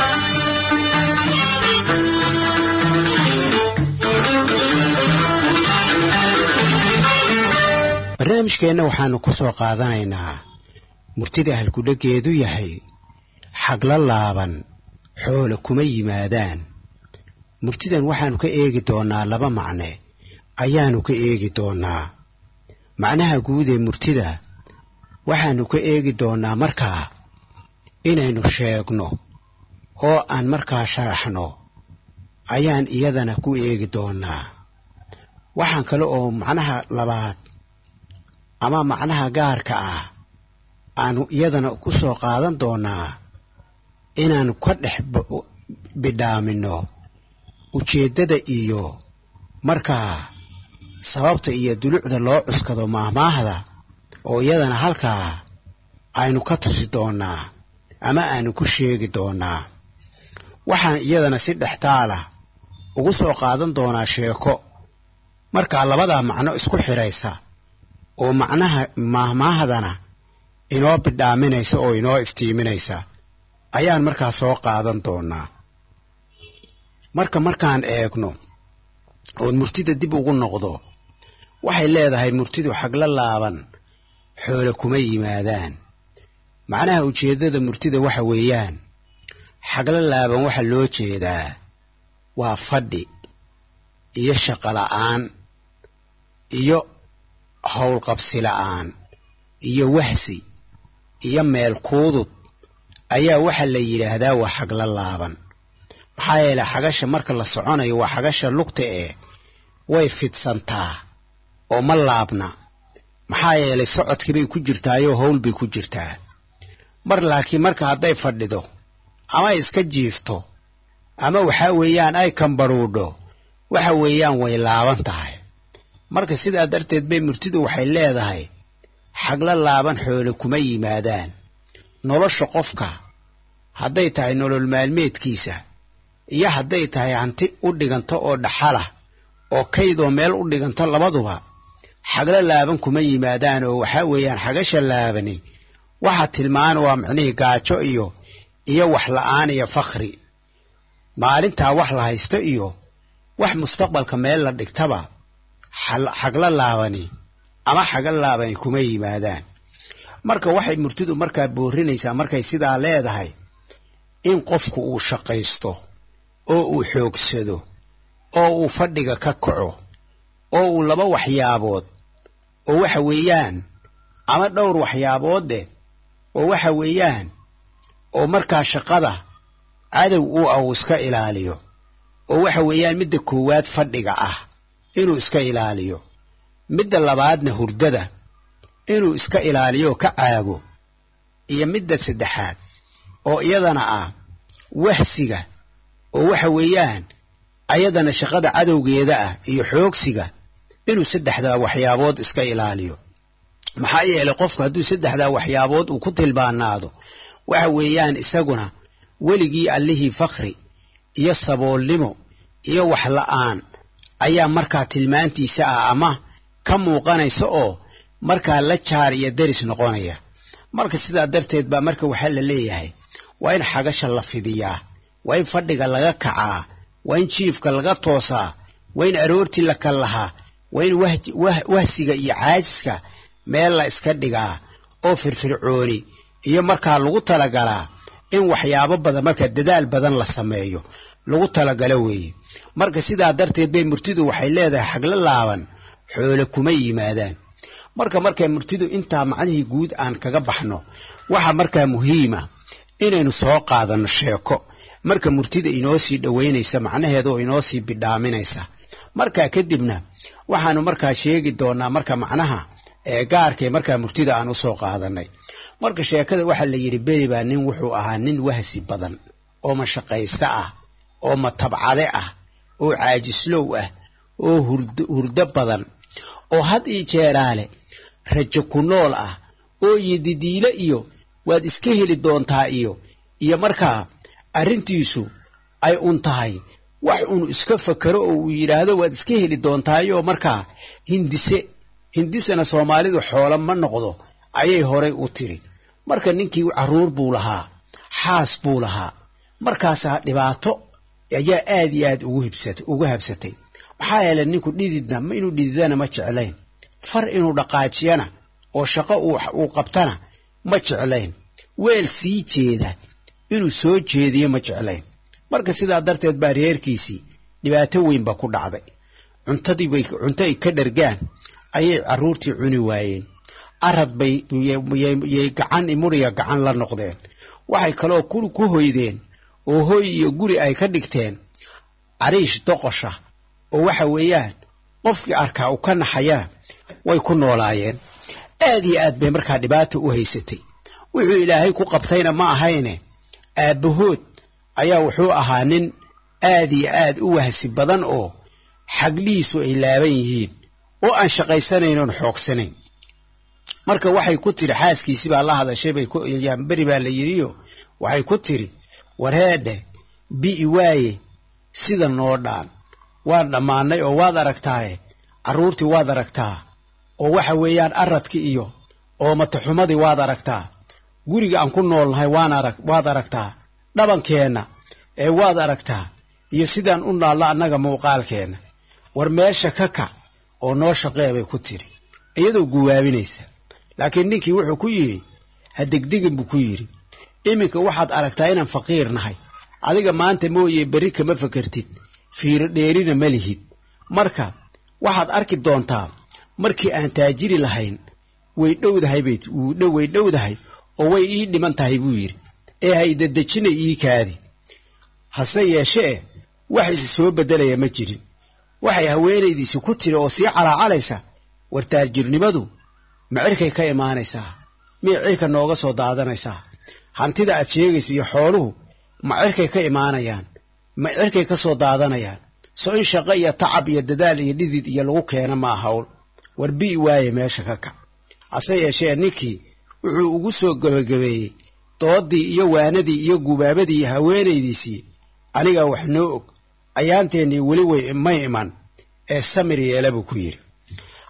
Speaker 18: barnaamijkeenna waxaannu ku soo qaadanaynaa murtida halkudheggeedu yahay xagla laaban xoole kuma yimaadaan murtidan waxaannu ka eegi doonnaa laba macne ayaannu ka eegi doonnaa macnaha guud ee murtida waxaannu ka eegi doonnaa markaa inaynu sheegno oo aan markaa sharaxno ayaan iyadana ku eegi doonnaa waxaan kale oo macnaha labaad ama macnaha gaarka ah aanu iyadana ku soo qaadan doonnaa inaannu ka dhex bidhaaminno ujeeddada iyo markaa sababta iyo dulucda loo cuskado maahmaahda oo iyadana halkaa aynu ka tusi doonnaa ama aanu ku sheegi doonnaa waxaan iyadana si dhextaalah ugu soo qaadan doonaa sheeko markaa labadaa macno isku xidhaysa oo macnaha maahmaahdana inoo bidhaaminaysa oo inoo iftiiminaysa ayaan markaa soo qaadan doonnaa marka markaan eegno oon murtida dib ugu noqdo waxay leedahay murtidu xagla laaban xoole kuma yimaadaan macnaha ujeeddada murtida waxa weeyaan xagla laaban waxa loo jeedaa waa fadhi iyo shaqo la'aan iyo howlqabsi la'aan iyo wahsi iyo meel kuudud ayaa waxa la yidhaahdaa waa xagla laaban maxaa yeelay xagasha marka la soconayo waa xagasha lugta ee way fidsantaa oo ma laabna maxaa yeelay socodkii bay ku jirtaayoo howl bay ku jirtaa mar laakiin marka hadday fadhido ama iska jiifto ama waxaa weeyaan ay kambaruudho waxa weeyaan way laaban tahay marka sidaa darteed bay murtidu waxay leedahay xagla laaban xoole kuma yimaadaan nolosha qofka hadday tahay nolol maalmeedkiisa iyo hadday tahay hanti u dhiganto oo dhaxalah oo kaydoo meel u dhiganto labaduba xagla laaban kuma yimaadaan oo waxaa weeyaan xagasha laabani waxa tilmaan waa micnihii gaajo iyo iyo wax la'aan iyo fakhri maalintaa wax la haysto iyo wax mustaqbalka meel la dhigtaba xagla laabani ama xagla laabani kuma yimaadaan marka waxay murtidu markaa boorinaysaa markay sidaa leedahay in qofku uu shaqaysto oo uu xoogsado oo uu fadhiga ka kaco oo uu laba waxyaabood oo waxa weeyaan ama dhowr waxyaaboodde oo waxa weeyaan oo markaa shaqada cadow uu ah uu iska ilaaliyo oo waxa weeyaan midda koowaad fadhiga ah inuu iska ilaaliyo midda labaadna hurdada inuu iska ilaaliyo oo ka caago iyo midda saddexaad oo iyadana ah wahsiga oo waxa weeyaan ayadana shaqada cadowgeeda ah iyo xoogsiga inuu saddexdaa waxyaabood iska ilaaliyo maxaa yeelay qofku hadduu saddexdaa waxyaabood uu ku tilbaanaado waxa weeyaan isaguna weligii allihii fakhri iyo saboolnimo iyo wax la'aan ayaa markaa tilmaantiisa ah ama ka muuqanaysa oo markaa la jaar iyo deris noqonaya marka sidaa darteed baa marka waxaa la leeyahay waa in xagasha la fidiyaa waa in fadhiga laga kacaa waa in jiifka laga toosaa waa in aroortii la kallahaa waa in wahsiga iyo caajiska meel la iska dhigaa oo firfircooni iyo markaa lagu talagalaa in waxyaabo badan marka dadaal badan la sameeyo lagu talagalo weeye marka sidaa darteed bay murtidu waxay leedahay xagla laaban xoole kuma yimaadaan marka markay murtidu intaa macnihii guud aan kaga baxno waxa markaa muhiima inaynu soo qaadanno sheeko marka murtida inoo sii dhowaynaysa macnaheeda oo inoo sii bidhaaminaysa markaa kadibna waxaanu markaa sheegi doonaa marka macnaha ee gaarkee markaa murtida aan usoo qaadanay marka sheekada waxaa la yidhi beri baa nin wuxuu ahaa nin wahsi badan oo mashaqayste ah oo matabcade ah oo caajislow ah oo hurdo badan oo had ii jeeraale rajo ku nool ah oo yididiile iyo waad iska heli doontaa iyo iyo markaa arrintiisu ay un tahay wax unu iska fakero oo uu yidhaahdo waad iska heli doontaayo markaa hindise hindisena soomaalidu xoolo ma noqdo ayay horay u tiri marka ninkii carruur buu lahaa xaas buu lahaa markaasaa dhibaato ayaa aad iyo aad ugu habsatay maxaa yeelay ninku dhididna inuu dhididana ma jeclayn far inuu dhaqaajiyana oo shaqo uu qabtana ma jeclayn weel sii jeeda inuu soo jeediyo ma jeclayn marka sidaa darteed baa reerkiisii dhibaato weyn ba ku dhacday cuntadiibay cunto ay ka dhargaan ayay carruurtii cuni waayeen arad bay yay gacan imuriga gacan la noqdeen waxay kaloo ku hoydeen oo hoy iyo guri ay ka dhigteen cariish doqosha oo waxa weeyaan qofkii arkaa u ka naxayaa way ku noolaayeen aad iyo aad bay markaa dhibaata u haysatay wuxuu ilaahay ku qabtayna ma ahayne aabbahood ayaa wuxuu ahaa nin aad iyo aad u wahsi badan oo xaglihiisu ay laaban yihiin oo aan shaqaysanayn oon xoogsanayn marka waxay ku tiri xaaskiisii baa la hadashay bay beri baa la yidhiyo waxay ku tiri warheedhe bi'i waaye sida noo dhaan waan dhammaannay oo waad aragtaaye carruurtii waad aragtaa oo waxa weeyaan aradki iyo oo mataxumadii waad aragtaa guriga aan ku noolnahay waan arag waad aragtaa dhabankeenna ee waad aragtaa iyo sidaan u naallo annaga muuqaalkeenna war meesha ka kac oo noo shaqee bay ku tiri iyadoo guwaabinaysa laakiin ninkii wuxuu ku yidhi ha degdegin buu ku yidhi iminka waxaad aragtaa inaan faqiir nahay adiga maanta mooye berri kama fakertid fiiro dheerina ma lihid marka waxaad arki doontaa markii aan taajiri lahayn way dhowdahay bay way dhowdahay oo way ii dhiman tahay buu yidhi ee haydadejina ii kaadi hase yeeshee wax isi soo beddelaya ma jirin waxay haweenaydiisi ku tiri oo sii calaacalaysa war taajirnimadu ma cirkay ka imaanaysaa miyay cirka nooga soo daadanaysaa hantida aad sheegaysa iyo xooluhu ma cirkay ka imaanayaan ma cirkay ka soo daadanayaan so in shaqo iyo tacab iyo dadaal iyo dhidid iyo lagu keena maa hawl war bi'i waaye meesha ka kac hase yeeshee ninkii wuxuu ugu soo gebagabeeyey doodii iyo waanadii iyo gubaabadii iyo haweenaydiisii anigaa wax noo og ayaanteennii weli way may iman ee samir yeela buu ku yidhi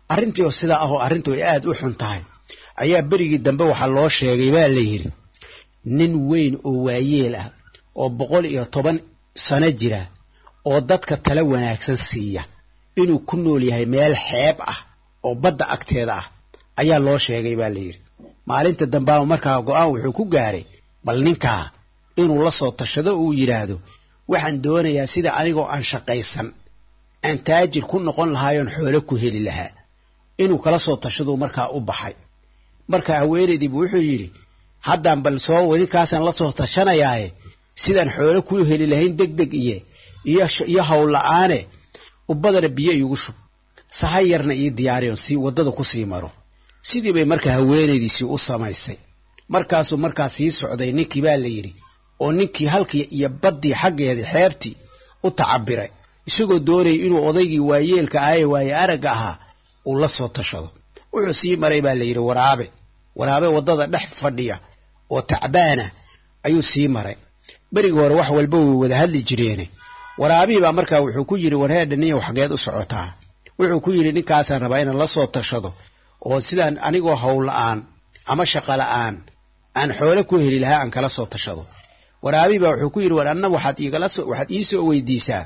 Speaker 18: arrintii oo sidaa ahoo arrintu ay aad u xun tahay ayaa berigii dambe waxaa loo sheegay baa la yidhi nin weyn oo waayeel ah oo boqol iyo toban sano jira oo dadka tala wanaagsan siiya inuu ku nool yahay meel xeeb ah oo badda agteeda ah ayaa loo sheegay baa la yidhi maalinta dambaaba markaa go-aan wuxuu ku gaaray bal ninkaa inuu la soo tashado uu yidhaahdo waxaan doonayaa sida anigoo aan shaqaysan aan taajir ku noqon lahaayoon xoolo ku heli lahaa inuu kala soo tashaduu markaa u baxay marka haweenaydiibu wuxuu yidhi haddaan bal soo ninkaasaan la soo tashanayaaye sidaan xoolo ku heli lahayn deg deg iyo iyo hawl la-aane ubadana biyo iigu shub sahay yarna ii diyaariyon si waddada ku sii maro sidii bay marka haweenaydiisii u samaysay markaasuu markaa sii socday ninkii baa la yidhi oo ninkii halkii iyo baddii xaggeedii xeebtii u tacabiray isagoo doonayay inuu odaygii waayeelka ahaye waaye aragga ahaa uu la soo tashado wuxuu sii maray baa la yidhi waraabe waraabe waddada dhex fadhiya oo tacbaana ayuu sii maray berigii hore wax walba way wada hadli jireene waraabihii baa markaa wuxuu ku yidhi warheedha niyow xageed u socotaa wuxuu ku yidhi ninkaasaan rabaa inaan la soo tashado oo sidaan anigoo hawl la-aan ama shaqo la-aan aan xoole ku heli lahaa aan kala soo tashado waraabihii baa wuxuu ku yidhi war anna waxaad iigala soo waxaad ii soo weydiisaa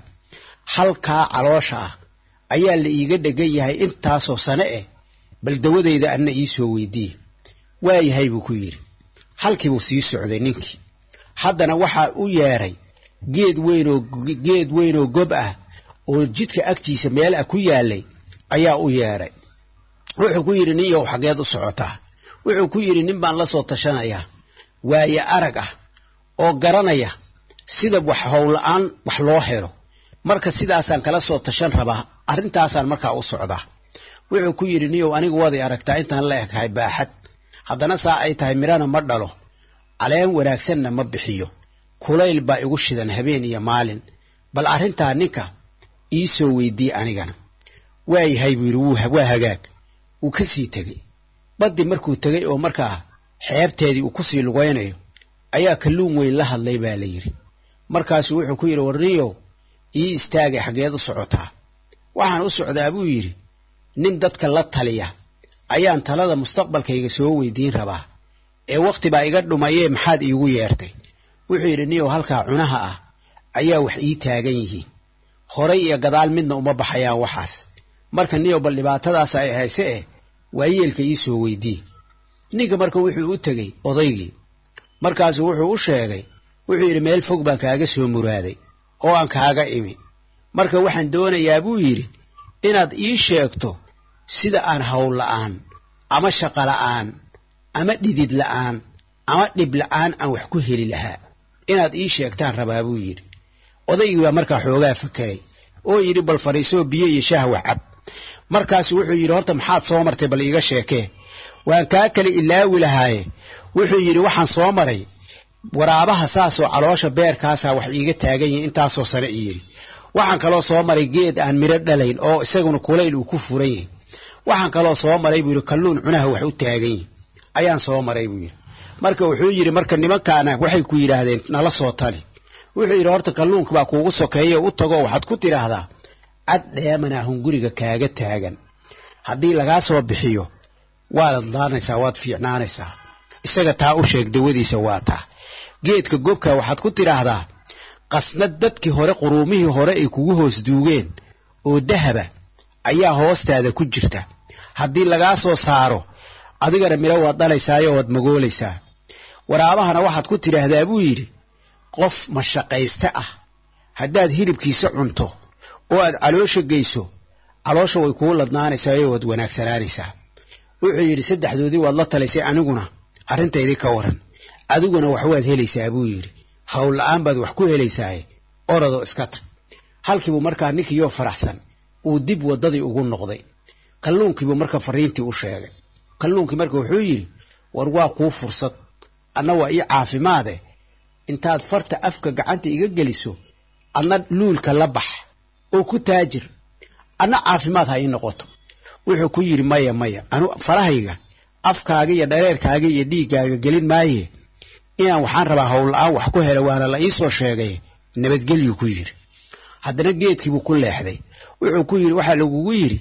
Speaker 18: halkaa caloosha ah ayaa la iiga dhegan yahay intaasoo sane eh bal dawadayda anna ii soo weydiiye waayahay buu ku yidhi halkiibuu sii socday ninkii haddana waxaa u yeedhay geed weynoo geed weynoo gob ah oo jidka agtiisa meel ah ku yaalay ayaa u yeedhay wuxuu ku yidhi nin yow xageed u socotaa wuxuu ku yidhi nin baan la soo tashanayaa waaye arag ah oo garanaya sida wax howla-aan wax loo helo marka sidaasaan kala soo tashan rabaa arrintaasaan markaa u socdaa wuxuu ku yidhi niyow anigu waday aragtaa intaan la ekahay baaxad haddana saa ay tahay midhana ma dhalo caleen wanaagsanna ma bixiyo kulayl baa igu shidan habeen iyo maalin bal arrintaa ninka ii soo weydiiye anigana waayahay buu yidhi waa hagaag wuu ka sii tegey baddii markuu tegey oo markaa xeebteedii uu kusii lugaynayo ayaa kalluun weyn la hadlay baa la yidhi markaasuu wuxuu ku yidhi warniyow ii istaagay xaggeed u socotaa waxaan u socdaa buu yidhi nin dadka la taliya ayaan talada mustaqbalkayga soo weydiin rabaa ee wakhti baa iga dhumayee maxaad iigu yeertay wuxuu yidhi niyow halkaa cunaha ah ayaa wax ii taagan yihiin horay iyo gadaal midna uma baxayaan waxaas marka niyow bal dhibaatadaas ay hayse eh waayeelka ii soo weydii ninka marka wuxuu u tegey odaygii markaasuu wuxuu u sheegay wuxuu yidhi meel fog baan kaaga soo muraaday oo aan kaaga imi marka waxaan doonayaa buu yidhi inaad ii sheegto sida aan hawl la'aan ama shaqo la'aan ama dhidid la'aan ama dhib la'aan aan wax ku heli lahaa inaad ii sheegtaan rabaa buu yidhi odaygii baa markaa xoogaa fakeray oo yidhi bal fadhiisoo biyo iyo shaah wax cab markaasu wuxuu yidhi horta maxaad soo martay bal iiga sheekee waan kaa kale ilaawi lahaaye wuxuu yidhi waxaan soo maray waraabaha saasoo caloosha beerkaasaa wax iiga taagan yihin intaasoo sane i yidhi waxaan kaloo soo maray geed aan midho dhalayn oo isaguna kulayl uu ku furan yahay waxaan kaloo soo maray buu yidhi kalluun cunaha wax u taagan yihin ayaan soo maray buu yidhi marka wuxuu yidhi marka nimankaana waxay ku yidhaahdeen nala soo tali wuxuu yidhi horta kalluunka baa kuugu sokeeya u tago waxaad ku tidhaahdaa cad dheemanaa hunguriga kaaga taagan haddii lagaa soo bixiyo waad adlaanaysaa waad fiicnaanaysaa isaga taa u sheeg dawadiisa waa taa geedka gobka waxaad ku tidhaahdaa qasnad dadkii hore quruumihii hore ay kugu hoos duugeen oo dahaba ayaa hoostaada ku jirta haddii lagaa soo saaro adigana midho waad dhalaysaayo waad magoolaysaa waraabahana waxaad ku tidhaahdaa buu yidhi qof mashaqayste ah haddaad hilibkiisa cunto oo aad caloosha geyso caloosha way kuu ladnaanaysaayo waad wanaagsanaanaysaa wuxuu yidhi saddexdoodii waad la talaysay aniguna arrintaydii ka waran adiguna wax waad helaysaa buu yidhi hawl la'aan baad wax ku helaysaaye orodoo iska tag halkiibuu markaa ninkiiyoo faraxsan uu dib waddadii ugu noqday kalluunkiibuu marka fariintii u sheegay kalluunkii marka wuxuu yidhi war waa kuu fursad anna waa ii caafimaade intaad farta afka gacanta iga geliso adna luulka la bax oo ku taajir adna caafimaad ha ii noqoto wuxuu ku yidhi maya maya anu farahayga afkaaga iyo dhareerkaaga iyo dhiiggaaga gelin maaye inaan waxaan rabaa howlla-aan wax ku helo waana la iisoo sheegay nabadgelyuu ku yidhi haddana geedkiibuu ku leexday wuxuu ku yidhi waxaa lagugu yidhi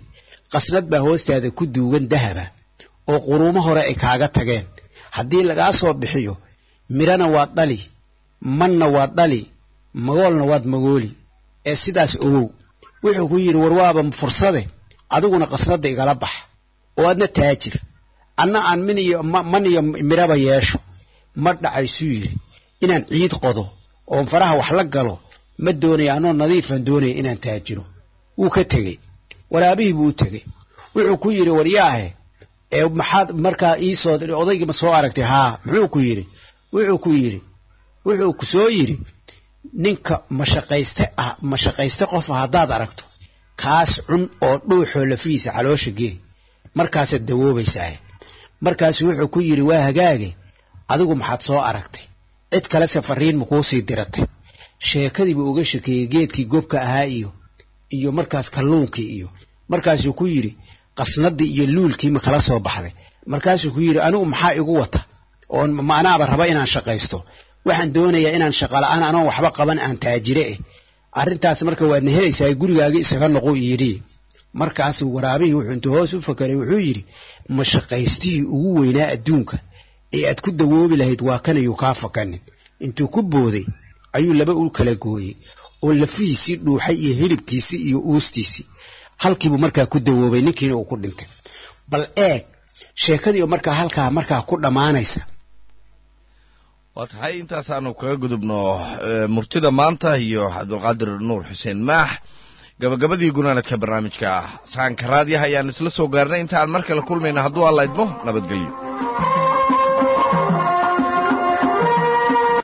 Speaker 18: qasnad baa hoostaada ku duugan dahaba oo quruumo hore ay kaaga tageen haddii lagaa soo bixiyo midhana waad dhali manna waad dhali magoolna waad magooli ee sidaas ogow wuxuu ku yidhi war waaba fursade adiguna qasnadda igala bax oo adna taajir anna aan min iyo man iyo midhaba yeesho ma dhacaysuu yidhi inaan ciid qodo oon faraha wax la galo ma doonaya anoo nadiifan doonaya inaan taajiro wuu ka tegey waraabihii buu u tegey wuxuu ku yidhi waryaahe ee maxaad markaa iisoo odaygii ma soo aragtay haa muxuu ku yidhi wuxuu ku yidhi wuxuu ku soo yidhi ninka mashaqayste ah mashaqayste qofa haddaad aragto kaas cun oo dhuuxoo lafihiisa caloosha gee markaasaad dawoobaysaa markaasu wuxuu ku yidhi waa hagaage adigu maxaad soo aragtay cid kalese fariin makuu sii diratay sheekadiibuu uga shekeeyey geedkii gobka ahaa iyo iyo markaas kalluunkii iyo markaasuu ku yidhi qasnadii iyo luulkii ma kala soo baxday markaasuu ku yidhi anigu maxaa igu wata oon ma anaaba raba inaan shaqaysto waxaan doonayaa inaan shaqala-aan anoon waxba qaban aan taajire eh arrintaas marka waadna helaysaa gurigaagii isaga noqu yidhi markaasuu waraabihii wuxuu intuu hoos u fakeray wuxuu yidhi ma shaqaystihii ugu weynaa adduunka ee aad ku dawoobi lahayd waa kanayuu kaa fakanin intuu ku booday ayuu laba u kala gooyey oo lafihiisii dhuuxay iyo hilibkiisii iyo uustiisii halkiibuu markaa ku dawoobay ninkiina uu ku dhintay bal eeg sheekadii oo markaa halkaa markaa ku dhammaanaysa
Speaker 1: waa tahay intaasaanu kaga gudubno murtida maanta iyo cabdulqaadir nuur xuseen maax gabagabadii gunaanadka barnaamijka saanka raadiyaha ayaan isla soo gaarnay intaan mar kale kulmayna hadduu alla idmo nabadgelyo